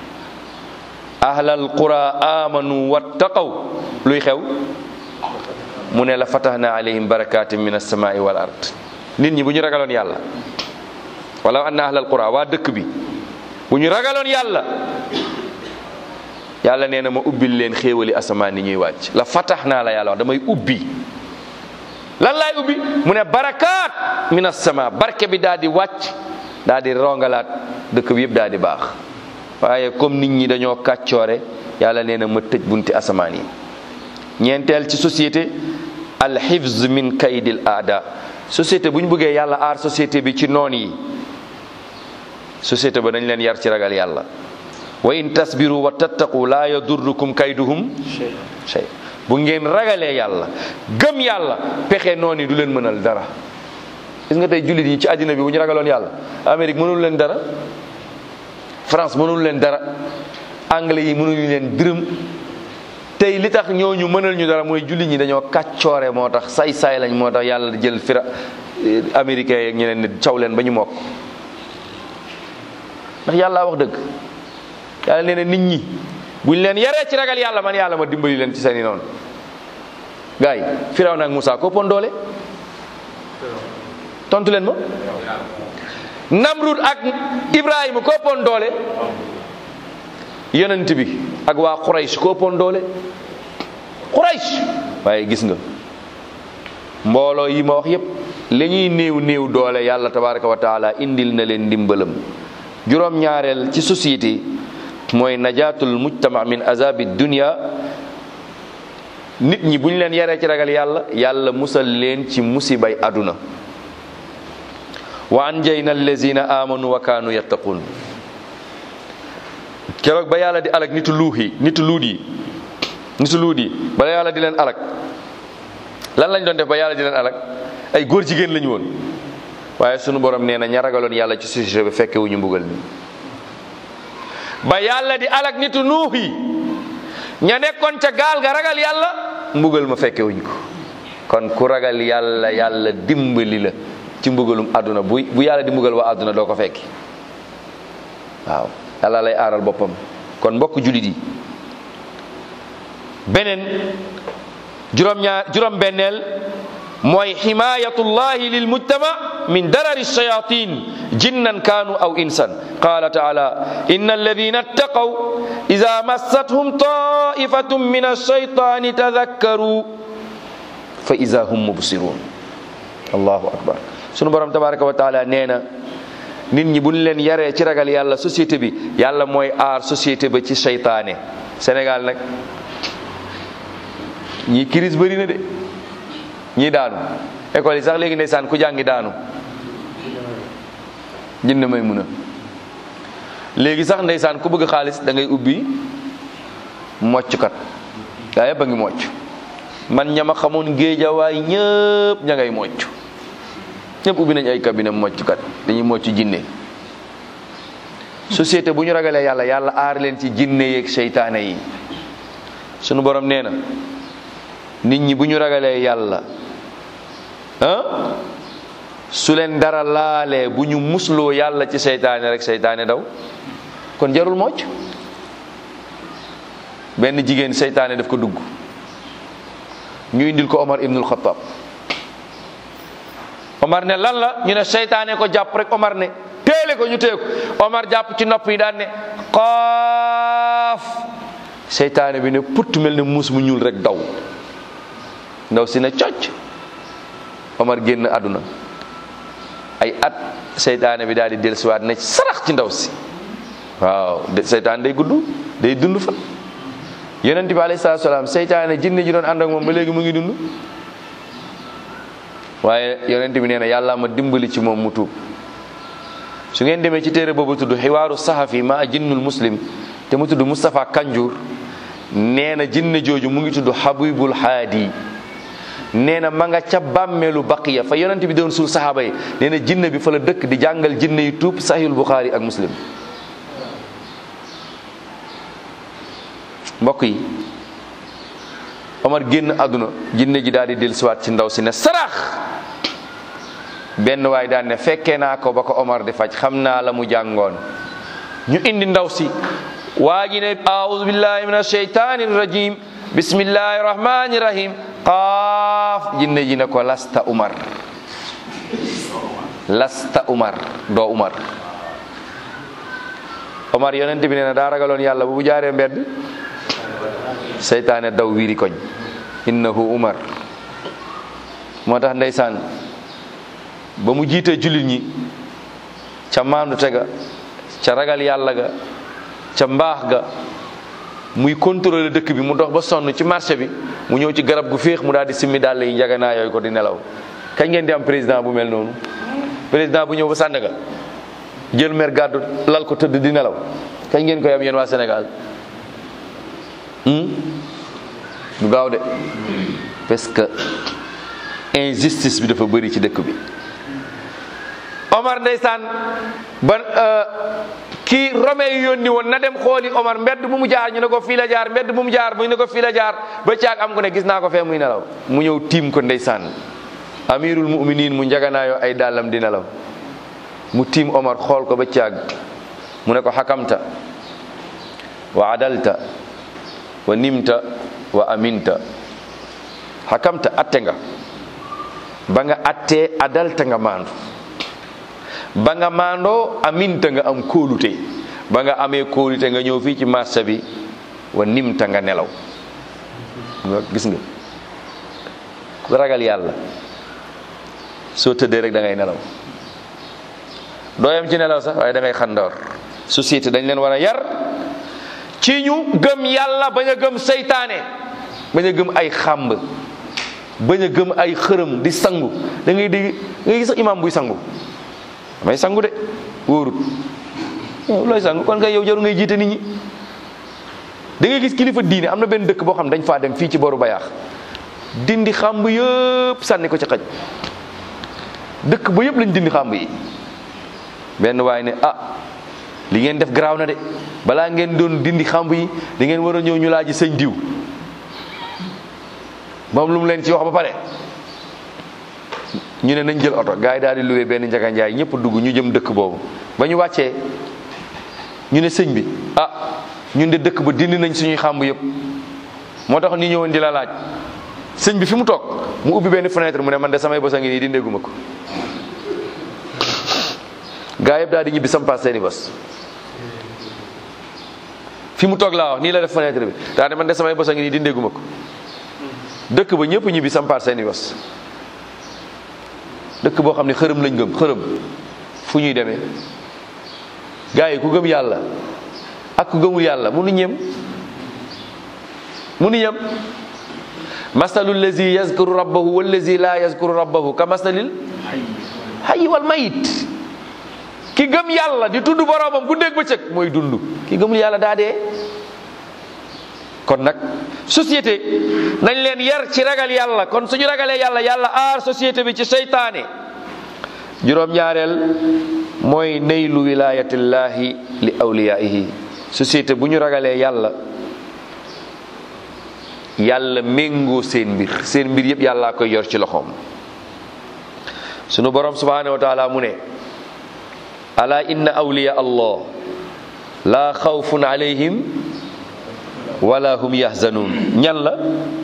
ahlal qura amanu wattaqaw luy xew mu ne la fatahna alayhim barakatin min alsamai wal ard nit ñi bu ñu ragaloon yàlla walaw anna ahlal qura waa dëkk bi bu ñu ragaloon yàlla yàlla nee na ma ubbil leen xéewali asamaan ni ñuy wàcc la fatax naa la yàlla wax damay ubbi lan laay ubbi mu ne barakaat min asama barke bi daal di wàcc daal di rongalaat dëkk bi yëpp daal di baax waaye comme nit ñi dañoo kàccoore yàlla nee na ma tëj bunti asamaan yi ñeenteel ci société al hifz min kaydil aada société bu ñu bëggee yàlla aar société bi ci noon yi société ba dañ leen yar ci ragal yàlla wa in tasbiru wa tattaqu laa yadurrukum kayduhum shay bu ngeen ragalee yàlla gëm yàlla pexe noonu yi du leen mënal dara gis nga tey jullit yi ci àddina bi bu ñu ragaloon yàlla Amérique mënul leen dara France mënul leen dara anglais yi mënul leen dërëm tey li tax ñooñu mënal ñu dara mooy jullit ñi dañoo kàccoore moo tax say-say lañ moo tax yàlla jël fira américains yeeg ñeneen ne caw leen ba ñu mokk ndax yàlla wax dëgg yàlla nee na nit ñi buñ leen yaree ci ragal yàlla man yàlla ma dimbali leen ci seen i noonu gars yi Firawna ak Moussa ko pon doole tontu leen ma Namrud ak Ibrahima ko pon doole yonent bi ak waa Quraysh ko pon doole Quraysh waaye gis nga mbooloo yi ma wax yépp la ñuy néew néew doole yàlla tabaraka wa taala indil na leen ndimbalam juróom ñaareel ci société mooy najaatul mujtama min azabi dunya nit ñi bu ñu leen yaree ci ragal yàlla yàlla musal leen ci musibay aduna wa anjayna allazina amanu wa kaanu yattaqun keroog ba yàlla di alak nitu luux yi nitu luut yi nitu luut yi bala yàlla di leen alak lan lañ doon def ba yàlla di leen alak ay góor jigéen lañu woon waaye sunu borom nee na ña ragaloon yàlla ci société bi fekke wu ñu mbugal mi ba yàlla di alak nitu nuux yi ña nekkoon ca gaal ga ragal yàlla mbugal ma fekke wuñ ko kon ku ragal yàlla yàlla dimbali la ci mbugalum àdduna bu bu yàlla di mbugal waa àdduna doo ko fekki waaw yàlla lay aaral boppam kon mbokk julit yi beneen juróom-ñaar juróom-benneel mooy himayatullahi lil mujtama min darari shayatin jinnan kaanu aw insan qala taala inna alladina ittaqaw ida massathum taifatun min alshaytani tadakkaru fa ida hum mubsirun allahu akbar sunu borom tabaraka wa taala nee na nit ñi buñ leen yaree ci ragal yàlla société bi yàlla mooy aar société ba ci seytaane Sénégal nag ñii crise bëri na de ñii daanu école yi sax léegi ndeysaan ku jàngi daanu jënd may mun a léegi sax ndeysaan ku bëgg xaalis da ngay ubbi mocckat gaa yëpp a ngi mocc man ñama xamoon géejawaay ñëpp ña ngay mocc ñëpp ubbi nañ ay cabinet mocckat dañuy mocc jinne société bu ñu ragalee yàlla yàlla aar leen ci jinne yeeg seytaane yi sunu borom nee na nit ñi bu ñu ragalee yàlla ah su leen dara laalee bu ñu musloo yàlla ci seytaane rek seytaane daw kon jarul mocc benn jigéen seytaane daf ko dugg ñu indil ko Omar ibnul Xattaab Omar ne lan la ñu ne seytaane ko jàpp rek Omar ne téele ko ñu téye ko Omar jàpp ci nopp yi daan ne xaaf seytaane bi ne putt mel ne muus mu ñuul rek daw ndaw si ne cocc Omar génn àdduna ay at seytaane bi daal di dellusiwaat ne sarax ci ndaw si waaw seytaane day gudd day dund fa yonent bi alayhi salaatu salaam seytaane jinne ji doon ànd ak moom ba léegi mu ngi dund waaye yonent bi nee na yàlla ma dimbali ci moom mu tuub su ngeen demee ci téere boobu tudd xiwaaru saxafi ma jinnul muslim te mu tudd Moustapha Kanjour nee na jinne jooju mu ngi tudd Habibul Haadi nee na ma nga ca bàmmeelu baqiya fa yonent bi doon suul saxaaba yi nee na jinne bi fa la dëkk di jàngal jinne yi tuub sahihul Bukhari ak muslim mbokk yi Omar génn àdduna jinne ji daal di dellusiwaat ci ndaw si ne sarax benn waay daan ne fekkee naa ko ba ko Omar di faj xam naa la mu jàngoon ñu indi ndaw si waa ji ne aoudu billahi min asheytani rajim bismillahi rahmani rahim qaaf jinne ji ne ko lasta Umar lasta Umar doo Umar Omar yonent bi nee na daa ragaloon yàlla bu bu jaaree mbedd seytaane daw wiiri koñ innahu umar moo tax ndeysaan ba mu jiitee jullit ñi ca maandu tega ca ragal yàlla ga ca mbaax ga muy contrôler dëkk bi mu dox ba sonn ci marché bi mu ñëw ci garab gu féex mu daal di simmi dàll yi njaganaa yooyu ko di nelaw kañ ngeen di am président bu mel noonu président bu ñëw ba Sandaga jël mer gàddu lal ko tëdd di nelaw kañ ngeen koy am yéen waa Sénégal du gaaw de parce que injustice bi dafa bëri ci dëkk bi Omar ndeysaan ba kii Rome yu yónni woon na dem xooli Omar mbedd bu mu jaar ñu ne ko fii la jaar mbedd bu mu jaar mu ne ko fii la jaar ba caag am ko ne gis naa ko fee muy nelaw mu ñëw tiim ko ndeysaan amirul muminin mu njaganaayoo ay dàllam di nelaw mu tiim Omar xool ko ba caag mu ne ko xakamta wa adalta wa nimta wa aminta xakamta atte nga ba nga attee adalta nga maandu ba nga maandoo aminta nga am kóolute ba nga amee kóolute nga ñëw fii ci marché bi wa nimta nga nelaw gis nga ku ragal yàlla soo tëddee rek da ngay nelaw dooyam ci nelaw sax waaye da ngay xandoor société dañ leen war a yar ci ñu gëm yàlla bañ a gëm seytaane bañ a gëm ay xàmb bañ a gëm ay xërëm di sangu da ngay dégg da ngay gis sax imam buy sangu damay sangu de wóorut yow looy sangu kon kay yow jaru ngay jiite nit ñi da ngay gis kilifa diine am na benn dëkk boo xam dañ faa dem fii ci boru bayaax dindi xàmb yëpp sànni ko ci xaj dëkk ba yëpp lañ dindi xàmb yi benn waay ne ah li ngeen def garaaw na de balaa ngeen doon dindi xàmb yi da ngeen war a ñëw ñu laaji sëñ diw moom lu mu leen ci wax ba pare ñu ne nañ jël oto gars yi daal di luwee benn njaga njaay ñëpp dugg ñu jëm dëkk boobu ba ñu wàccee ñu ne sëñ bi ah ñun de dëkk ba dindi nañ suñuy xàmb yëpp moo tax ñu ñëwoon di la laaj sëñ bi fi mu toog mu ubbi benn fenêtre mu ne man de samay bos a ngi nii dindeeguma ko gaa yëpp daal di ñibbi sampaas seeni bos fi mu toog laa wax nii la def fenêtre bi daa de man de samay bos a ngi nii dindeeguma ko dëkk ba ñëpp ñibbi sampaas seeni bos dëkk boo xam ne xërëm lañ gëm xërëm fu ñuy demee gaa yi ku gëm yàlla ak ku gëmul yàlla munu ñem munu ñem masalul lazi yazkuru rabbahu wallazi la yazkuru rabbahu ka masalil hayyi wal mayit ki gëm yàlla di tudd boroomam bu dégg bëccëg mooy dund ki gëmul yàlla daa dee kon nag société nañ leen yar ci ragal yàlla kon suñu ragalee yàlla yàlla aar société bi ci seytaane juróom-ñaareel mooy neylu wilayatillahi li awliyaihi société bu ñu ragalee yàlla yàlla méngoo seen mbir seen mbir yëpp yàllaa koy yor ci loxoom sunu borom subhanahu wa taala mu ne ala inna awliya allah laa xawfun alayhim wala hum yahzanun ñan la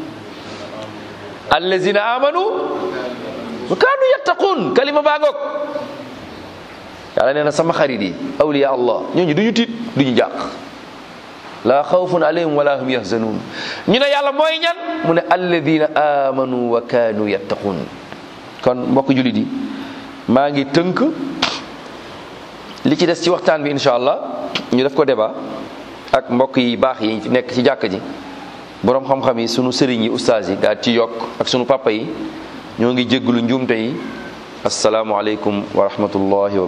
allazina amanu wa kaanu yattaqun kalima baa ngoog yàlla nee na sama xarit yi awliya allah ñooñu duñu tiit duñu jàq laa xawfun alayhim wala hum yahzanun ñu ne yàlla mooy ñan mu ne alladina amanu wa kaanu yattaqun kon mbokk julit yi maa ngi tënk li ci des ci waxtaan bi incha allah ñu def ko débat ak mbokk yi baax yi nekk ci jàkk ji boroom xam-xam yi sunu sëriñ yi ustaas yi daal ci yokk ak sunu papa yi ñoo ngi jégglu njuumte yi asalaamualeykum wa rahmatullahi wa